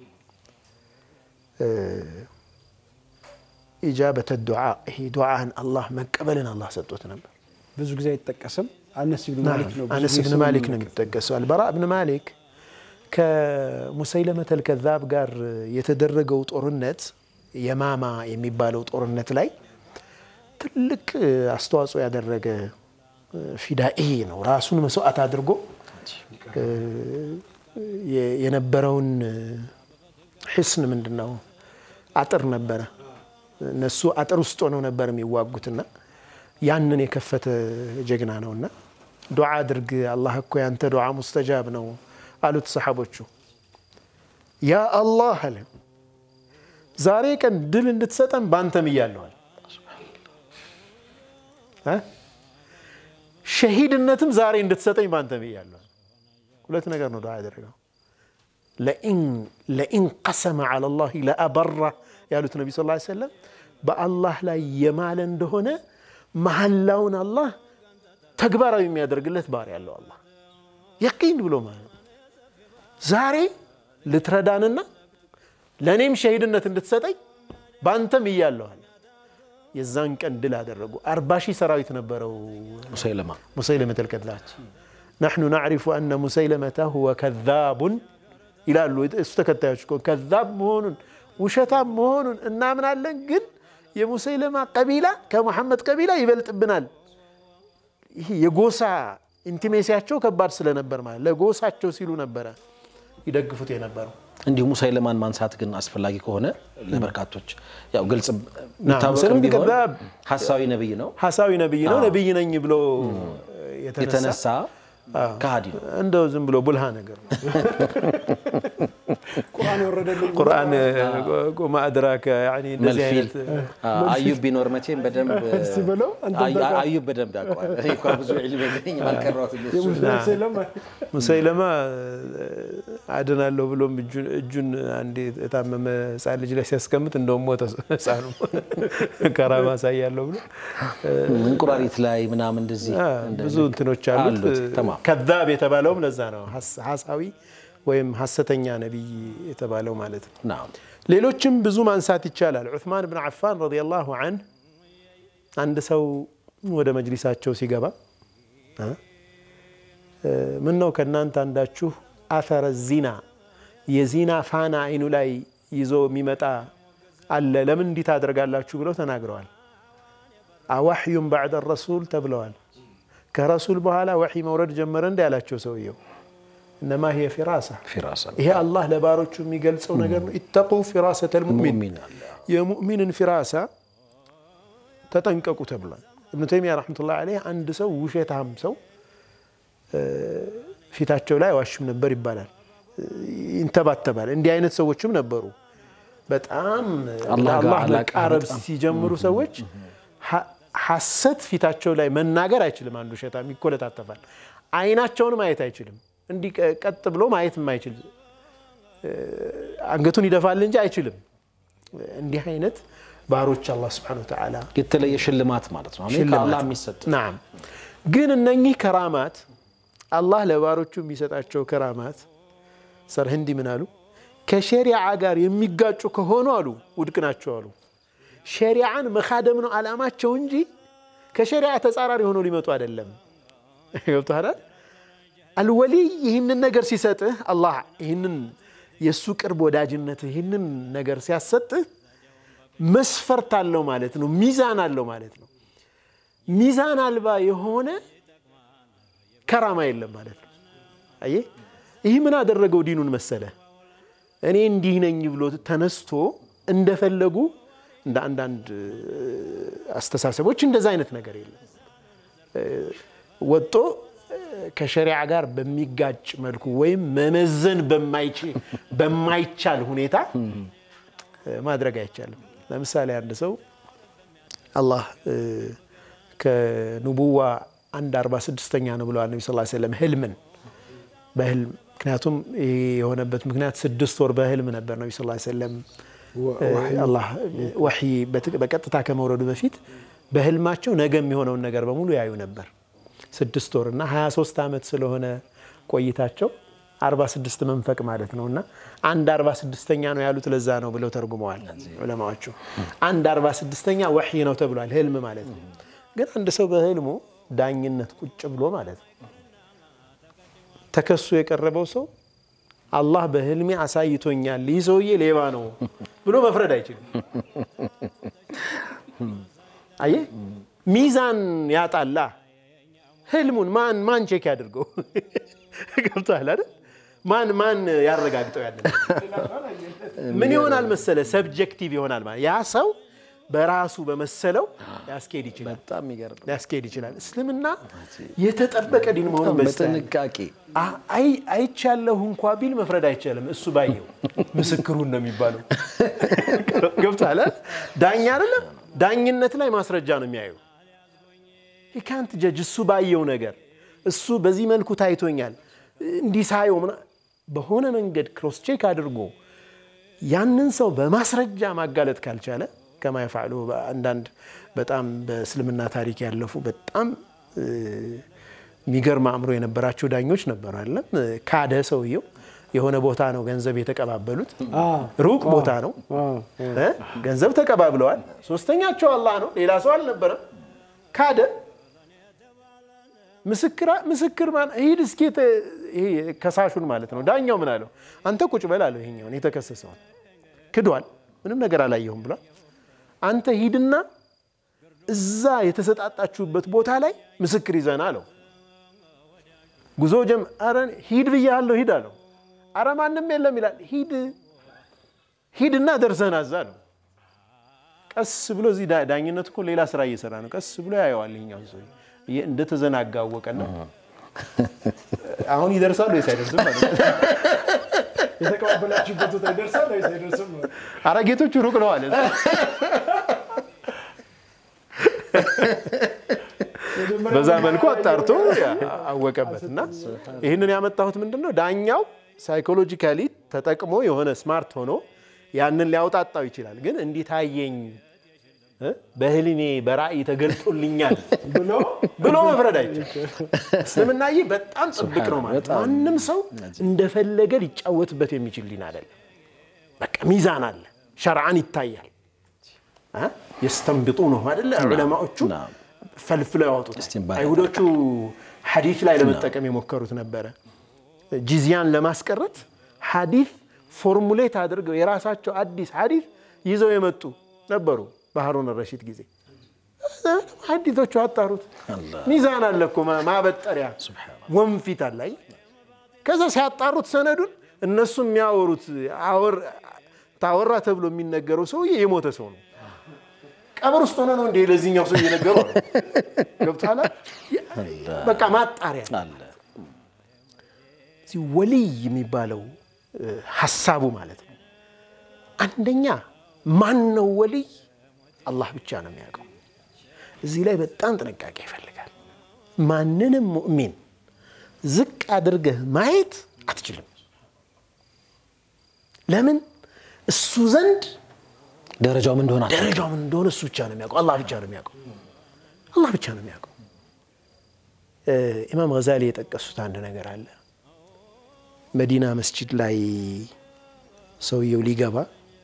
ኢጃበተ ዱዓ ይሄ ዱዓህን አላህ መቀበልን አላህ ሰጥቶት ነበር። ብዙ ጊዜ አይጠቀስም። አነስ ብን ማሊክ ነው። ብዙ አነስ ጊዜ ብን ስሙ ማሊክ ነው የሚነገር። የሚጠቀሰው። አልበራ ብን ማሊክ ከሙሰይለመተል ከዛብ ጋር የተደረገው ጦርነት የማማ የሚባለው ጦርነት ላይ ትልቅ አስተዋጽኦ ያደረገ ፊዳኤ ነው። ራሱን መስዋዕት አድርጎ የ- የነበረውን ሕስን ምንድን ነው አጥር ነበረ። እነሱ አጥር ውስጥ ሆነው ነበር የሚዋጉትና ያንን የከፈተ ጀግና ነውና ዱዓ አድርግ አላህ እኮ ያንተ ዱዓ ሙስተጃብ ነው አሉት ሰሓቦቹ። ያ አላህ አለ ዛሬ ቀን ድል እንድትሰጠን ባንተም እያለዋል ሸሂድነትም ዛሬ እንድትሰጠኝ ባንተም እያለዋል። ሁለት ነገር ነው ዱዓ ያደረገው። ለኢን ቀሰመ ዐላ ላህ ለአበራ ያሉት ነቢ ስ ሰለም በአላህ ላይ የማለ እንደሆነ መሐላውን አላህ ተግባራዊ የሚያደርግለት ባሪያ ያለው አላህ የቂን ብሎ ማለት ነው። ዛሬ ልትረዳንና ለእኔም ሸሂድነት እንድትሰጠኝ በአንተም እያለዋል። የዛን ቀን ድል አደረጉ። አርባ ሺህ ሰራዊት ነበረው ሙሰይለማ ሙሰይለመተ ልከዛብ ናሕኑ ናዕሪፉ አነ ሙሰይለመተ ሁወ ከዛቡን ይላሉ እሱ ተከታዮች እኮ ከዛብ መሆኑን ውሸታም መሆኑን እናምናለን፣ ግን የሙሰይለማ ቀቢላ ከመሐመድ ቀቢላ ይበልጥብናል። ይህ የጎሳ ኢንቲሜሲያቸው ከባድ ስለነበር ማለት ለጎሳቸው ሲሉ ነበረ ይደግፉት የነበረው። እንዲሁ ሙሰይለማን ማንሳት ግን አስፈላጊ ከሆነ ለበርካቶች ያው ግልጽ ሙሰይለማ የሚታወቅም ቢሆን ከዛብ ሀሳዊ ነብይ ነው። ሐሳዊ ነብይ ነው። አዎ። ነብይ ነኝ ብሎ የተነሳ የተነሳ ከሃዲ ነው። እንደው ዝም ብሎ ቡልሃ ነገር ነው። ቁርአን ወረደልኝ ቁርአን ቁማ አድራከ ያኒ እንደዚህ መልፊል አይነት አ- አዩብ ቢኖር መቼም በደንብ እስቲ በለው አንተ አዩ- ታውቃለህ። አዩብ በደንብ ያውቀዋል። እኔ እንኳ ብዙ ዕልም የለኝም አልቀረሁትም የሱ። ሙሰይለማ ሙሰይለማ አድናለሁ ብሎም እጁን- እጁን አንድ የታመመ ህፃን ልጅ ላይ ሲያስቀምጥ እንደውም ሞተ ህፃኑ ከራማ አሳያለሁ ብሎ እንቁራሪት ላይ ምናምን እንደዚህ አ፣ እንደ- ብዙ እንትኖች አሉት። አሉት። ተማም ከዛብ የተባለውም ለዛ ነው ሐስ- ሐሳዊ ወይም ሐሰተኛ ነቢይ የተባለው ማለት ነው። ናም ሌሎችም ብዙ ማንሳት ይቻላል። ዑስማን ብን ዓፋን ረዲየላሁ ዐንህ አንድ ሰው ወደ መጅሊሳቸው ሲገባ እ ምን ነው ከእናንተ አንዳችሁ አፈረ ዚና የዚና ፋና አይኑ ላይ ይዞ የሚመጣ አለ ለምን እንዲህ ታደርጋላችሁ ብለው ተናግረዋል። አዋሕዩን ባዕደ ረሱል ተብለዋል። ከረሱል በኋላ ወሒ መውረድ ጀመረ እንዲ ያላቸው ሰውየው እነማ ሂየ ፊራሳ ፊራሳ ይሄ አላህ ለባሮቹ የሚገልጸው ነገር ነው። ኢተቁ ፊራሰተል ሙእሚን ሙእሚን አለ። የሙእሚንን ፊራሳ ተጠንቀቁ ተብሏል። እብኑ ተይሚያ ረሕመቱላህ ዐለይህ አንድ ሰው ውሸታም ሰው እ፣ ፊታቸው ላይ አይዋሽም ነበር ይባላል፣ ይንተባተባል። እንዲህ አይነት ሰዎችም ነበሩ። በጣም አላህ ጋር ለአላህ አላቃ መቃረብ በጣም ሲጀምሩ ሰዎች ሐ- ሐሰት ፊታቸው ላይ መናገር አይችልም። አንዱ ውሸታም ይኮለታተፋል። አይናቸውን ማየት አይችልም። እንዲህ ቀ- ቀጥ ብሎ ማየት የማይችል አንገቱን ይደፋል እንጂ አይችልም። እንዲህ አይነት ባሮች አላህ ስብሐነሁ ወተዓላ የተለየ ሽልማት ማለት ነው። አሜን። ከአላህ የሚሰጥ ናም። ግን እነኚህ ከራማት አላህ ለባሮቹ የሚሰጣቸው ከራማት ሰርህንዲ ምን አሉ? ከሸሪዓ ጋር የሚጋጩ ከሆኑ አሉ ውድቅ ናቸው አሉ። ሸሪዓን መካደም ነው ዓላማቸው እንጂ ከሸሪዓ ተጻራሪ ሆኖ ሊመጡ አይደለም። ገብቶሃል? አልወሊይ ይህንን ነገር ሲሰጥህ አላህ ይህንን የእሱ ቅርብ ወዳጅነት ይህንን ነገር ሲያሰጥህ መስፈርት አለው ማለት ነው። ሚዛን አለው ማለት ነው። ሚዛን አልባ የሆነ ከራማ የለም ማለት ነው። አየህ፣ ይህ ምን አደረገው ዲኑን መሰለ? እኔ እንዲህ ነኝ ብሎ ተነስቶ እንደፈለጉ እንደ አንዳንድ አስተሳሰቦች እንደዛ አይነት ነገር የለም። ወጦ ከሸሪዓ ጋር በሚጋጭ መልኩ ወይም መመዘን በማይቻል ሁኔታ ማድረግ አይቻልም። ለምሳሌ አንድ ሰው አላህ ከንቡዋ አንድ አርባ ስድስተኛ ነው ብለዋል ነቢ ስ ሰለም ህልምን በህልም ምክንያቱም ይህ የሆነበት ምክንያት ስድስት ወር በህልም ነበር ነቢ ስ ሰለም አላህ ወሕይ በቀጥታ ከመውረዱ በፊት በህልማቸው ነገ የሚሆነውን ነገር በሙሉ ያዩ ነበር። ስድስት ወር እና 23 ዓመት ስለሆነ ቆይታቸው 46 መንፈቅ ማለት ነው እና አንድ 46ኛ ነው ያሉት ለዛ ነው ብለው ተርጉመዋል ዑለማዎቹ። አንድ 46ኛ ወሕይ ነው ተብሏል፣ ህልም ማለት ነው። ግን አንድ ሰው በህልሙ ዳኝነት ቁጭ ብሎ ማለት ነው ተከሱ የቀረበው ሰው አላህ በህልሜ አሳይቶኛል፣ ይህ ሰውዬ ሌባ ነው ብሎ መፍረድ አይችልም። አየህ ሚዛን ያጣላ ህልሙን ማን ማን ቼክ ያድርገው? ገብቶሃል አይደል? ማን ማን ያረጋግጠው? ያለ ምን ይሆናል መሰለ ሰብጀክቲቭ ይሆናል ማለት ያ ሰው በራሱ በመሰለው ሊያስኬድ ይችላል በጣም የሚገርም ሊያስኬድ ይችላል። እስልምና የተጠበቀ ዲን መሆኑን በጥንቃቄ አይቻለሁ እንኳ ቢል መፍረድ አይቻልም። እሱ ባየው ምስክሩን ነው የሚባለው። ገብቶሃል አይደል? ዳኛ አይደለም ዳኝነት ላይ ማስረጃ ነው የሚያየው። ካንት ጀጅ እሱ ባየው ነገር እሱ በዚህ መልኩ ታይቶኛል እንዲህ ሳየው በሆነ መንገድ ክሮስ ቼክ አድርጎ ያንን ሰው በማስረጃ ማጋለጥ ካልቻለ ከማ የፋዕሉ አንዳንድ በጣም በእስልምና ታሪክ ያለፉ በጣም የሚገርም አእምሮ የነበራቸው ዳኞች ነበሩ። አይደለም ካደ ሰውየው የሆነ ቦታ ነው ገንዘብ የተቀባበሉት፣ ሩቅ ቦታ ነው ገንዘብ ተቀባብለዋል። ሶስተኛቸው አላህ ነው፣ ሌላ ሰው አልነበረም። ካደ ምስክር ሂድ እስኪ ከሳሹን ማለት ነው። ዳኛው ምን አለው? አንተ ቁጭ በል አለው። ይሄኛውን የተከሰሰውን ክዷል፣ ምንም ነገር አላየሁም ብሏል። አንተ ሂድና እዛ የተሰጣጣችሁበት ቦታ ላይ ምስክር ይዘና አለው። ጉዞ ጀም ኧረ ሂድ ብያለሁ ሂድ አለው። አረ ማንም የለም ይላል። ሂድ ሂድና ደርሰና እዛ አለው። ቀስ ብሎ እዚህ ዳኝነት እኮ ሌላ ስራ እየሰራ ነው። ቀስ ብሎ ያየዋል። ይኸኛውን ሰው እንደተዘናጋ አወቀና አሁን ይደርሳል ወይስ አይደርስም? የተቀባበላችሁበት ቦታ ይደርሳል ወይስ አይደርስም? ኧረ ጌቶቹ ሩቅ ነው አለ። በዛ መልኩ አጣርቶ አወቀበት። እና ይህንን ያመጣሁት ምንድን ነው ዳኛው ሳይኮሎጂካሊ ተጠቅሞ የሆነ ስማርት ሆኖ ያንን ሊያውጣጣው ይችላል። ግን እንዲህ ታየኝ በህልሜ በራእይ ተገልጦልኛል ብሎ መፍረድ አይችልም። እስልምና ይህ በጣም ጥብቅ ነው ማለት ማንም ሰው እንደፈለገ ሊጫወትበት የሚችል ዲን አይደለም። በቃ ሚዛን አለ፣ ሸርዓን ይታያል። የስተንብጡ ነው አይደለ? ዑለማዎቹ ፈልፍለው ያወጡት። አይሁዶቹ ሐዲስ ላይ ለመጠቀም የሞከሩት ነበረ። ጂዚያን ለማስቀረት ሐዲስ ፎርሙሌት አድርገው የራሳቸው አዲስ ሐዲስ ይዘው የመጡ ነበሩ። በሃሩን ረሺድ ጊዜ ሐዲቶቹ አጣሩት። ሚዛን አለ እኮ ማበጠሪያ ወንፊት አለ። ከዛ ሲያጣሩት ሰነዱን እነሱ የሚያወሩት ታወራ ተብሎ የሚነገረው ሰውዬ የሞተ ሰው ነው። ቀብር ውስጥ ሆነ ነው እንደ ለዚህኛው ሰው እየነገሩ ገብቶሃል። በቃ ማጣሪያ ወልይ የሚባለው ሀሳቡ ማለት ነው። አንደኛ ማን ነው ወልይ? አላህ ብቻ ነው የሚያውቀው። እዚህ ላይ በጣም ጥንቃቄ ይፈልጋል። ማንንም ሙእሚን ዝቅ አድርገህ ማየት አትችልም። ለምን? እሱ ዘንድ ደረጃው ምን እንደሆነ ደረጃው ምን እንደሆነ እሱ ብቻ ነው የሚያውቀው። አላህ ብቻ ነው የሚያውቀው። አላህ ብቻ ነው የሚያውቀው። ኢማም ገዛሊ የጠቀሱት አንድ ነገር አለ። መዲና መስጂድ ላይ ሰውየው ሊገባ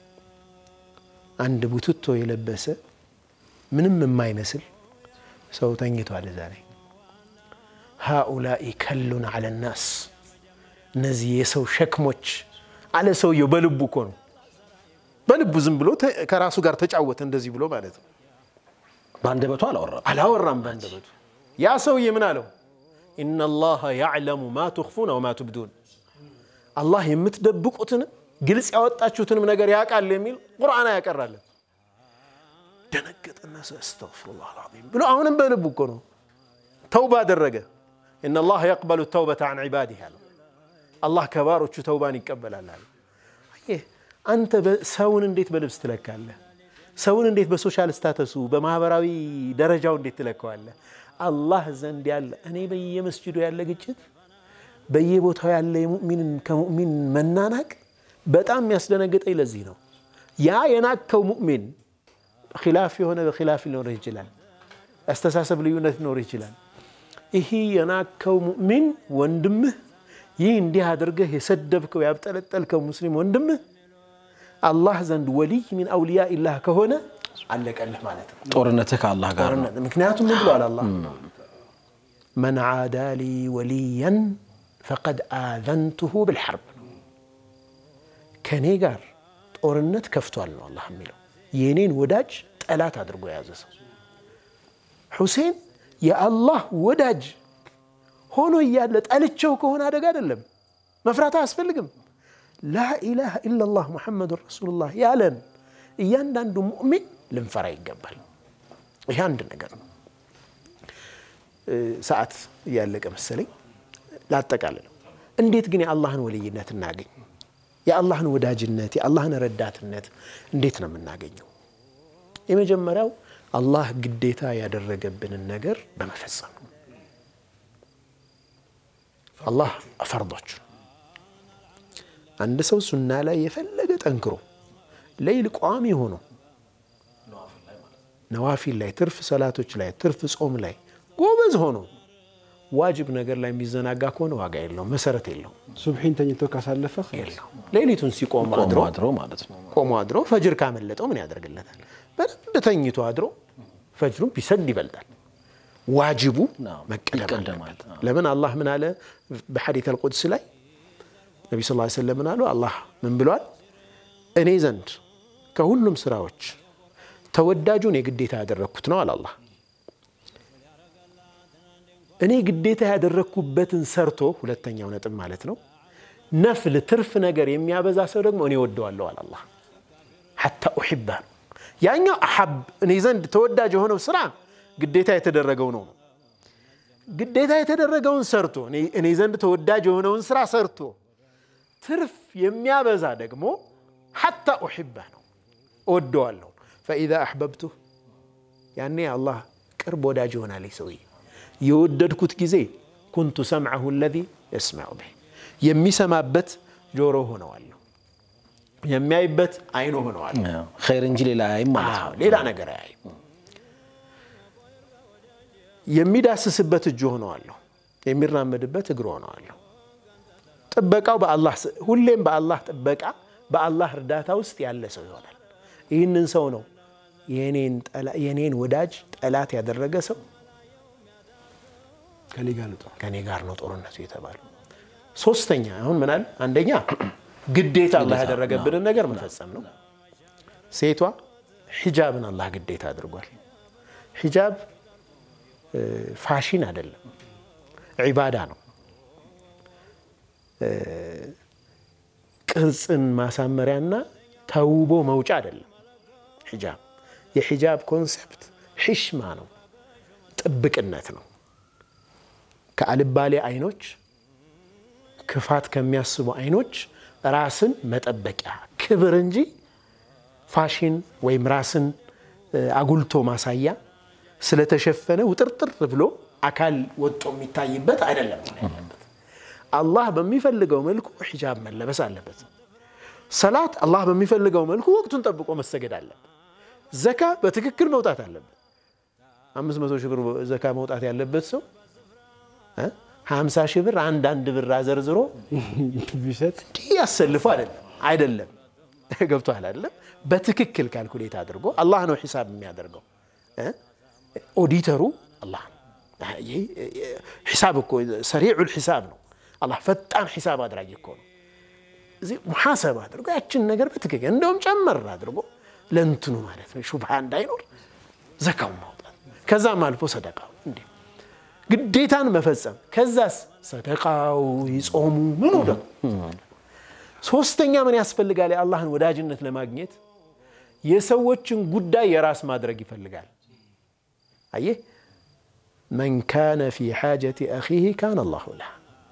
አንድ ቡትቶ የለበሰ ምንም የማይመስል ሰው ተኝቷል እዛ ላይ። ሃኡላኢ ከሉን አለ ናስ፣ እነዚህ የሰው ሸክሞች አለ ሰውየው። በልቡ እኮ ነው በልቡ ዝም ብሎ ከራሱ ጋር ተጫወተ እንደዚህ ብሎ ማለት ነው። በአንደበቱ አላወራም። አላወራም በአንደበቱ። ያ ሰውዬ ምን አለው? ኢነላሀ ያዕለሙ ማ ቱኽፉነ ወማ ቱብዱን፣ አላህ የምትደብቁትንም ግልጽ ያወጣችሁትንም ነገር ያውቃል የሚል ቁርአን ያቀራለን። ደነገጠና አስተግፊሩላህ አልዓዚም ብሎ አሁንም በልቡ እኮ ነው ተውባ አደረገ። ኢነላሀ የቅበሉ ተውበተ አን ዒባዲህ አለው። አላህ ከባሮቹ ተውባን ይቀበላል አለ። አየህ አንተ ሰውን እንዴት በልብስ ትለካለህ? ሰውን እንዴት በሶሻል ስታተሱ በማህበራዊ ደረጃው እንዴት ትለካዋለህ? አላህ ዘንድ ያለ እኔ በየመስጅዱ ያለ ግጭት፣ በየቦታው ያለ የሙእሚንን ከሙእሚን መናናቅ በጣም የሚያስደነግጠኝ ለዚህ ነው። ያ የናከው ሙእሚን ኪላፍ የሆነ በኪላፍ ሊኖር ይችላል። አስተሳሰብ ልዩነት ሊኖር ይችላል። ይህ የናከው ሙእሚን ወንድምህ ይህ እንዲህ አድርገህ የሰደብከው ያብጠለጠልከው ሙስሊም ወንድምህ አላህ ዘንድ ወሊይ ሚን አውልያ ኢላህ ከሆነ አለቀልህ ማለት ነው። ጦርነትህ ከአላህ ጋር ነው። ምክንያቱም ምን ብሏል አላህ መን ዓዳ ሊ ወሊያን ፈቀድ አዘንቱሁ ብልሐርብ ከእኔ ጋር ጦርነት ከፍቷል ነው አላህ የሚለው የእኔን ወዳጅ ጠላት አድርጎ የያዘ ሰው ሁሴን የአላህ ወዳጅ ሆኖ እያለ ጠልቸው ከሆነ አደጋ አይደለም፣ መፍራት አያስፈልግም። ላኢላሃ ኢላላህ ሙሐመዱን ረሱሉላህ ያለን እያንዳንዱ ሙእሚን ልንፈራ ይገባል። ይህ አንድ ነገር ነው። ሰዓት እያለቀ መሰለኝ ላጠቃልለው። እንዴት ግን የአላህን ወልይነት እናገኝ? የአላህን ወዳጅነት፣ የአላህን ረዳትነት እንዴት ነው የምናገኘው? የመጀመሪያው አላህ ግዴታ ያደረገብንን ነገር በመፈጸም ነው። አላህ ፈርዶች አንድ ሰው ሱና ላይ የፈለገ ጠንክሮ ሌይል ቋሚ ሆኖ ነዋፊል ላይ ትርፍ ሰላቶች ላይ ትርፍ ጾም ላይ ጎበዝ ሆኖ ዋጅብ ነገር ላይ የሚዘናጋ ከሆነ ዋጋ የለውም፣ መሰረት የለውም። ሱብሒን ተኝቶ ካሳለፈ የለውም። ሌሊቱን ሲቆም አድሮ አድሮ ማለት ነው። ቆሞ አድሮ ፈጅር ካመለጠው ምን ያደርግለታል? በደንብ ተኝቶ አድሮ ፈጅሩን ቢሰግድ ይበልጣል። ዋጅቡ መቀደም ይቀደማል። አለበት። ለምን አላህ ምን አለ በሐዲት አልቁድስ ላይ ነቢ ስ ሰለም ምን አሉ? አላህ ምን ብሏል? እኔ ዘንድ ከሁሉም ስራዎች ተወዳጁን የግዴታ ያደረግኩት ነው አለ አላህ። እኔ ግዴታ ያደረግኩበትን ሰርቶ ሁለተኛው ነጥብ ማለት ነው ነፍል ትርፍ ነገር የሚያበዛ ሰው ደግሞ እኔ ወደዋለሁ አለ አላህ። ሐታ ኡሒባ ነው ያኛው አሐብ እኔ ዘንድ ተወዳጅ የሆነው ስራ ግዴታ የተደረገው ነው። ግዴታ የተደረገውን ሰርቶ እኔ ዘንድ ተወዳጅ የሆነውን ስራ ሰርቶ ትርፍ የሚያበዛ ደግሞ ሐታ ኡሒባ ነው እወደዋለሁ። ፈኢዛ አሕበብቱህ ያኔ አላህ ቅርብ ወዳጅ ይሆናል ሰውዬ። የወደድኩት ጊዜ ኩንቱ ሰምዐሁ አለዚ የስመዑ ቢህ የሚሰማበት ጆሮ ሆነዋለሁ፣ የሚያይበት አይኑ ሆነዋለሁ። ኸይር እንጂ ሌላ አያይም ማለት ነው። ሌላ ነገር አያይም። የሚዳስስበት እጁ ሆነዋለሁ፣ የሚራመድበት እግሩ ሆነዋለሁ። ጥበቃው በአላህ ሁሌም በአላህ ጥበቃ በአላህ እርዳታ ውስጥ ያለ ሰው ይሆናል። ይህንን ሰው ነው የኔን ወዳጅ ጠላት ያደረገ ሰው ከኔ ጋር ነው ከኔ ጋር ነው ጦርነቱ የተባለው። ሶስተኛ አሁን ምናል አንደኛ ግዴታ አላህ ያደረገብንን ነገር መፈጸም ነው። ሴቷ ሒጃብን አላህ ግዴታ አድርጓል። ሒጃብ ፋሽን አይደለም፣ ዒባዳ ነው። ቅርጽን ማሳመሪያና ተውቦ መውጫ አይደለም። ሒጃብ የሒጃብ ኮንሴፕት ሒሽማ ነው፣ ጥብቅነት ነው። ከአልባሌ አይኖች፣ ክፋት ከሚያስቡ አይኖች ራስን መጠበቂያ ክብር እንጂ ፋሽን ወይም ራስን አጉልቶ ማሳያ ስለተሸፈነ ውጥርጥር ብሎ አካል ወጦ የሚታይበት አይደለም ያለበት። አላህ በሚፈልገው መልኩ ሒጃብ መለበስ አለበት። ሰላት አላህ በሚፈልገው መልኩ ወቅቱን ጠብቆ መሰገድ አለበት። ዘካ በትክክል መውጣት አለበት። አምስት መቶ ሺህ ብር ዘካ መውጣት ያለበት ሰው ሀምሳ ሺህ ብር አንድ አንድ ብር አዘርዝሮ ቢሰጥ እንዲህ ያሰልፉ አይደለም አይደለም ገብቶሃል አይደለም በትክክል ካልኩሌት አድርጎ አላህ ነው ሒሳብ የሚያደርገው ኦዲተሩ አላህ ነው ሒሳብ እኮ ሰሪዑል ሒሳብ ነው አላህ ፈጣን ሒሳብ አድራጊ እኮ ነው እዚህ ሙሓሰብ አድርጎ ያችን ነገር በትክክል እንደውም ጨመር አድርጎ ለእንትኑ ማለት ነው ሹብሃ እንዳይኖር ዘካውን ማውጣት ከዛም አልፎ ሰደቃው እንዲህ ግዴታን መፈጸም ከዛስ ሰደቃው ይጾሙ ምኑ ደግሞ ሶስተኛ ምን ያስፈልጋል? የአላህን ወዳጅነት ለማግኘት የሰዎችን ጉዳይ የራስ ማድረግ ይፈልጋል። አየህ መን ካነ ፊ ሓጀቲ አኺህ ካነ አላሁ ለህ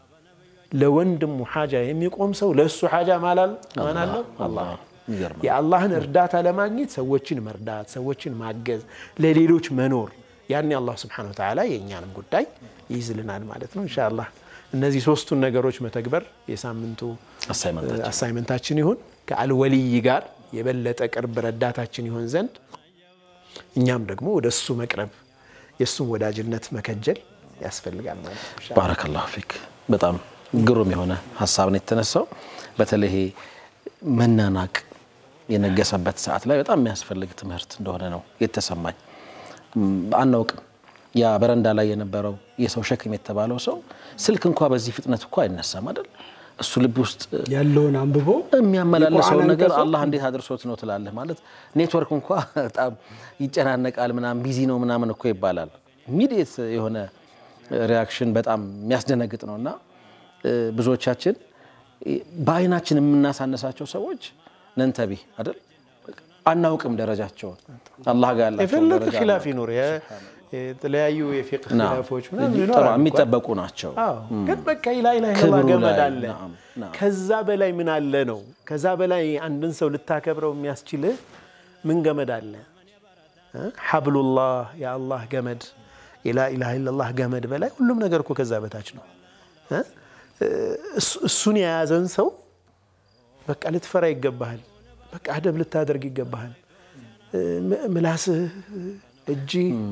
ለወንድሙ ሓጃ የሚቆም ሰው ለእሱ ሓጃ ማን አለው? አላህ። የአላህን እርዳታ ለማግኘት ሰዎችን መርዳት፣ ሰዎችን ማገዝ፣ ለሌሎች መኖር ያኔ አላህ ስብሓነሁ ወተዓላ የእኛንም ጉዳይ ይይዝልናል ማለት ነው። ኢንሻአላህ እነዚህ ሶስቱን ነገሮች መተግበር የሳምንቱ አሳይመንታችን ይሁን። ከአልወልይ ጋር የበለጠ ቅርብ ረዳታችን ይሆን ዘንድ እኛም ደግሞ ወደ እሱ መቅረብ የእሱን ወዳጅነት መከጀል ያስፈልጋል ማለት ነው። ባረከላሁ ፊክ። በጣም ግሩም የሆነ ሀሳብ ነው የተነሳው። በተለይ ይሄ መናናቅ የነገሰበት ሰዓት ላይ በጣም የሚያስፈልግ ትምህርት እንደሆነ ነው የተሰማኝ። አናውቅም ያ በረንዳ ላይ የነበረው የሰው ሸክም የተባለው ሰው ስልክ እንኳ በዚህ ፍጥነት እኮ አይነሳም አይደል? እሱ ልብ ውስጥ ያለውን አንብቦ የሚያመላለሰውን የቁርአን ነገር አንቀጹ አላህ እንዴት አድርሶት ነው ትላለህ። ማለት ኔትወርክ እንኳ በጣም ይጨናነቃል ምናምን ቢዚ ነው ምናምን እኮ ይባላል። ኢሚዲየት የሆነ ሪያክሽን በጣም የሚያስደነግጥ ነው እና ብዙዎቻችን በአይናችን የምናሳነሳቸው ሰዎች ነንተቢ አይደል አናውቅም ደረጃቸውን አላህ ጋር ያላቸውን የፈለገ ደረጃ ኪላፍ አናውቅም። ይኑር የ- የተለያዩ የፊቅህ ናም። ኪላፎች ምናምን ጥሩ፣ ይኖራሉ። የሚጠበቁ ናቸው። አዎ፣ ግን በቃ ላይ ላይ ክብሩ ገመድ ላይ፣ አለ። ናም፣ ናም። ከዛ በላይ ምን አለ ነው? ከዛ በላይ አንድን ሰው ልታከብረው የሚያስችልህ ምን ገመድ አለ? እ? ሐብሉላህ የአላህ ገመድ የላ ኢላሃ ኢለላህ ገመድ በላይ ሁሉም ነገር እኮ ከዛ በታች ነው። እ? እሱ- እሱን የያዘን ሰው በቃ ልትፈራ ይገባሃል። በቃ አደብ ልታደርግ ይገባሃል። እ፣ ም- ምላስህ፣ እጅ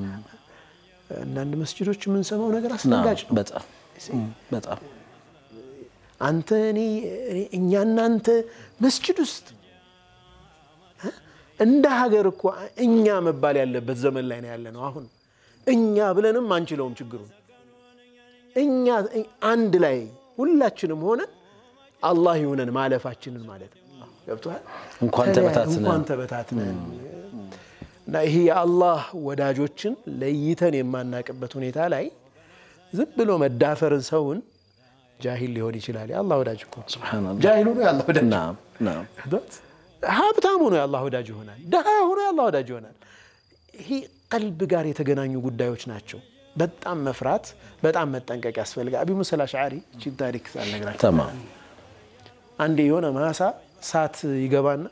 አንዳንድ መስጅዶች የምንሰማው ነገር አስደንጋጭ ነው። በጣም በጣም አንተ እኔ እኔ- እኛ እናንተ መስጅድ ውስጥ እ? እንደ ሀገር እኮ እኛ መባል ያለበት ዘመን ላይ ነው ያለ ነው። አሁን እኛ ብለንም አንችለውም ችግሩን። እኛ አንድ ላይ ሁላችንም ሆነን አላህ ይሁነን ማለፋችንን ማለት ነው። ገብቶሃል? እንኳን ተለያይ- ተበታትነን። እንኳን ተበታትነን እና ይሄ የአላህ ወዳጆችን ለይተን የማናቅበት ሁኔታ ላይ ዝም ብሎ መዳፈርን ሰውን ጃሂል ሊሆን ይችላል። የአላህ ወዳጅ እኮ ሱብሃነላህ። ጃሂል ሆኖ የአላህ ወዳጅ ናም ናም ሀብታም ሆኖ የአላህ ወዳጅ ይሆናል። ድሃ ሆኖ የአላህ ወዳጅ ይሆናል። ይሄ ቀልብ ጋር የተገናኙ ጉዳዮች ናቸው። በጣም መፍራት፣ በጣም መጠንቀቅ ያስፈልጋል። አቢ ሙሳ አልአሽዓሪ እቺን ታሪክ ሳልነግራችሁ ተማም አንዴ የሆነ ማሳ እሳት ይገባና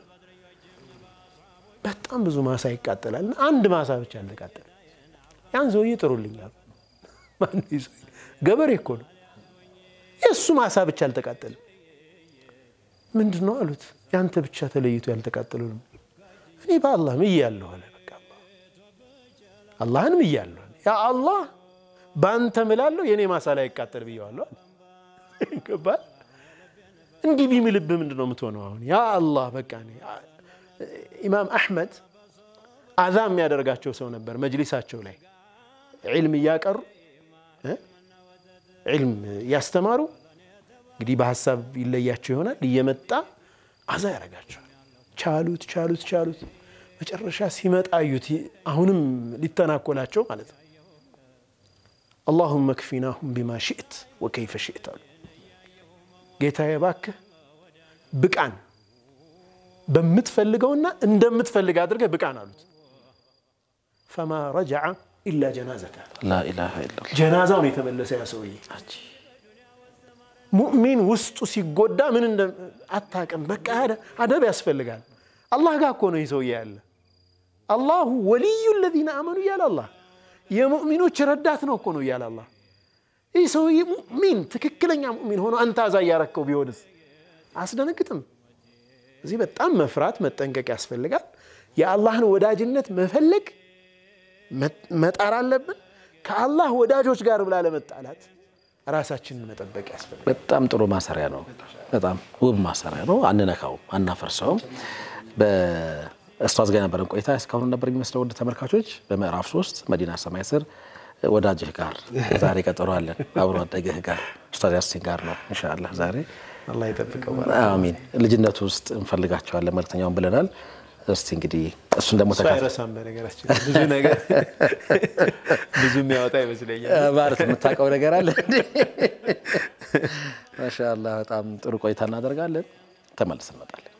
በጣም ብዙ ማሳ ይቃጠላል። እና አንድ ማሳ ብቻ አልተቃጠለ። ያን ሰውዬ ጥሩልኛል። ማነው ይህ ሰውዬ? ገበሬ እኮ ነው። የእሱ ማሳ ብቻ አልተቃጠለም። ምንድን ነው አሉት። ያንተ ብቻ ተለይቶ ያልተቃጠሉ ነው። እኔ በአላህ ምያለሁ አለ። በቃ አላህ አላህን ምያለሁ አለ። ያ አላህ በአንተ ምላለሁ የእኔ ማሳ ላይ ይቃጠል ብየዋለሁ አለ። ገባህ? እንዲህ ቢምልብህ ምንድን ነው የምትሆነው? አሁን ያ አላህ በቃ እኔ ኢማም አሕመድ አዛ የሚያደርጋቸው ሰው ነበር። መጅሊሳቸው ላይ ዒልም እያቀሩ እ ዒልም እያስተማሩ እንግዲህ በሀሳብ ይለያቸው ይሆናል። እየመጣ አዛ ያደርጋቸዋል። ቻሉት ቻሉት ቻሉት። መጨረሻ ሲመጣ አዩት። አሁንም ሊተናኮላቸው ማለት ነው። አላሁመ ክፊናሁም ቢማ ሽእት ወከይፈ ሽእት አሉ። ጌታዬ እባክህ ብቃን በምትፈልገውና እንደምትፈልግ አድርገህ ብቃን አሉት። ፈማ ረጀዐ ኢላ ጀናዘተ ላኢላሃ ኢለላህ ጀናዛውን የተመለሰ ያ ሰውዬ ሙእሚን ውስጡ ሲጎዳ ምን እንደ አታውቅም። በቃ አደብ ያስፈልጋል። አላህ ጋር እኮ ነው ይህ ሰውዬ ያለ። አላሁ ወልዩ ለዚነ አመኑ እያለ አላህ የሙእሚኖች ረዳት ነው እኮ ነው እያለ አላህ። ይህ ሰውዬ ሙእሚን ትክክለኛ ሙእሚን ሆኖ አንተ አዛ እያረከው ቢሆንስ አስደነግጥም። እዚህ በጣም መፍራት መጠንቀቅ ያስፈልጋል። የአላህን ወዳጅነት መፈለግ መጣር አለብን። ከአላህ ወዳጆች ጋር ብላ ለመጣላት ራሳችንን መጠበቅ ያስፈልጋል። በጣም ጥሩ ማሰሪያ ነው። በጣም ውብ ማሰሪያ ነው። አንነካውም፣ አናፈርሰውም። በእስቷዝ ጋር የነበረን ቆይታ እስካሁን ነበር የሚመስለው። ወደ ተመልካቾች በምዕራፍ ሶስት መዲና ሰማይ ስር ወዳጅህ ጋር ዛሬ ቀጠሮ አለን። አብሮ አደግህ ጋር ኡስታዝ ያሲን ጋር ነው ኢንሻአላህ ዛሬ አላህ ይጠብቀው። አሚን። ልጅነቱ ውስጥ እንፈልጋቸዋለን መልክተኛውን ብለናል። እስቲ እንግዲህ እሱን ደግሞ እሱ ተካ አይረሳም። በነገራችን ላይ ብዙ ነገር ብዙ የሚያወጣ ይመስለኛል። ማለት የምታውቀው ነገር አለ እንዴ? ማሻአላህ በጣም ጥሩ ቆይታ እናደርጋለን። ተመልስ እንመጣለን።